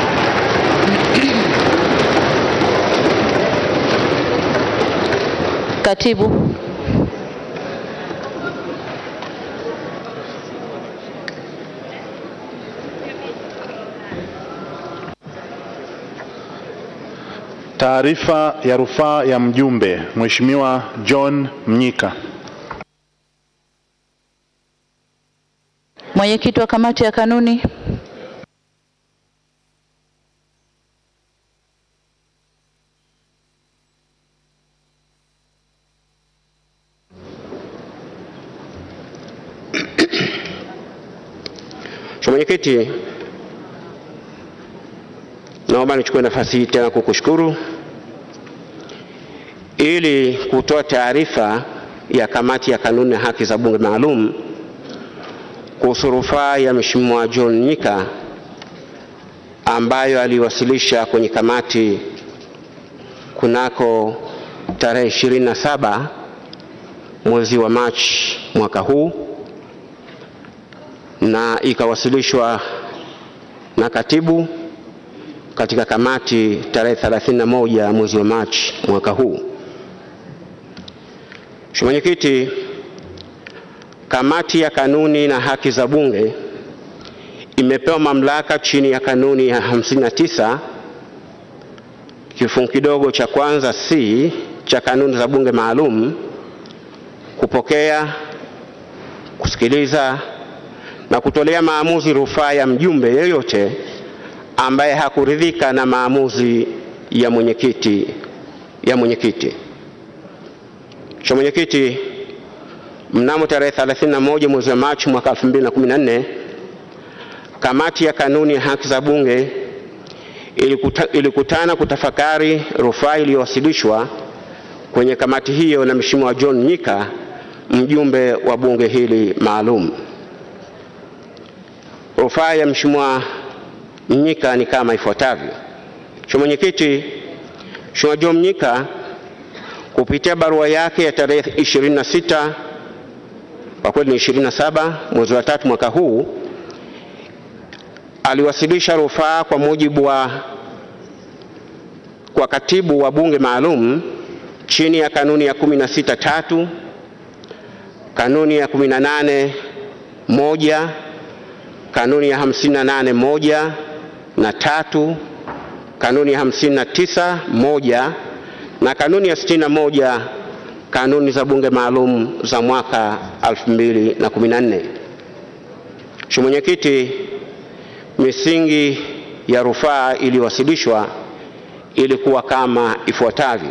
Katibu. Taarifa ya rufaa ya mjumbe Mheshimiwa John Mnyika. Mwenyekiti wa kamati ya kanuni. Mheshimiwa Mwenyekiti, naomba nichukue nafasi hii tena kukushukuru ili kutoa taarifa ya kamati ya kanuni na haki za bunge maalum kuhusu rufaa ya Mheshimiwa John Nyika ambayo aliwasilisha kwenye kamati kunako tarehe 27 mwezi wa Machi mwaka huu na ikawasilishwa na katibu katika kamati tarehe 31 mwezi wa Machi mwaka huu. Mheshimiwa Mwenyekiti, kamati ya kanuni na haki za bunge imepewa mamlaka chini ya kanuni ya 59 kifungu kidogo cha kwanza C cha kanuni za bunge maalum kupokea, kusikiliza na kutolea maamuzi rufaa ya mjumbe yeyote ambaye hakuridhika na maamuzi ya mwenyekiti ya mwenyekiti. Mheshimiwa Mwenyekiti, mnamo tarehe 31 mwezi wa Machi mwaka 2014 kamati ya kanuni ya haki za bunge ilikuta, ilikutana kutafakari rufaa iliyowasilishwa kwenye kamati hiyo na Mheshimiwa John Nyika mjumbe wa bunge hili maalum. Rufaa ya Mheshimiwa Mnyika ni kama ifuatavyo. Mheshimiwa Mwenyekiti, Mheshimiwa John Mnyika kupitia barua yake ya tarehe 26 kwa kweli ni 27 mwezi wa tatu mwaka huu aliwasilisha rufaa kwa mujibu wa kwa katibu wa bunge maalum chini ya kanuni ya 16 tatu kanuni ya 18 moja kanuni ya 58 moja na tatu kanuni ya 59 moja na kanuni ya 61 kanuni za bunge maalum za mwaka 2014. Mheshimiwa Mwenyekiti, misingi ya rufaa iliyowasilishwa ilikuwa kama ifuatavyo: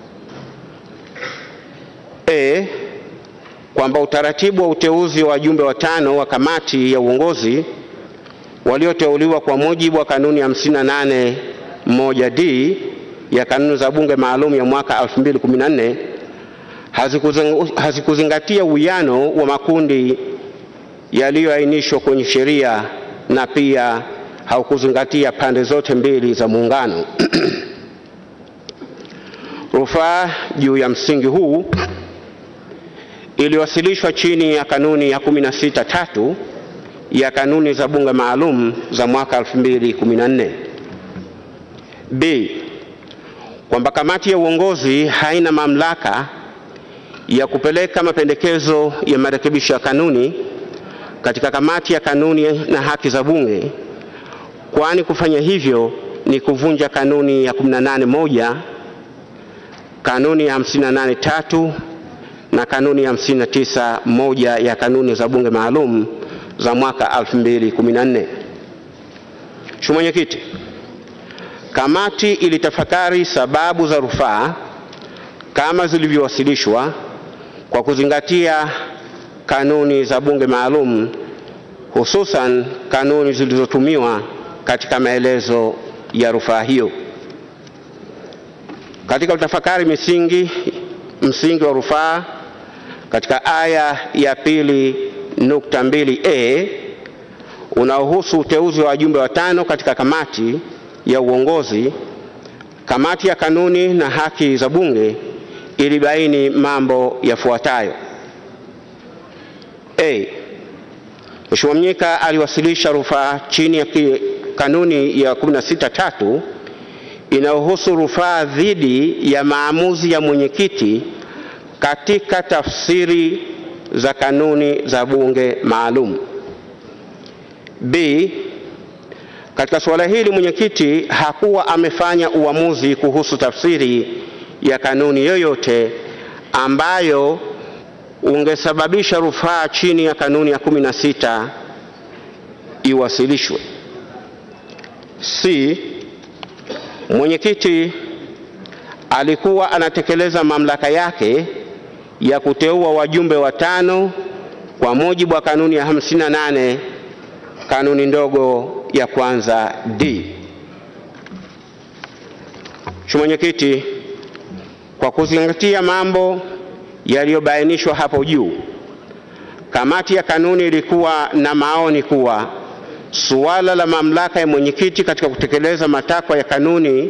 A, kwamba utaratibu wa uteuzi wa wajumbe watano wa kamati ya uongozi walioteuliwa kwa mujibu wa kanuni ya 58 moja D ya kanuni za bunge maalum ya mwaka 2014 hazikuzing- hazikuzingatia uwiano wa makundi yaliyoainishwa kwenye sheria na pia haukuzingatia pande zote mbili za muungano. Rufaa juu ya msingi huu iliwasilishwa chini ya kanuni ya 16 tatu ya kanuni za bunge maalum za mwaka 2014. B. kwamba kamati ya uongozi haina mamlaka ya kupeleka mapendekezo ya marekebisho ya kanuni katika kamati ya kanuni na haki za Bunge, kwani kufanya hivyo ni kuvunja kanuni ya 18 moja, kanuni ya 58 tatu na kanuni ya 59 moja ya kanuni za Bunge maalum za mwaka 2014. Mheshimiwa Mwenyekiti, kamati ilitafakari sababu za rufaa kama zilivyowasilishwa kwa kuzingatia kanuni za Bunge maalum hususan kanuni zilizotumiwa katika maelezo ya rufaa hiyo. Katika kutafakari misingi msingi wa rufaa katika aya ya pili nukta mbili a unaohusu uteuzi wa wajumbe watano katika kamati ya uongozi, kamati ya kanuni na haki za Bunge ilibaini mambo yafuatayo. A. Mheshimiwa Mnyika aliwasilisha rufaa chini ya ki- kanuni ya 16 tatu inayohusu rufaa dhidi ya maamuzi ya mwenyekiti katika tafsiri za kanuni za bunge maalum. B. Katika suala hili mwenyekiti hakuwa amefanya uamuzi kuhusu tafsiri ya kanuni yoyote ambayo ungesababisha rufaa chini ya kanuni ya 16 iwasilishwe. C. Mwenyekiti alikuwa anatekeleza mamlaka yake ya kuteua wajumbe watano kwa mujibu wa kanuni ya 58 kanuni ndogo ya kwanza D. Mheshimiwa Mwenyekiti, kwa kuzingatia mambo yaliyobainishwa hapo juu, kamati ya kanuni ilikuwa na maoni kuwa suala la mamlaka ya mwenyekiti katika kutekeleza matakwa ya kanuni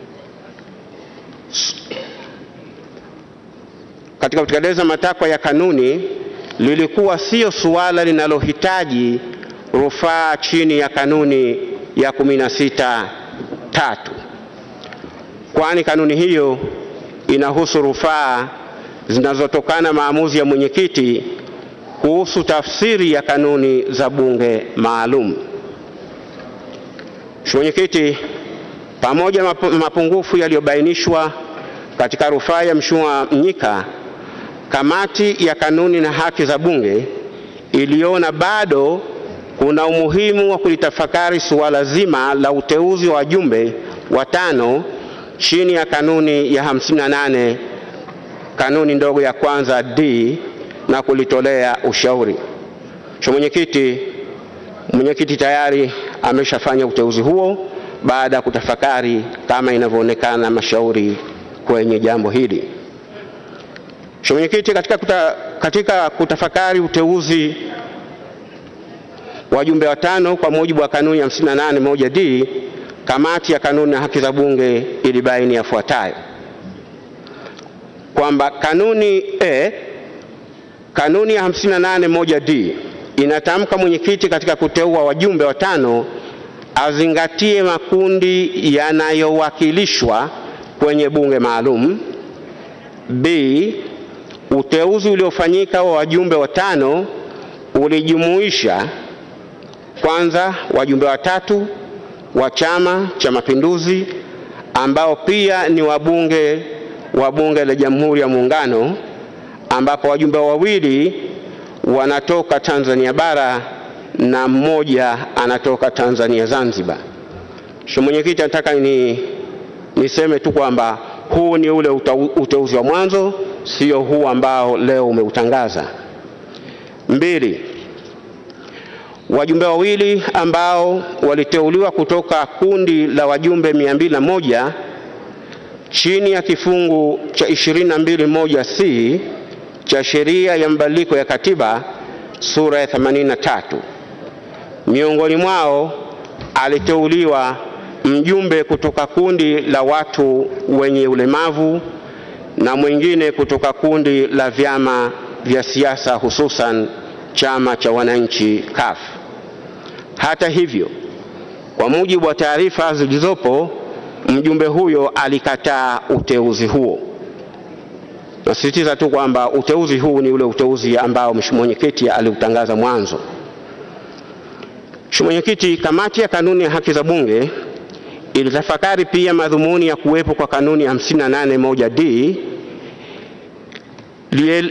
katika kutekeleza matakwa ya kanuni lilikuwa sio suala linalohitaji rufaa chini ya kanuni ya 16 tatu, kwani kanuni hiyo inahusu rufaa zinazotokana maamuzi ya mwenyekiti kuhusu tafsiri ya kanuni za bunge maalum. Mheshimiwa Mwenyekiti, pamoja na mapu- mapungufu yaliyobainishwa katika rufaa ya Mheshimiwa Mnyika, kamati ya kanuni na haki za bunge iliona bado kuna umuhimu wa kulitafakari suala zima la uteuzi wa wajumbe watano chini ya kanuni ya 58 kanuni ndogo ya kwanza D na kulitolea ushauri. Mheshimiwa Mwenyekiti, mwenyekiti tayari ameshafanya uteuzi huo baada ya kutafakari kama inavyoonekana mashauri kwenye jambo hili. Mheshimiwa Mwenyekiti, katika, kuta, katika kutafakari uteuzi wajumbe watano kwa mujibu wa kanuni ya 58 moja D, kamati ya kanuni na haki za bunge ilibaini yafuatayo kwamba kanuni e, kanuni ya 58 moja D inatamka mwenyekiti katika kuteua wajumbe watano azingatie makundi yanayowakilishwa kwenye bunge maalum. B, uteuzi uliofanyika wa wajumbe watano ulijumuisha kwanza wajumbe watatu wa Chama cha Mapinduzi ambao pia ni wabunge wa Bunge la Jamhuri ya Muungano, ambapo wajumbe wawili wanatoka Tanzania bara na mmoja anatoka Tanzania Zanzibar. Mheshimiwa Mwenyekiti, nataka ni niseme tu kwamba huu ni ule utau- uteuzi wa mwanzo, sio huu ambao leo umeutangaza. Mbili, wajumbe wawili ambao waliteuliwa kutoka kundi la wajumbe 201 chini ya kifungu cha 22 c cha sheria ya mabadiliko ya katiba sura ya 83. Miongoni mwao aliteuliwa mjumbe kutoka kundi la watu wenye ulemavu na mwingine kutoka kundi la vyama vya siasa hususan chama cha wananchi CUF. Hata hivyo, kwa mujibu wa taarifa zilizopo, mjumbe huyo alikataa uteuzi huo. Nasisitiza tu kwamba uteuzi huu ni ule uteuzi ambao mheshimiwa mwenyekiti aliutangaza mwanzo. Mheshimiwa Mwenyekiti, kamati ya kanuni ya haki za Bunge ilitafakari pia madhumuni ya kuwepo kwa kanuni ya 581D liel,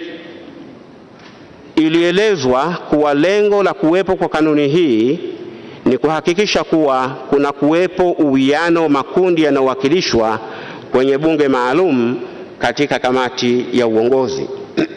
ilielezwa kuwa lengo la kuwepo kwa kanuni hii ni kuhakikisha kuwa kuna kuwepo uwiano wa makundi yanayowakilishwa kwenye bunge maalum katika kamati ya uongozi.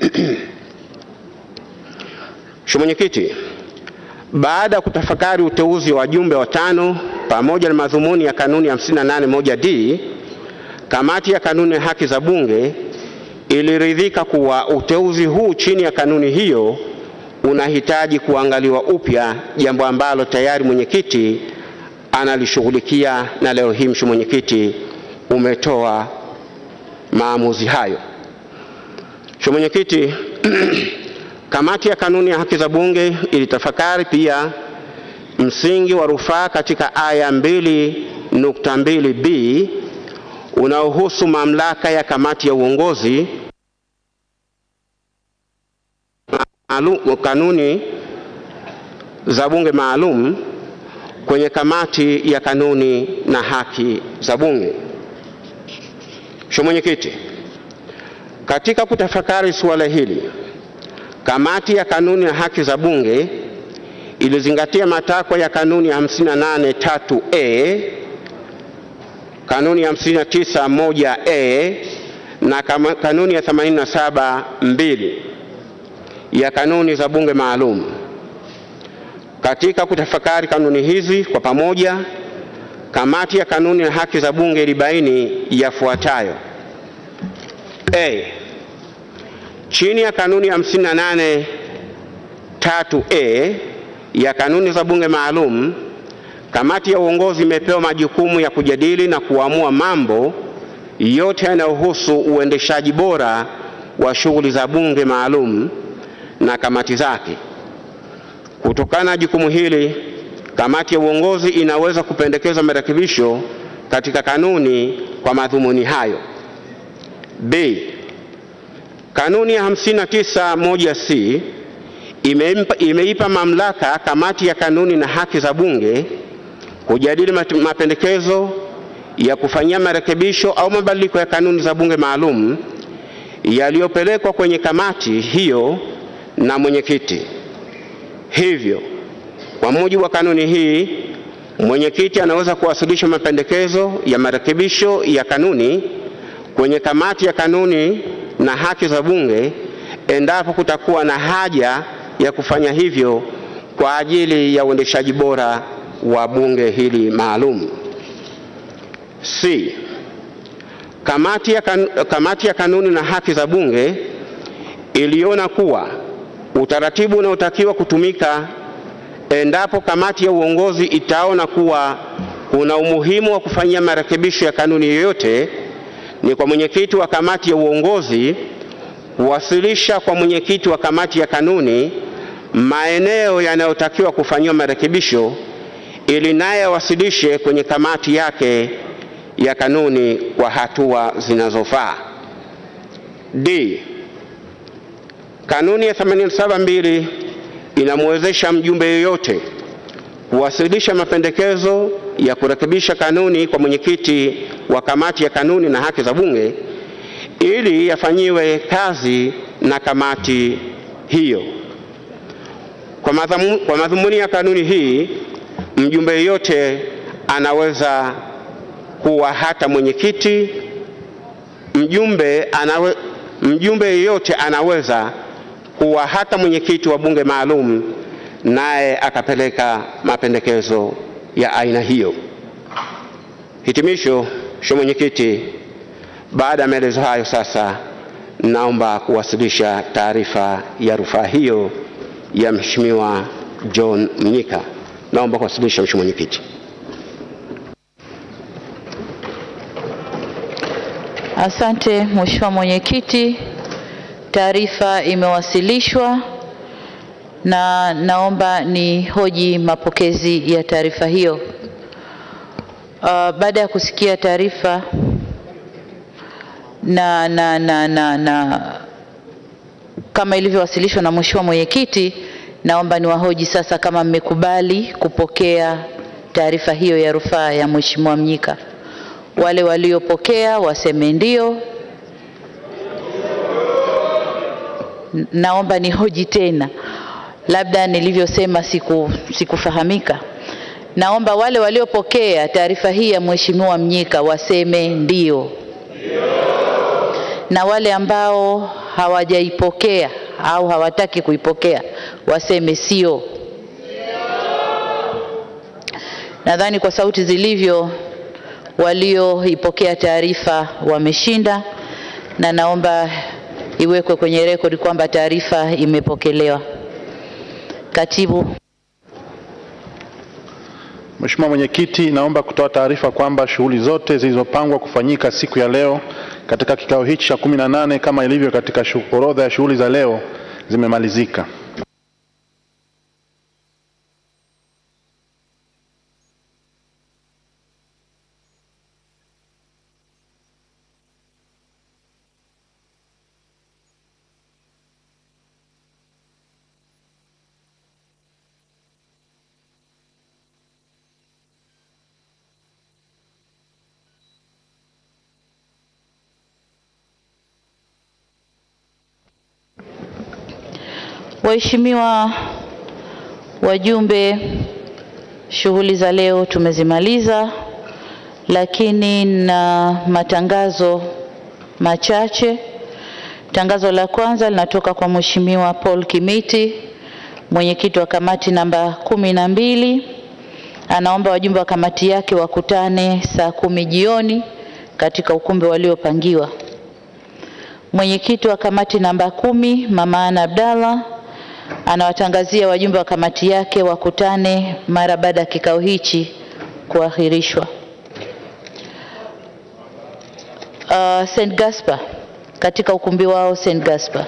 Mheshimiwa Mwenyekiti, baada ya kutafakari uteuzi wa wajumbe watano pamoja na madhumuni ya kanuni ya 581D, kamati ya kanuni ya haki za Bunge iliridhika kuwa uteuzi huu chini ya kanuni hiyo unahitaji kuangaliwa upya, jambo ambalo tayari mwenyekiti analishughulikia na leo hii mheshimiwa mwenyekiti umetoa maamuzi hayo. Mheshimiwa mwenyekiti, kamati ya kanuni ya haki za Bunge ilitafakari pia msingi wa rufaa katika aya 2.2b unaohusu mamlaka ya kamati ya uongozi maalum, kanuni za bunge maalum kwenye kamati ya kanuni na haki za bunge. Mheshimiwa Mwenyekiti, katika kutafakari suala hili, kamati ya kanuni na haki za bunge ilizingatia matakwa ya kanuni ya 58 3A, kanuni ya 59 1A na kama- kanuni ya 87 2 ya kanuni za bunge maalum. Katika kutafakari kanuni hizi kwa pamoja, kamati ya kanuni na haki za bunge ilibaini yafuatayo: A. Chini ya kanuni ya 58 3A ya kanuni za bunge maalum, kamati ya uongozi imepewa majukumu ya kujadili na kuamua mambo yote yanayohusu uendeshaji bora wa shughuli za bunge maalum na kamati zake. Kutokana na jukumu hili, kamati ya uongozi inaweza kupendekeza marekebisho katika kanuni kwa madhumuni hayo. B. Kanuni ya 591C imeipa, imeipa mamlaka kamati ya kanuni na haki za bunge kujadili mat- mapendekezo ya kufanyia marekebisho au mabadiliko ya kanuni za bunge maalum yaliyopelekwa kwenye kamati hiyo na mwenyekiti. Hivyo, kwa mujibu wa kanuni hii, mwenyekiti anaweza kuwasilisha mapendekezo ya marekebisho ya kanuni kwenye kamati ya kanuni na haki za bunge endapo kutakuwa na haja ya kufanya hivyo kwa ajili ya uendeshaji bora wa bunge hili maalum. C. Kamati ya, kan, kamati ya kanuni na haki za bunge iliona kuwa utaratibu unaotakiwa kutumika endapo kamati ya uongozi itaona kuwa kuna umuhimu wa kufanyia marekebisho ya kanuni yoyote ni kwa mwenyekiti wa kamati ya uongozi kuwasilisha kwa mwenyekiti wa kamati ya kanuni maeneo yanayotakiwa kufanyiwa marekebisho ili naye awasilishe kwenye kamati yake ya kanuni kwa hatua zinazofaa. D. Kanuni ya 872 inamwezesha mjumbe yeyote kuwasilisha mapendekezo ya kurekebisha kanuni kwa mwenyekiti wa kamati ya kanuni na haki za bunge ili yafanyiwe kazi na kamati hiyo. Kwa, madhamu, kwa madhumuni ya kanuni hii, mjumbe yeyote anaweza kuwa hata mwenyekiti. Mjumbe, anawe, mjumbe yeyote anaweza kuwa hata mwenyekiti wa bunge maalum, naye akapeleka mapendekezo ya aina hiyo. Hitimisho, Mheshimiwa Mwenyekiti, baada ya maelezo hayo sasa naomba kuwasilisha taarifa ya rufaa hiyo ya Mheshimiwa John Mnyika. Naomba kuwasilisha Mheshimiwa Mwenyekiti. Asante Mheshimiwa Mwenyekiti, taarifa imewasilishwa na naomba ni hoji mapokezi ya taarifa hiyo. Uh, baada ya kusikia taarifa na, na, na, na, na kama ilivyowasilishwa na Mheshimiwa Mwenyekiti, naomba niwahoji sasa kama mmekubali kupokea taarifa hiyo ya rufaa ya Mheshimiwa Mnyika. Wale waliopokea waseme ndio. N- Naomba nihoji tena, labda nilivyosema siku sikufahamika. Naomba wale waliopokea taarifa hii ya Mheshimiwa Mnyika waseme ndio, na wale ambao hawajaipokea au hawataki kuipokea waseme sio. Nadhani kwa sauti zilivyo, walioipokea taarifa wameshinda, na naomba iwekwe kwenye rekodi kwamba taarifa imepokelewa. Katibu. Mheshimiwa Mwenyekiti, naomba kutoa taarifa kwamba shughuli zote zilizopangwa kufanyika siku ya leo katika kikao hichi cha 18 kama ilivyo katika shu- orodha ya shughuli za leo zimemalizika. Waheshimiwa wajumbe, shughuli za leo tumezimaliza, lakini na matangazo machache. Tangazo la kwanza linatoka kwa Mheshimiwa Paul Kimiti, mwenyekiti wa kamati namba kumi na mbili. Anaomba wajumbe wa kamati yake wakutane saa kumi jioni katika ukumbi waliopangiwa. Mwenyekiti wa kamati namba kumi Mama Ana Abdallah anawatangazia wajumbe wa kamati yake wakutane mara baada ya kikao hichi kuahirishwa. Uh, St. Gaspar katika ukumbi wao St. Gaspar.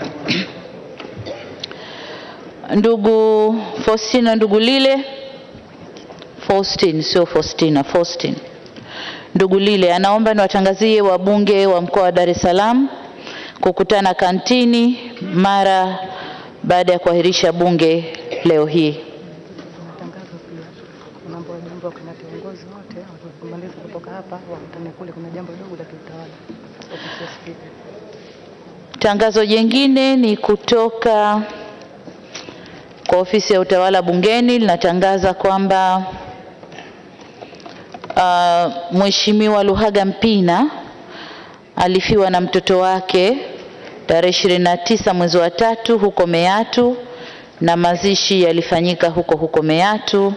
Ndugu Faustina ndugu Lile Faustin sio Faustina, Faustin ndugu Lile anaomba niwatangazie wabunge wa mkoa wa Dar es Salaam kukutana kantini mara baada ya kuahirisha bunge leo hii. mambo ya mambo kuna viongozi wote wakimaliza kutoka hapa wakutane kule, kuna jambo dogo la kiutawala ofisi ya spika. Tangazo jingine ni kutoka kwa ofisi ya utawala bungeni linatangaza kwamba uh, Mheshimiwa Luhaga Mpina alifiwa na mtoto wake tarehe 29 mwezi wa tatu huko Meatu na mazishi yalifanyika huko huko Meatu.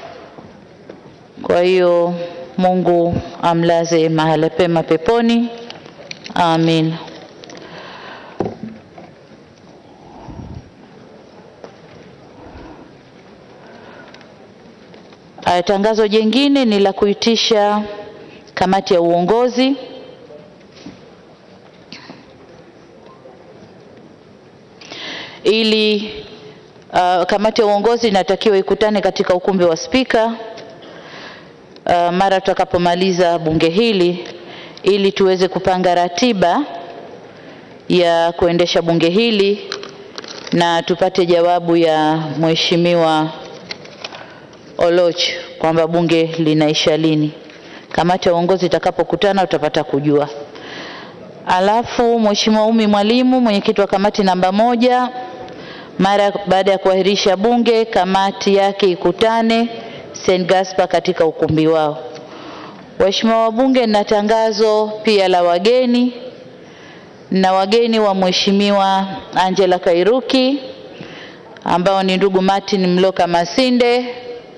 Kwa hiyo Mungu amlaze mahala pema peponi. Amin. Aya, tangazo jingine ni la kuitisha kamati ya uongozi ili uh, kamati ya uongozi inatakiwa ikutane katika ukumbi wa spika uh, mara tutakapomaliza bunge hili ili tuweze kupanga ratiba ya kuendesha bunge hili na tupate jawabu ya mheshimiwa Oloch kwamba bunge linaisha lini. Kamati ya uongozi itakapokutana utapata kujua. Alafu Mheshimiwa Umi Mwalimu, mwenyekiti wa kamati namba moja, mara baada ya kuahirisha bunge, kamati yake ikutane St. Gaspar katika ukumbi wao. Waheshimiwa wabunge, na tangazo pia la wageni na wageni wa Mheshimiwa Angela Kairuki ambao ni ndugu Martin Mloka Masinde,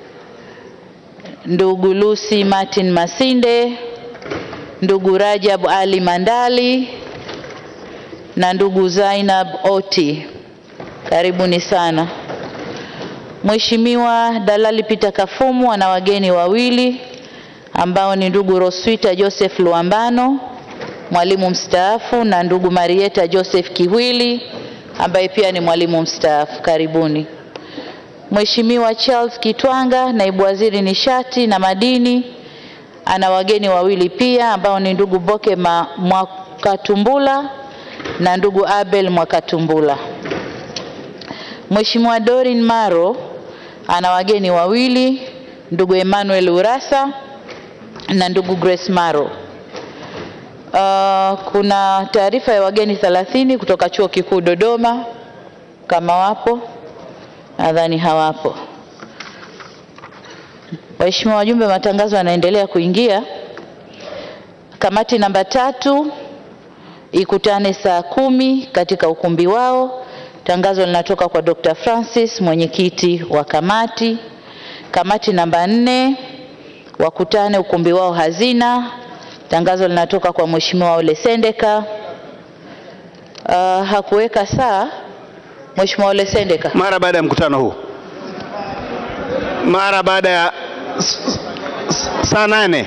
ndugu Lucy Martin Masinde, ndugu Rajab Ali Mandali na ndugu Zainab Oti. Karibuni sana. Mheshimiwa Dalali Peter Kafumu ana wageni wawili ambao ni ndugu Roswita Joseph Luambano, mwalimu mstaafu na ndugu Marieta Joseph Kiwili ambaye pia ni mwalimu mstaafu. Karibuni. Mheshimiwa Charles Kitwanga, naibu waziri nishati na madini, ana wageni wawili pia ambao ni ndugu Boke Ma- Mwakatumbula na ndugu Abel Mwakatumbula. Mheshimiwa Dorin Maro ana wageni wawili, ndugu Emmanuel Urasa na ndugu Grace Maro. Uh, kuna taarifa ya wageni 30 kutoka Chuo Kikuu Dodoma, kama wapo, nadhani hawapo. Waheshimiwa wajumbe, matangazo yanaendelea kuingia. Kamati namba tatu ikutane saa kumi katika ukumbi wao. Tangazo linatoka kwa Dr. Francis, mwenyekiti wa kamati. Kamati namba nne wakutane ukumbi wao hazina. Tangazo linatoka kwa Mheshimiwa Ole Sendeka. Uh, hakuweka saa Mheshimiwa Ole Sendeka. mara baada ya mkutano huu, mara baada ya s- s- saa nane.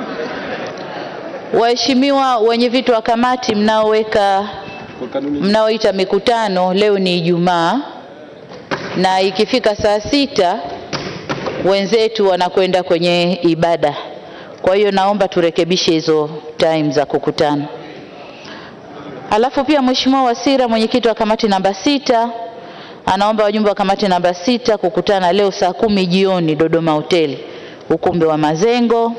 Waheshimiwa wenye viti wa kamati mnaoweka mnaoita mikutano, leo ni Ijumaa na ikifika saa sita wenzetu wanakwenda kwenye ibada. Kwa hiyo naomba turekebishe hizo time za kukutana. Alafu pia Mheshimiwa Wasira, mwenyekiti wa kamati namba sita, anaomba wajumbe wa kamati namba sita kukutana leo saa kumi jioni Dodoma Hoteli, ukumbi wa Mazengo.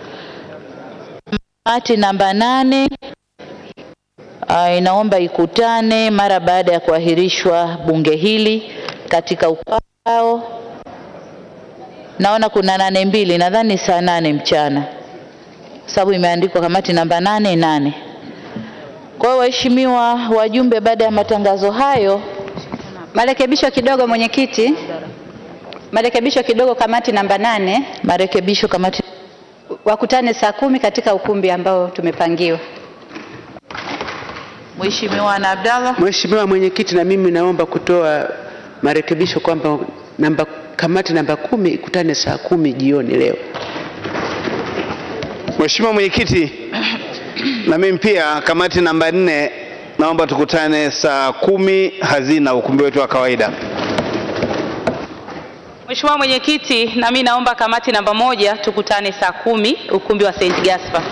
Kamati namba nane uh, inaomba ikutane mara baada ya kuahirishwa bunge hili katika ukao. Naona kuna nane mbili, nadhani saa nane mchana, sababu imeandikwa kamati namba nane nane. Kwa hiyo waheshimiwa wajumbe, baada ya matangazo hayo, Marekebisho kidogo mwenyekiti, marekebisho kidogo, kamati namba nane marekebisho kamati wakutane saa kumi katika ukumbi ambao tumepangiwa. Mheshimiwa Ana Abdallah. Mheshimiwa Mwenyekiti, na mimi naomba kutoa marekebisho kwamba namba kamati namba kumi ikutane saa kumi jioni leo. Mheshimiwa Mwenyekiti, na mimi pia kamati namba nne naomba tukutane saa kumi hazina ukumbi wetu wa kawaida. Mheshimiwa Mwenyekiti, na mimi naomba kamati namba moja tukutane saa kumi ukumbi wa St. Gaspar.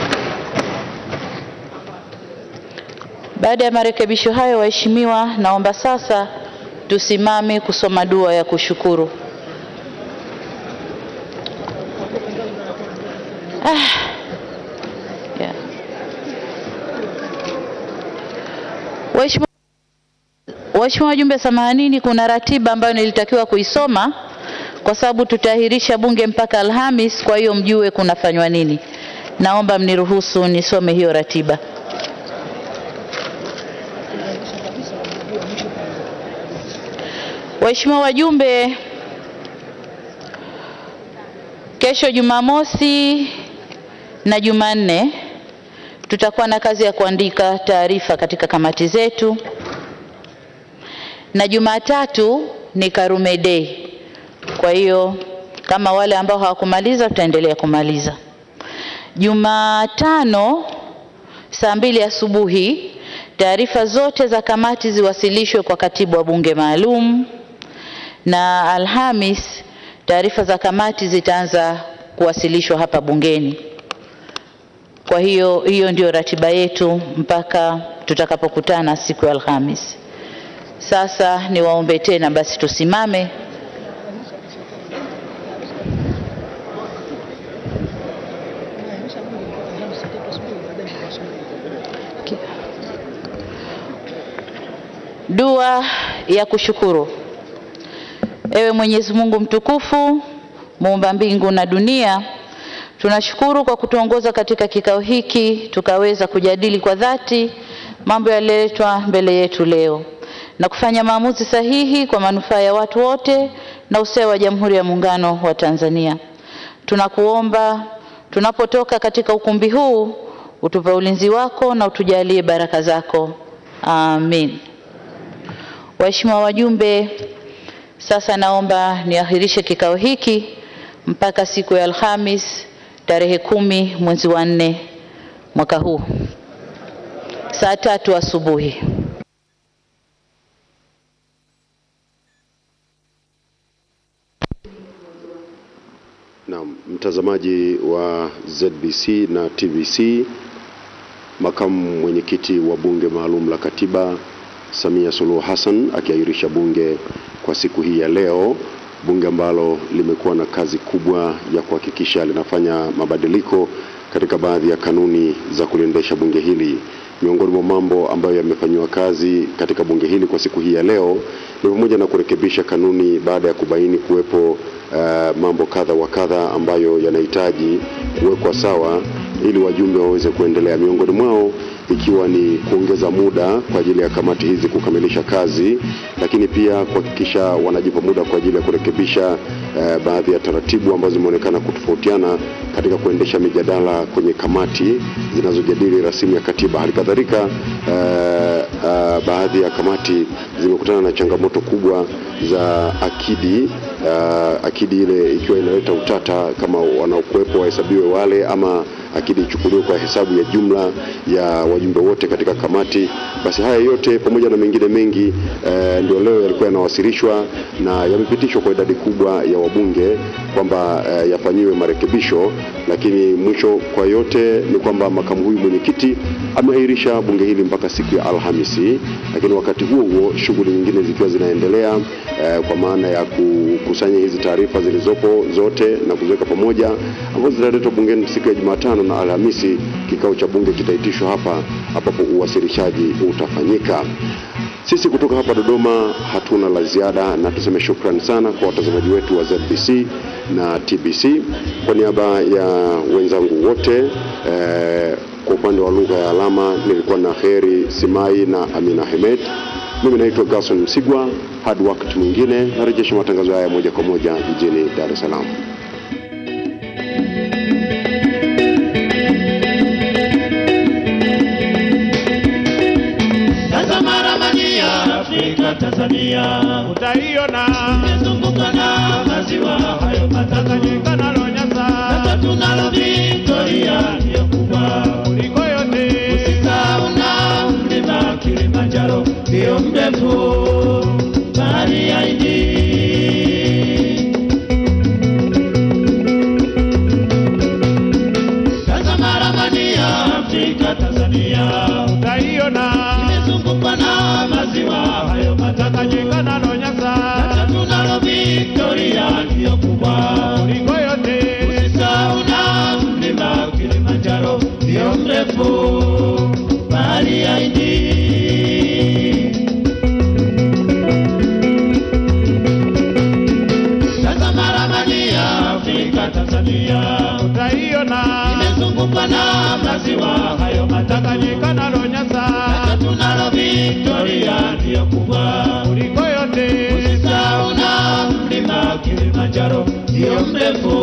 Baada ya marekebisho hayo, waheshimiwa, naomba sasa tusimame kusoma dua ya kushukuru. Ah. Yeah. Waheshimiwa Waheshimiwa wajumbe, samahanini, kuna ratiba ambayo nilitakiwa kuisoma kwa sababu tutaahirisha bunge mpaka Alhamis, kwa hiyo mjue kunafanywa nini. Naomba mniruhusu nisome hiyo ratiba. Waheshimiwa wajumbe, kesho Jumamosi na Jumanne tutakuwa na kazi ya kuandika taarifa katika kamati zetu, na Jumatatu ni Karume Day. Kwa hiyo kama wale ambao hawakumaliza tutaendelea kumaliza. Jumatano saa mbili asubuhi taarifa zote za kamati ziwasilishwe kwa katibu wa bunge maalum, na Alhamis taarifa za kamati zitaanza kuwasilishwa hapa bungeni. Kwa hiyo hiyo ndio ratiba yetu mpaka tutakapokutana siku ya Alhamis. Sasa niwaombe tena basi tusimame. Dua ya kushukuru. Ewe Mwenyezi Mungu mtukufu, muumba mbingu na dunia, tunashukuru kwa kutuongoza katika kikao hiki tukaweza kujadili kwa dhati mambo yaliyoletwa mbele yetu leo na kufanya maamuzi sahihi kwa manufaa ya watu wote na ustawi wa Jamhuri ya Muungano wa Tanzania. Tunakuomba tunapotoka katika ukumbi huu utupe ulinzi wako na utujalie baraka zako. Amin. Waheshimiwa wajumbe, sasa naomba niahirishe kikao hiki mpaka siku ya Alhamis tarehe kumi mwezi wa nne mwaka huu saa tatu asubuhi. Naam, mtazamaji wa ZBC na TBC, makamu mwenyekiti wa bunge maalum la katiba Samia Suluhu Hassan akiahirisha bunge kwa siku hii ya leo, bunge ambalo limekuwa na kazi kubwa ya kuhakikisha linafanya mabadiliko katika baadhi ya kanuni za kuliendesha bunge hili. Miongoni mwa mambo ambayo yamefanyiwa kazi katika bunge hili kwa siku hii ya leo ni pamoja na kurekebisha kanuni baada ya kubaini kuwepo uh, mambo kadha wa kadha ambayo yanahitaji kuwekwa sawa ili wajumbe waweze kuendelea. Miongoni mwao ikiwa ni kuongeza muda kwa ajili ya kamati hizi kukamilisha kazi, lakini pia kuhakikisha wanajipa muda kwa ajili ya kurekebisha eh, baadhi ya taratibu ambazo zimeonekana kutofautiana katika kuendesha mijadala kwenye kamati zinazojadili rasimu ya katiba. Hali kadhalika eh, eh, baadhi ya kamati zimekutana na changamoto kubwa za akidi uh, akidi ile ikiwa inaleta utata kama wanaokuwepo wahesabiwe wale ama akidi ichukuliwe kwa hesabu ya jumla ya wajumbe wote katika kamati. Basi haya yote pamoja na mengine mengi eh, ndio leo yalikuwa yanawasilishwa na yamepitishwa kwa idadi kubwa ya wabunge kwamba eh, yafanyiwe marekebisho, lakini mwisho kwa yote ni kwamba makamu huyu mwenyekiti ameahirisha bunge hili mpaka siku ya Alhamisi, lakini wakati huo huo shughuli nyingine zikiwa zinaendelea eh, kwa maana ya kukusanya hizi taarifa zilizopo zote na kuziweka pamoja ambazo zitaletwa bungeni siku ya Jumatano na Alhamisi. Kikao cha bunge kitaitishwa hapa ambapo uwasilishaji utafanyika. Sisi kutoka hapa Dodoma hatuna la ziada, na tuseme shukrani sana kwa watazamaji wetu wa ZBC na TBC. Kwa niaba ya wenzangu wote eh, kwa upande wa lugha ya alama nilikuwa na Heri Simai na Amina Hemed. Mimi naitwa Gerson Msigwa. Hadi wakati mwingine, narejesha matangazo haya moja kwa moja jijini Dar es Salaam. Tazama ramani ya Afrika, Tanzania utaiona imezungukwa na maziwa hayo matatu, Tanganyika nalo Nyasa, tatu tunalo Victoria ndiyo kubwa kuliko yote. Usisahau na mlima Kilimanjaro ndiyo mrefu, bahari ya Hindi Tazama ramani ya Afrika, Tanzania utaiona imezungukwa na maziwa hayo matatu, Tanganyika nalo Nyasa, tatu nalo Victoria ndiyo kubwa kuliko yote. Usisahau na mlima Kilimanjaro ndiyo mrefu, bahari ya Hindi Tazama ramani ya Afrika, Tanzania utaiona imezungukwa na maziwa hayo matatu, Tanganyika nalo Nyasa, tatu nalo Victoria ndiyo kubwa kuliko yote. Usisahau na mlima Kilimanjaro ndiyo mrefu,